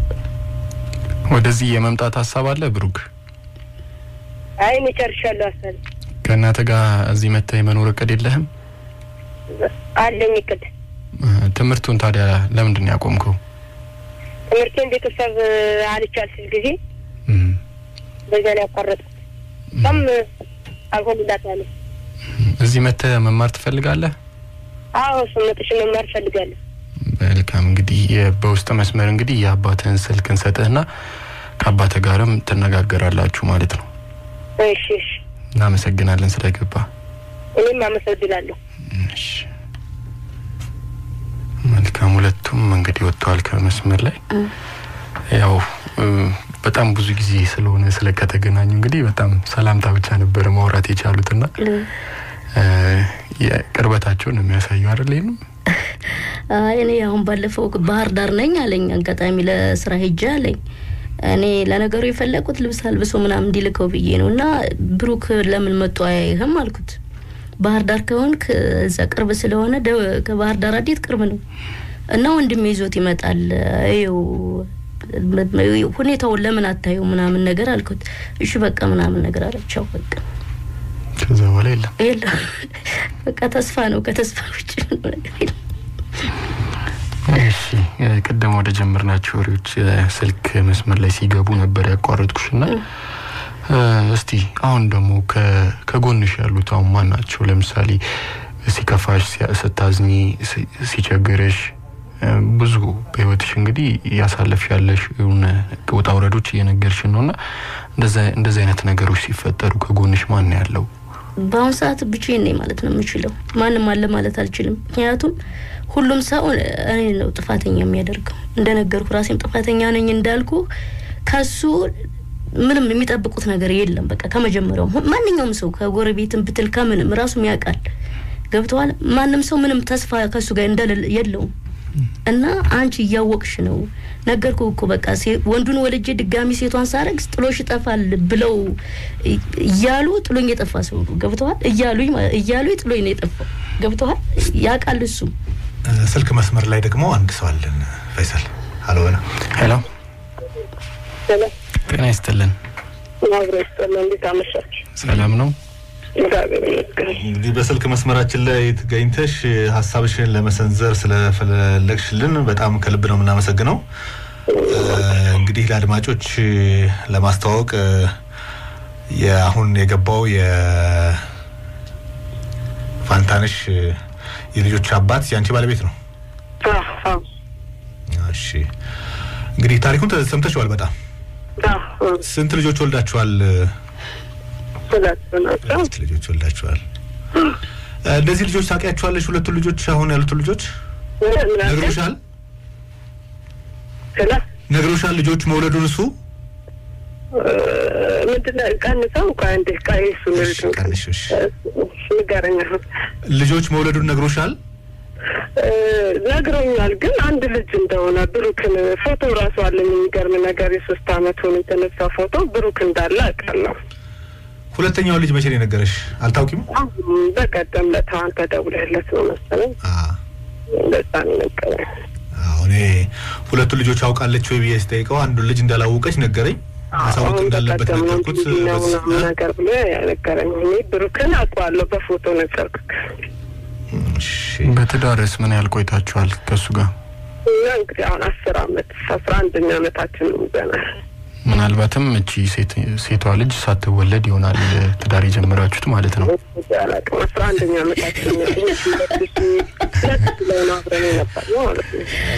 ወደዚህ የመምጣት ሀሳብ አለ ብሩክ? አይ እኔ ጨርሻለሁ ሀሳቤ ከእናትህ ጋር እዚህ መጥተህ የመኖር እቅድ የለህም? አለኝ እቅድ እ፣ ትምህርቱን ታዲያ ለምንድን ነው ያቆምከው? ትምህርቴን ቤተሰብ አልቻል ሲል ጊዜ እም፣ በዚያ ላይ ያቋረጥኩት በጣም አልሆንላት አለ እዚህ መጥተህ መማር ትፈልጋለህ? አዎ ስመጥሽ መማር እፈልጋለሁ መልካም እንግዲህ የ- በውስጥ መስመር እንግዲህ የአባትህን ስልክ እንሰጥህና ከአባትህ ጋርም ትነጋገራላችሁ ማለት ነው። እሺ እሺ እናመሰግናለን ስለገባ። እኔም አመሰግናለሁ እሺ። መልካም ሁለቱም እንግዲህ ወጥተዋል ከመስመር ላይ ያው እ፣ በጣም ብዙ ጊዜ ስለሆነ ስለ ከተገናኙ እንግዲህ በጣም ሰላምታ ብቻ ነበረ ማውራት የቻሉትና እ፣ የቅርበታቸውን ነው የሚያሳየው አይደል? ይህንም አይ እኔ አሁን ባለፈው ባህር ዳር ነኝ አለኝ። አጋጣሚ ለስራ ሄጄ አለኝ። እኔ ለነገሩ የፈለግኩት ልብስ አልብሶ ምናምን እንዲልከው ብዬ ነው እና ብሩክ ለምን መጡ አያይህም አልኩት። ባህር ዳር ከሆንክ እዛ ቅርብ ስለሆነ ደ- ከባህር ዳር አዴት ቅርብ ነው እና ወንድሜ ይዞት ይመጣል። ይኸው ሁኔታውን ለምን አታየው ምናምን ነገር አልኩት። እሺ በቃ ምናምን ነገር አለቻው በቃ ከዛ በኋላ የለም። የለም በቃ ተስፋ ነው። ከተስፋ ውጭ ምንም ነገር የለም። እሺ እ፣ ቅድም ወደ ጀመርናቸው ወሬዎች እ፣ ስልክ መስመር ላይ ሲገቡ ነበር ያቋረጥኩሽ እና እ፣ እስቲ አሁን ደግሞ ከ- ከጎንሽ ያሉት አሁን ማን ናቸው? ለምሳሌ ሲከፋሽ፣ ሲያ- ስታዝኒ፣ ሲ- ሲቸግርሽ እ፣ ብዙ በህይወትሽ እንግዲህ እያሳለፍሽ ያለሽ የሆነ ውጣ ውረዶች እየነገርሽን ነው እና እንደዚህ አይነት ነገሮች ሲፈጠሩ ከጎንሽ ማን ነው ያለው? በአሁኑ ሰዓት ብቻዬን ነኝ ማለት ነው የምችለው። ማንም አለ ማለት አልችልም። ምክንያቱም ሁሉም ሰው እኔ ነው ጥፋተኛ የሚያደርገው። እንደነገርኩ ራሴም ጥፋተኛ ነኝ እንዳልኩ ከሱ ምንም የሚጠብቁት ነገር የለም። በቃ ከመጀመሪያውም ማንኛውም ሰው ከጎረቤትም ብትል ከምንም ራሱም ያውቃል። ገብተዋል። ማንም ሰው ምንም ተስፋ ከሱ ጋር እንደሌለ የለውም። እና አንቺ እያወቅሽ ነው ነገርኩ እኮ በቃ ወንዱን ወልጄ ድጋሚ ሴቷን ሳረግዝ ጥሎሽ ይጠፋል ብለው እያሉ ጥሎኝ የጠፋ ሰው ነው። ገብተዋል። እያሉኝ እያሉኝ ጥሎኝ ነው የጠፋው። ገብተዋል። ያውቃል እሱም። ስልክ መስመር ላይ ደግሞ አንድ ሰው አለን። ፈይሰል ሀሎ በላ ሄሎ፣ ሰላም ጤና ይስጥልን። አብሮ ይስጥልን። እንዴት አመሻችሁ? ሰላም ነው? እግዚአብሔር ይመስገን። እንግዲህ በስልክ መስመራችን ላይ ተገኝተሽ ሀሳብሽን ለመሰንዘር ስለፈለግሽልን በጣም ከልብ ነው የምናመሰግነው። እንግዲህ ለአድማጮች ለማስተዋወቅ የአሁን የገባው የፋንታነሽ የልጆች አባት የአንቺ ባለቤት ነው። አዎ፣ አዎ፣ እሺ እንግዲህ ታሪኩን ሰምተሽዋል። በጣም አዎ። ስንት ልጆች ወልዳችኋል? ሁለት ናቸው። ሁለት ልጆች ወልዳችኋል። እነዚህ ልጆች ታውቂያቸዋለሽ? ሁለቱን ልጆች አሁን ያሉትን ልጆች ምን አለ? ነግሮሻል? ስለ ነግሮሻል ልጆች መውለዱን እሱ ምንድን ነው ቀንሰው ቆይ አንዴ ቆይ እሱን እሺ፣ ቀንሽ፣ እሺ። እሺ፣ ንገረኝ አሁን ልጆች መውለዱን ነግሮሻል? እ፣ ነግሮኛል ግን አንድ ልጅ እንደሆነ ብሩክን ፎቶ ራሱ አለኝ። የሚገርም ነገር የሶስት አመት ሆኖ የተነሳ ፎቶ ብሩክ እንዳለ አውቃለሁ። ሁለተኛው ልጅ መቼ ነው የነገረሽ? አልታውቂም? አሁን በቀደም ለታ አንተ ደውለህለት ነው መሰለኝ አ እንደዛ ነው የነገረኝ። አዎ፣ እኔ ሁለቱን ልጆች አውቃለች ወይ ብዬ ስጠይቀው አንዱን ልጅ እንዳላወቀች ነገረኝ። ማሳወቅ አሁን እንዳለበት በቀደም ነው ነገርኩት። እንዲህ ነው በዚህ- ምናምን ነገር ብሎ ያነገረኝ። እኔ ብሩክን አውቀዋለሁ በፎቶ ነገርኩት። እሺ። በትዳርስ ምን ያህል ቆይታችኋል ከእሱ ጋር? እና እንግዲህ አሁን አስር አመት አስራ አንደኛ አመታችን ይዘናል። ምናልባትም እቺ ሴት ሴቷ ልጅ ሳትወለድ ይሆናል ትዳር የጀመራችሁት ማለት ነው። አላውቅም አስራ አንደኛ አመታችን ነው። ሁለት ሺህ ሁለት ላይ ነው አብረን የነበርነው ማለት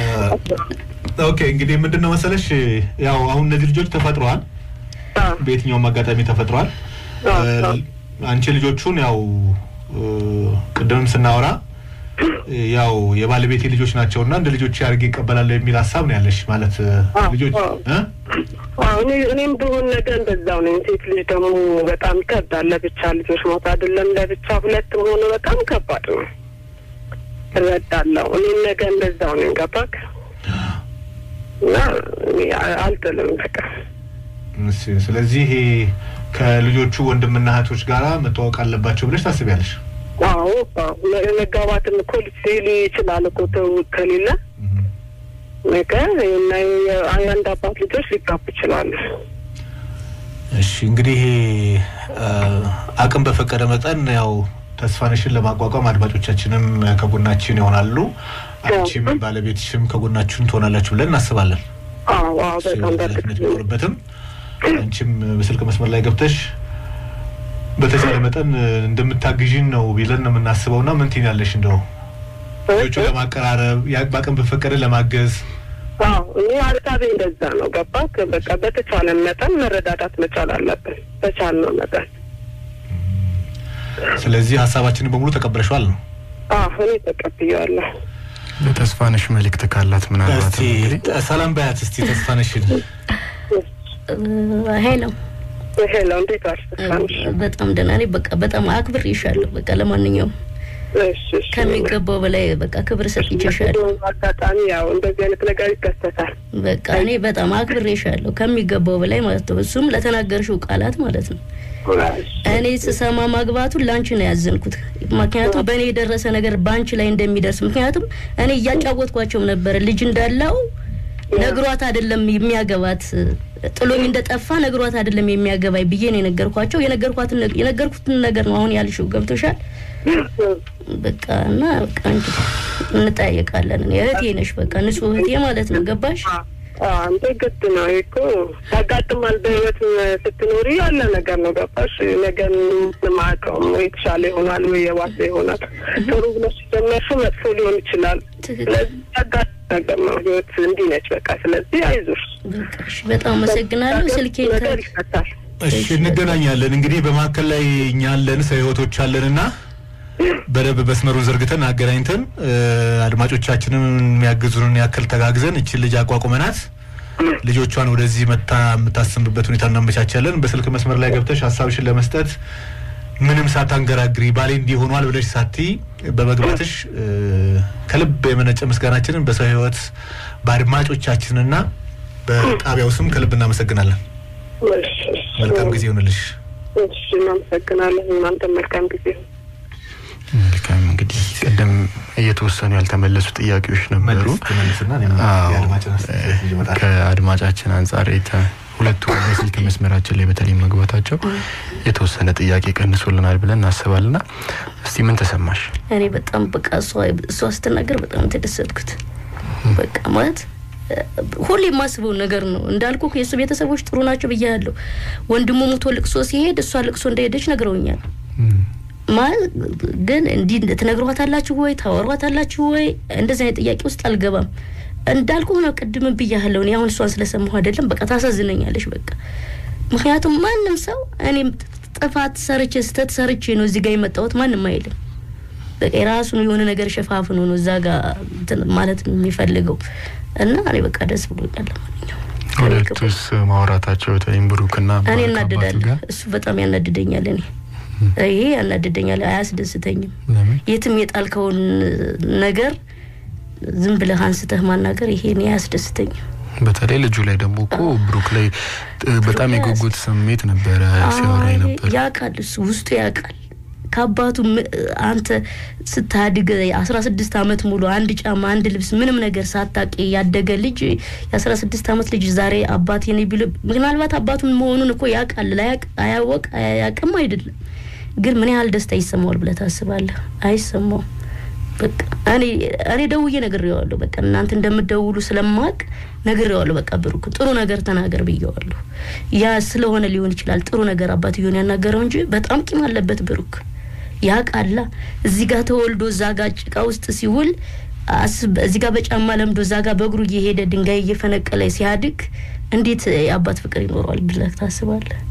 ነው። ኦኬ እንግዲህ ምንድን ነው መሰለሽ ያው አሁን እነዚህ ልጆች ተፈጥረዋል። አዎ፣ በየትኛውም አጋጣሚ ተፈጥረዋል። አዎ፣ አዎ። አንቺ ልጆቹን ያው እ፣ ቅድምም ስናወራ ያው የባለቤቴ ልጆች ናቸው እና እንደ ልጆች አድርጌ ይቀበላለሁ የሚል ሀሳብ ነው ያለሽ ማለት እ፣ አዎ፣ ልጆች አዎ። እ? አዎ እኔ እኔም ብሆን ነገ እንደዛው ነኝ። ሴት ልጅ ደግሞ በጣም ይከብዳል። ለብቻ ልጆች ሞት አይደለም ለብቻ ሁለት መሆኑ በጣም ከባድ ነው። እረዳለሁ። እኔም ነገ እንደዛው ነኝ። ገባክ? እና እኔ አ- አልጥልም በቃ እሺ፣ ስለዚህ ይሄ ከልጆቹ ወንድምና እህቶች ጋራ መተዋወቅ አለባቸው ብለሽ ታስቢያለሽ? አዎ አዎ። መ- መጋባትም እኮ ልጅ ሊ ይችላል እኮ ትውውቅ ከሌለ ነገ እና የ- የአንድ አባት ልጆች ሊጋቡ ይችላሉ። እሺ እንግዲህ ይሄ እ፣ አቅም በፈቀደ መጠን ያው ተስፋነሽን ለማቋቋም አድማጮቻችንም ከጎናችን ይሆናሉ። አንቺም ባለቤትሽም ከጎናችን ትሆናላችሁ ብለን እናስባለን። አዎ አዎ። በጣም ኃላፊነት በርግጥ ቢኖርበትም አንቺም በስልክ መስመር ላይ ገብተሽ በተቻለ መጠን እንደምታግዥን ነው ቢለን ነው የምናስበው። ና ምን ትይኛለሽ? እንደው ልጆቹ ለማቀራረብ ያ- በአቅም በፈቀደ ለማገዝ አዎ እኔ ሀሳቤ እንደዛ ነው። ገባክ? በቃ በተቻለን መጠን መረዳዳት መቻል አለብን። በቻልነው መጠን ስለዚህ ሀሳባችንን በሙሉ ተቀብለሽዋል ነው። አዎ እኔ ተቀብያለሁ። ለተስፋነሽ መልእክት ካላት ምናልባት እስቲ እንግዲህ ሰላም በያት እስቲ ተስፋነሽን። ሄሎ ሄሎ፣ እንዴት አልተሳንሽ? በጣም ደህና ነኝ። በቃ በጣም አክብሬሻለሁ። በቃ ለማንኛውም እሺ እሺ። ከሚገባው በላይ በቃ ክብር ሰጥቼሻለሁ። አጋጣሚ ያው እንደዚህ አይነት ነገር ይከሰታል። በቃ እኔ በጣም አክብሬሻለሁ ከሚገባው በላይ ማለት ነው። እሱም ለተናገርሽው ቃላት ማለት ነው። እኔ ስሰማ ማግባቱን ላንቺ ነው ያዘንኩት። ምክንያቱም በእኔ የደረሰ ነገር በአንቺ ላይ እንደሚደርስ ምክንያቱም እኔ እያጫወትኳቸው ነበረ ልጅ እንዳለው ነግሯት አይደለም የሚያገባት ጥሎኝ እንደጠፋ ነግሯት አይደለም የሚያገባኝ ብዬ ነው የነገርኳቸው። የነገርኳትን የነገርኩትን ነገር ነው አሁን ያልሽው ገብቶሻል። በቃ እና በቃ እንግዲህ እንጠያየቃለን። እኔ እህቴ ነሽ፣ በቃ ንጹህ እህቴ ማለት ነው። ገባሽ? አንተ ግድ ነው ይሄ እኮ ያጋጥማል። በህይወት ስትኖሪ ያለ ነገር ነው። ገባሽ? ነገን ማቀም ወይ የተሻለ ይሆናል ወይ የባሰ ይሆናል። ጥሩ ብለሽ ጀመርሽው መጥፎ ሊሆን ይችላል። ስለዚህ ያጋጥም ነገር ነው። ህይወት እንዲህ ነች። በቃ ስለዚህ አይዞሽ። በቃ እሺ፣ በጣም አመሰግናለሁ። ስልኬን ነገር ከ- ይፈታል። እሺ እንገናኛለን። እንግዲህ በመካከል ላይ እኛ አለን ሰው ህይወቶች አለንና በደንብ መስመሩን ዘርግተን አገናኝተን እ፣ አድማጮቻችንን የሚያግዙንን ያክል ተጋግዘን እችን ልጅ አቋቁመናት ልጆቿን ወደዚህ መታ የምታሰምርበት ሁኔታ እናመቻቻለን። በስልክ መስመር ላይ ገብተሽ ሀሳብሽን ለመስጠት ምንም ሳታንገራግሪ ባሌ እንዲህ ሆኗል ብለሽ ሳቲ በመግባትሽ እ፣ ከልብ የመነጨ ምስጋናችንን በሰው ህይወት በአድማጮቻችንና በጣቢያው ስም ከልብ እናመሰግናለን። እሺ፣ እሺ። መልካም ጊዜ ይሆንልሽ። እሺ፣ እናመሰግናለን። እናንተ መልካም ጊዜ መልካም እንግዲህ ቅድም እየተወሰኑ ያልተመለሱ ጥያቄዎች ነበሩ። መልስ ትመልስና እኔም አዎ፣ የአድማጭን አስተያየት ይዤ እመጣለሁ። ከአድማጫችን አንጻር የተ- ሁለቱ በስልክ መስመራችን ላይ በተለይ መግባታቸው የተወሰነ ጥያቄ ቀንሶልናል ብለን እናስባልና እስቲ ምን ተሰማሽ? እኔ በጣም በቃ እሷ እሷ ስትናገር በጣም የተደሰትኩት በቃ ማለት እ፣ ሁሌ የማስበው ነገር ነው እንዳልኩ የእሱ ቤተሰቦች ጥሩ ናቸው ብያለሁ። ወንድሙ ሙቶ ልቅሶ ሲሄድ እሷ ልቅሶ እንደሄደች ነግረውኛል። ማለት ግን እንዲህ ትነግሯታላችሁ ወይ ታወሯታላችሁ ወይ እንደዚህ አይነት ጥያቄ ውስጥ አልገባም። እንዳልኩ ነው ቅድም ብያለሁ። እኔ አሁን እሷን ስለሰማሁ አይደለም በቃ ታሳዝነኛለች። በቃ ምክንያቱም ማንም ሰው እኔም ጥፋት ሰርቼ ስህተት ሰርቼ ነው እዚህ ጋር የመጣሁት ማንም አይልም። በቃ የራሱን የሆነ ነገር ሸፋፍኖ ነው እዛ ጋር እንትን ማለት የሚፈልገው እና እኔ በቃ ደስ ብሎኛል። ለማንኛውም ሁለቱስ ማውራታቸው በተለይም ብሩክና እኔ ከአባቱ እናድዳለሁ። ጋር እሱ በጣም ያናድደኛል። እኔ ይሄ ያናድደኛል፣ አያስደስተኝም። ለምን? የትም የጣልከውን ነገር ዝም ብለህ አንስተህ ማናገር ይሄ እኔ አያስደስተኝም። በተለይ ልጁ ላይ ደግሞ እኮ ብሩክ ላይ እ፣ በጣም የጉጉት ስሜት ነበረ ሲያወራ አይ፣ ነበር። ያውቃል፣ እሱ ውስጡ ያውቃል። ከአባቱ ም- አንተ ስታድግ አስራ ስድስት አመት ሙሉ አንድ ጫማ አንድ ልብስ ምንም ነገር ሳታቂ ያደገ ልጅ የአስራ ስድስት አመት ልጅ ዛሬ አባቴ ነኝ ቢሉ ምናልባት አባቱን መሆኑን እኮ ያውቃል። ላያቅ አያወቅ አያውቅም አይደለም፣ ግን ምን ያህል ደስታ ይሰማዋል ብለህ ታስባለህ? አይሰማውም። በቃ እኔ እኔ ደውዬ ነግሬዋለሁ። በቃ እናንተ እንደምትደውሉ ስለማቅ ነግሬዋለሁ። በቃ ብሩክ ጥሩ ነገር ተናገር ብዬዋለሁ። ያ ስለሆነ ሊሆን ይችላል ጥሩ ነገር አባትየውን ያናገረው እንጂ በጣም ቂም አለበት ብሩክ። ያ ቃላ እዚህ ጋር ተወልዶ እዛ ጋር ጭቃ ውስጥ ሲውል አስብ፣ እዚህ ጋር በጫማ ለምዶ እዛ ጋር በእግሩ እየሄደ ድንጋይ እየፈነቀለ ሲያድግ እንዴት የአባት ፍቅር ይኖረዋል ብለህ ታስባለህ?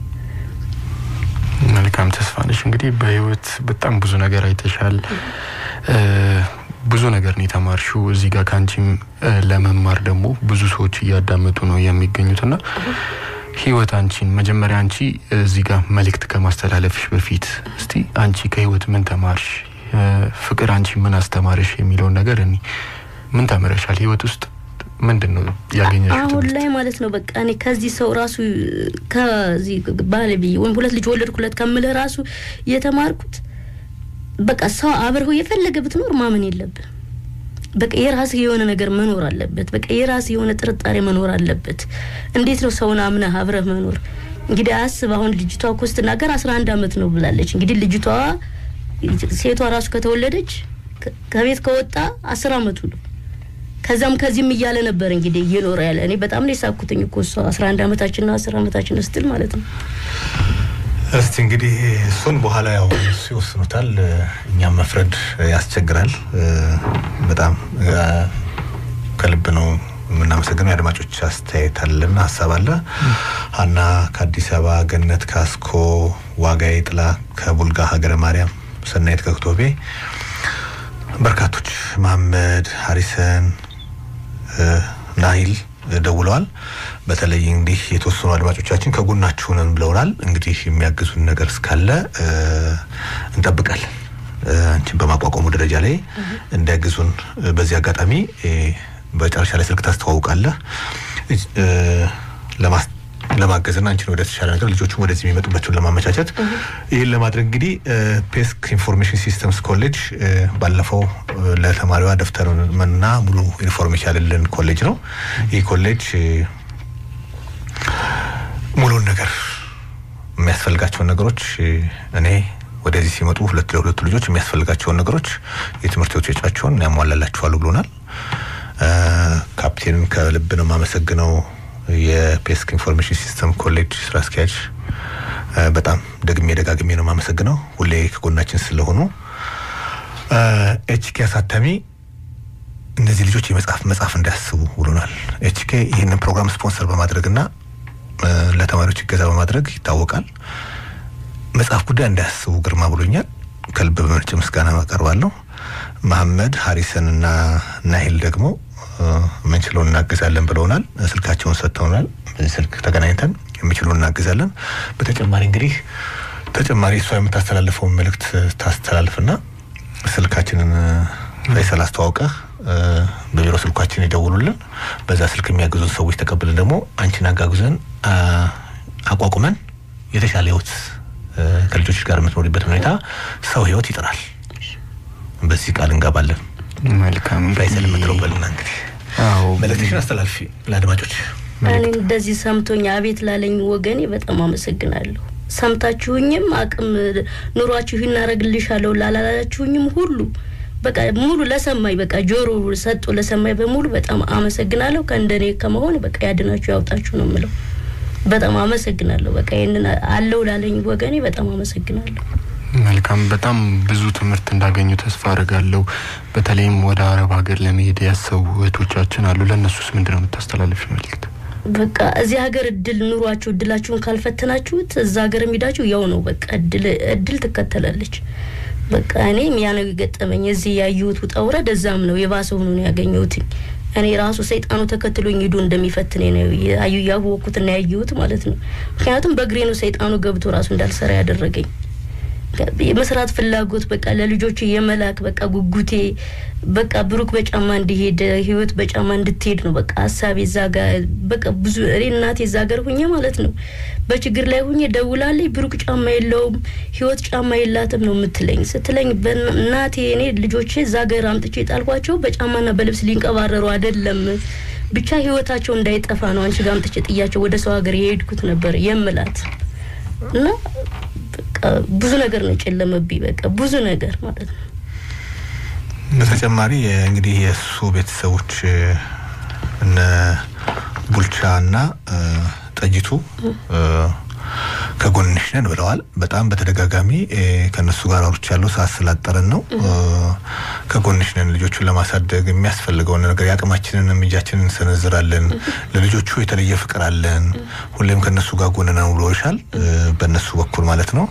መልካም ተስፋ ነሽ። እንግዲህ በህይወት በጣም ብዙ ነገር አይተሻል። እ፣ ብዙ ነገር ነው የተማርሽው። እዚህ ጋር ከአንቺም እ፣ ለመማር ደግሞ ብዙ ሰዎች እያዳመጡ ነው የሚገኙትና ህይወት አንቺን መጀመሪያ አንቺ እዚህ ጋር መልእክት ከማስተላለፍሽ በፊት እስቲ አንቺ ከህይወት ምን ተማርሽ? እ፣ ፍቅር አንቺ ምን አስተማርሽ የሚለውን ነገር እኔ ምን ተምረሻል? ህይወት ውስጥ ምንድን ነው ያገኘሽው አሁን ትምህርት? ላይ ማለት ነው በቃ እኔ ከዚህ ሰው ራሱ ከዚህ ባለቤ ወይም ሁለት ልጅ ወለድኩለት ከምልህ ራሱ የተማርኩት በቃ ሰው አብረው የፈለገ ብትኖር ማመን የለብህ። በቃ የራስህ የሆነ ነገር መኖር አለበት። በቃ የራስህ የሆነ ጥርጣሬ መኖር አለበት። እንዴት ነው ሰውን አምነህ አብረህ መኖር? እንግዲህ አስብ። አሁን ልጅቷ እኮ ስትናገር አስራ አንድ አመት ነው ብላለች። እንግዲህ ልጅቷ ሴቷ ራሱ ከተወለደች ከ- ከቤት ከወጣ አስር አመቱ ነው። ከዛም ከዚህም እያለ ነበር እንግዲህ እየኖረ ያለ። እኔ በጣም ነው የሳኩትኝ እኮ እሷ አስራ አንድ አመታችን ና አስር አመታችን ስትል ማለት ነው። እስቲ እንግዲህ እሱን በኋላ ያው እሱ ይወስኑታል። እኛም መፍረድ ያስቸግራል። በጣም እ፣ ከልብ ነው የምናመሰግነው። የአድማጮች አስተያየት አለና ሀሳብ አለ። ሀና ከአዲስ አበባ፣ ገነት ካስኮ፣ ዋጋዬ ጥላ ከቡልጋ ሀገረ ማርያም፣ ሰናይት ከክቶቤ፣ በርካቶች መሀመድ ሀሪሰን እ፣ ናሂል ደውለዋል። በተለይ እንግዲህ የተወሰኑ አድማጮቻችን ከጎናችሁ ነን ብለውናል። እንግዲህ የሚያግዙን ነገር እስካለ እ፣ እንጠብቃለን። እ፣ አንቺን በማቋቋሙ ደረጃ ላይ እንዲያግዙን እ፣ በዚህ አጋጣሚ እ፣ በመጨረሻ ላይ ስልክ ታስተዋውቃለህ እ፣ ለማስ- ለማገዝና አንቺን ወደ ተሻለ ነገር ልጆቹን ወደዚህ የሚመጡበትን ለማመቻቸት ይህን ለማድረግ እንግዲህ እ፣ ፔስክ ኢንፎርሜሽን ሲስተምስ ኮሌጅ እ፣ ባለፈው እ፣ ለተማሪዋ ደብተርና ሙሉ ኢንፎርሜሽን ያለልን ኮሌጅ ነው። ይህ ኮሌጅ እ፣ ነገር የሚያስፈልጋቸውን ነገሮች እኔ ወደዚህ ሲመጡ ሁለት ለሁለቱ ልጆች የሚያስፈልጋቸውን ነገሮች የትምህርት ወጪያቸውን ያሟላላችኋለሁ ብሎናል። ካፕቴንን ከልብ ነው የማመሰግነው። የፔስክ ኢንፎርሜሽን ሲስተም ኮሌጅ ስራ አስኪያጅ በጣም ደግሜ ደጋግሜ ነው የማመሰግነው ሁሌ ከጎናችን ስለሆኑ። ኤችኬ አሳታሚ እነዚህ ልጆች የመጽሐፍ መጽሐፍ እንዳያስቡ ብሎናል። ኤችኬ ይህንን ፕሮግራም ስፖንሰር በማድረግና ለተማሪዎች እገዛ በማድረግ ይታወቃል። መጽሐፍ ጉዳይ እንዳያስቡ ግርማ ብሎኛል። ከልብ በመነጨ ምስጋና አቀርባለሁ። መሐመድ ሀሪሰን እና ናሂል ደግሞ የምንችለውን እናግዛለን ብለውናል። ስልካቸውን ሰጥተውናል። በዚህ ስልክ ተገናኝተን የሚችለውን እናግዛለን። በተጨማሪ እንግዲህ ተጨማሪ እሷ የምታስተላልፈውን መልእክት ታስተላልፍና ስልካችንን ፈይሰል አስተዋውቀህ በቢሮ ስልኳችን ይደውሉልን። በዛ ስልክ የሚያግዙን ሰዎች ተቀብለን ደግሞ አንቺን አጋጉዘን አቋቁመን የተሻለ ህይወት ከልጆች ጋር የምትኖሪበት ሁኔታ ሰው ህይወት ይጥራል። በዚህ ቃል እንገባለን። መልካም ፈይሰል የምትለው በልና እንግዲህ አዎ መልእክትሽን አስተላልፊ ለአድማጮች። እኔ እንደዚህ ሰምቶኝ አቤት ላለኝ ወገኔ በጣም አመሰግናለሁ። ሰምታችሁኝም አቅም ኑሯችሁ እናረግልሻለሁ ላላላችሁኝም ሁሉ በቃ ሙሉ ለሰማኝ በቃ ጆሮ ሰጡ ለሰማኝ በሙሉ በጣም አመሰግናለሁ። ከእንደኔ ከመሆን በቃ ያድናችሁ ያውጣችሁ ነው የምለው። በጣም አመሰግናለሁ። በቃ ይህንን አለው ላለኝ ወገኔ በጣም አመሰግናለሁ። መልካም በጣም ብዙ ትምህርት እንዳገኙ ተስፋ አድርጋለሁ። በተለይም ወደ አረብ ሀገር ለመሄድ ያሰቡ እህቶቻችን አሉ። ለእነሱስ ምንድን ነው የምታስተላልፍ መልእክት? በቃ እዚህ ሀገር እድል ኑሯችሁ እድላችሁን ካልፈተናችሁት እዛ ሀገር የሚዳችሁ ያው ነው። በቃ እድል እድል ትከተላለች። በቃ እኔም ያ ነው የገጠመኝ። እዚህ ያየሁት ውጣ ውረድ እዛም ነው የባሰ ሆኖ ነው ያገኘሁትኝ። እኔ ራሱ ሰይጣኑ ተከትሎኝ ሂዶ እንደሚፈትኔ ነው ያዩ ያወቅኩትና ያየሁት ማለት ነው። ምክንያቱም በእግሬ ነው ሰይጣኑ ገብቶ ራሱ እንዳልሰራ ያደረገኝ። የመስራት ፍላጎት በቃ ለልጆች የመላክ በቃ ጉጉቴ በቃ ብሩክ በጫማ እንዲሄድ ህይወት በጫማ እንድትሄድ ነው በቃ ሀሳቤ እዛ ጋር በቃ ብዙ እኔ እናቴ እዛ ጋር ሁኜ ማለት ነው በችግር ላይ ሁኜ ደውላልኝ ብሩክ ጫማ የለውም ህይወት ጫማ የላትም ነው የምትለኝ። ስትለኝ እናቴ እኔ ልጆቼ እዛ ጋር አምጥቼ የጣልኳቸው በጫማና በልብስ ሊንቀባረሩ አይደለም ብቻ ህይወታቸው እንዳይጠፋ ነው አንቺ ጋር አምጥቼ ጥያቸው ወደ ሰው ሀገር የሄድኩት ነበር የምላት እና በቃ ብዙ ነገር ነው ጨለመብኝ። በቃ ብዙ ነገር ማለት ነው። በተጨማሪ እንግዲህ የእሱ ቤተሰቦች እነ ቡልቻ እና ጠጅቱ ከጎንሽ ነን ብለዋል። በጣም በተደጋጋሚ ከእነሱ ጋር አውርቻለሁ። ሰዓት ስላጠረን ነው። ከጎንሽ ነን፣ ልጆቹን ለማሳደግ የሚያስፈልገውን ነገር የአቅማችንን እጃችንን እንሰነዝራለን። ለልጆቹ የተለየ ፍቅር አለን። ሁሌም ከእነሱ ጋር ጎን ነው ብሎሻል። በእነሱ በኩል ማለት ነው።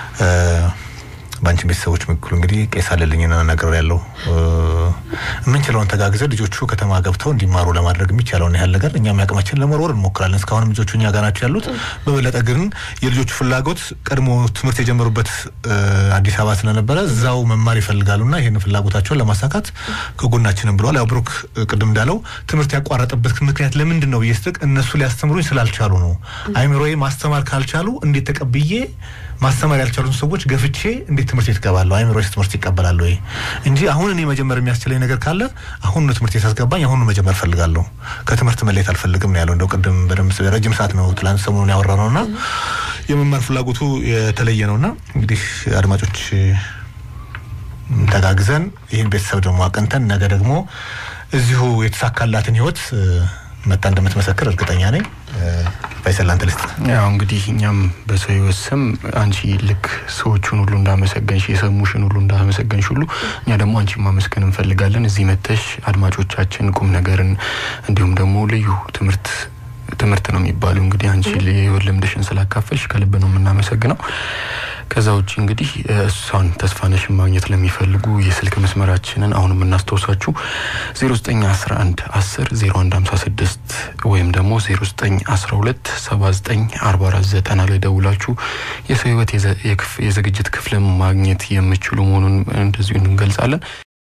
በአንቺ ቤተሰቦች በኩል እንግዲህ ቄስ አለልኝና ነገር ያለው የምንችለውን ተጋግዘን ልጆቹ ከተማ ገብተው እንዲማሩ ለማድረግ የሚቻለውን ያህል ነገር እኛም ያቅማችን ለመወርወር እንሞክራለን። እስካሁንም ልጆቹ እኛ ጋር ናቸው ያሉት። በበለጠ ግን የልጆቹ ፍላጎት ቀድሞ ትምህርት የጀመሩበት አዲስ አበባ ስለነበረ እዛው መማር ይፈልጋሉና ይህን ፍላጎታቸውን ለማሳካት ከጎናችንም ብለዋል። ያው ብሩክ ቅድም እንዳለው ትምህርት ያቋረጠበት ምክንያት ለምንድን ነው ብዬ ስጥቅ እነሱ ሊያስተምሩኝ ስላልቻሉ ነው። አይምሮዬ ማስተማር ካልቻሉ እንዴት ተቀብዬ ማስተማር ያልቻሉትን ሰዎች ገፍቼ እንዴት ትምህርት ቤት እገባለሁ? አይምሮዬ ትምህርት ይቀበላል ወይ እንጂ አሁን እኔ መጀመር የሚያስችለኝ ነገር ካለ አሁን ነው ትምህርት ቤት አስገባኝ፣ አሁን መጀመር ፈልጋለሁ። ከትምህርት መለየት አልፈልግም ነው ያለው። እንደው ቅድም በደንብ ረጅም ሰዓት ነው ትላንት ሰሞኑን ያወራ ነውና የመማር ፍላጎቱ የተለየ ነውና እንግዲህ አድማጮች ተጋግዘን ይህን ቤተሰብ ደግሞ አቅንተን ነገ ደግሞ እዚሁ የተሳካላትን ህይወት መጣ እንደምትመሰክር እርግጠኛ ነኝ። ፈይሰል አንተ ልስጥ። ያው እንግዲህ እኛም በሰው ህይወት ስም አንቺ ልክ ሰዎቹን ሁሉ እንዳመሰገንሽ የሰሙሽን ሁሉ እንዳመሰገንሽ ሁሉ እኛ ደግሞ አንቺን ማመስገን እንፈልጋለን። እዚህ መተሽ አድማጮቻችን ቁም ነገርን እንዲሁም ደግሞ ልዩ ትምህርት ትምህርት ነው የሚባለው እንግዲህ አንቺ የህይወት ልምድሽን ስላካፈልሽ ከልብ ነው የምናመሰግነው። ከዛ ውጭ እንግዲህ እሷን ተስፋነሽን ማግኘት ለሚፈልጉ የስልክ መስመራችንን አሁን የምናስታውሳችሁ 0911 10 0156 ወይም ደግሞ 0912 79 44 ላይ ደውላችሁ የሰው ህይወት የዝግጅት ክፍልን ማግኘት የምችሉ መሆኑን እንደዚሁ እንገልጻለን።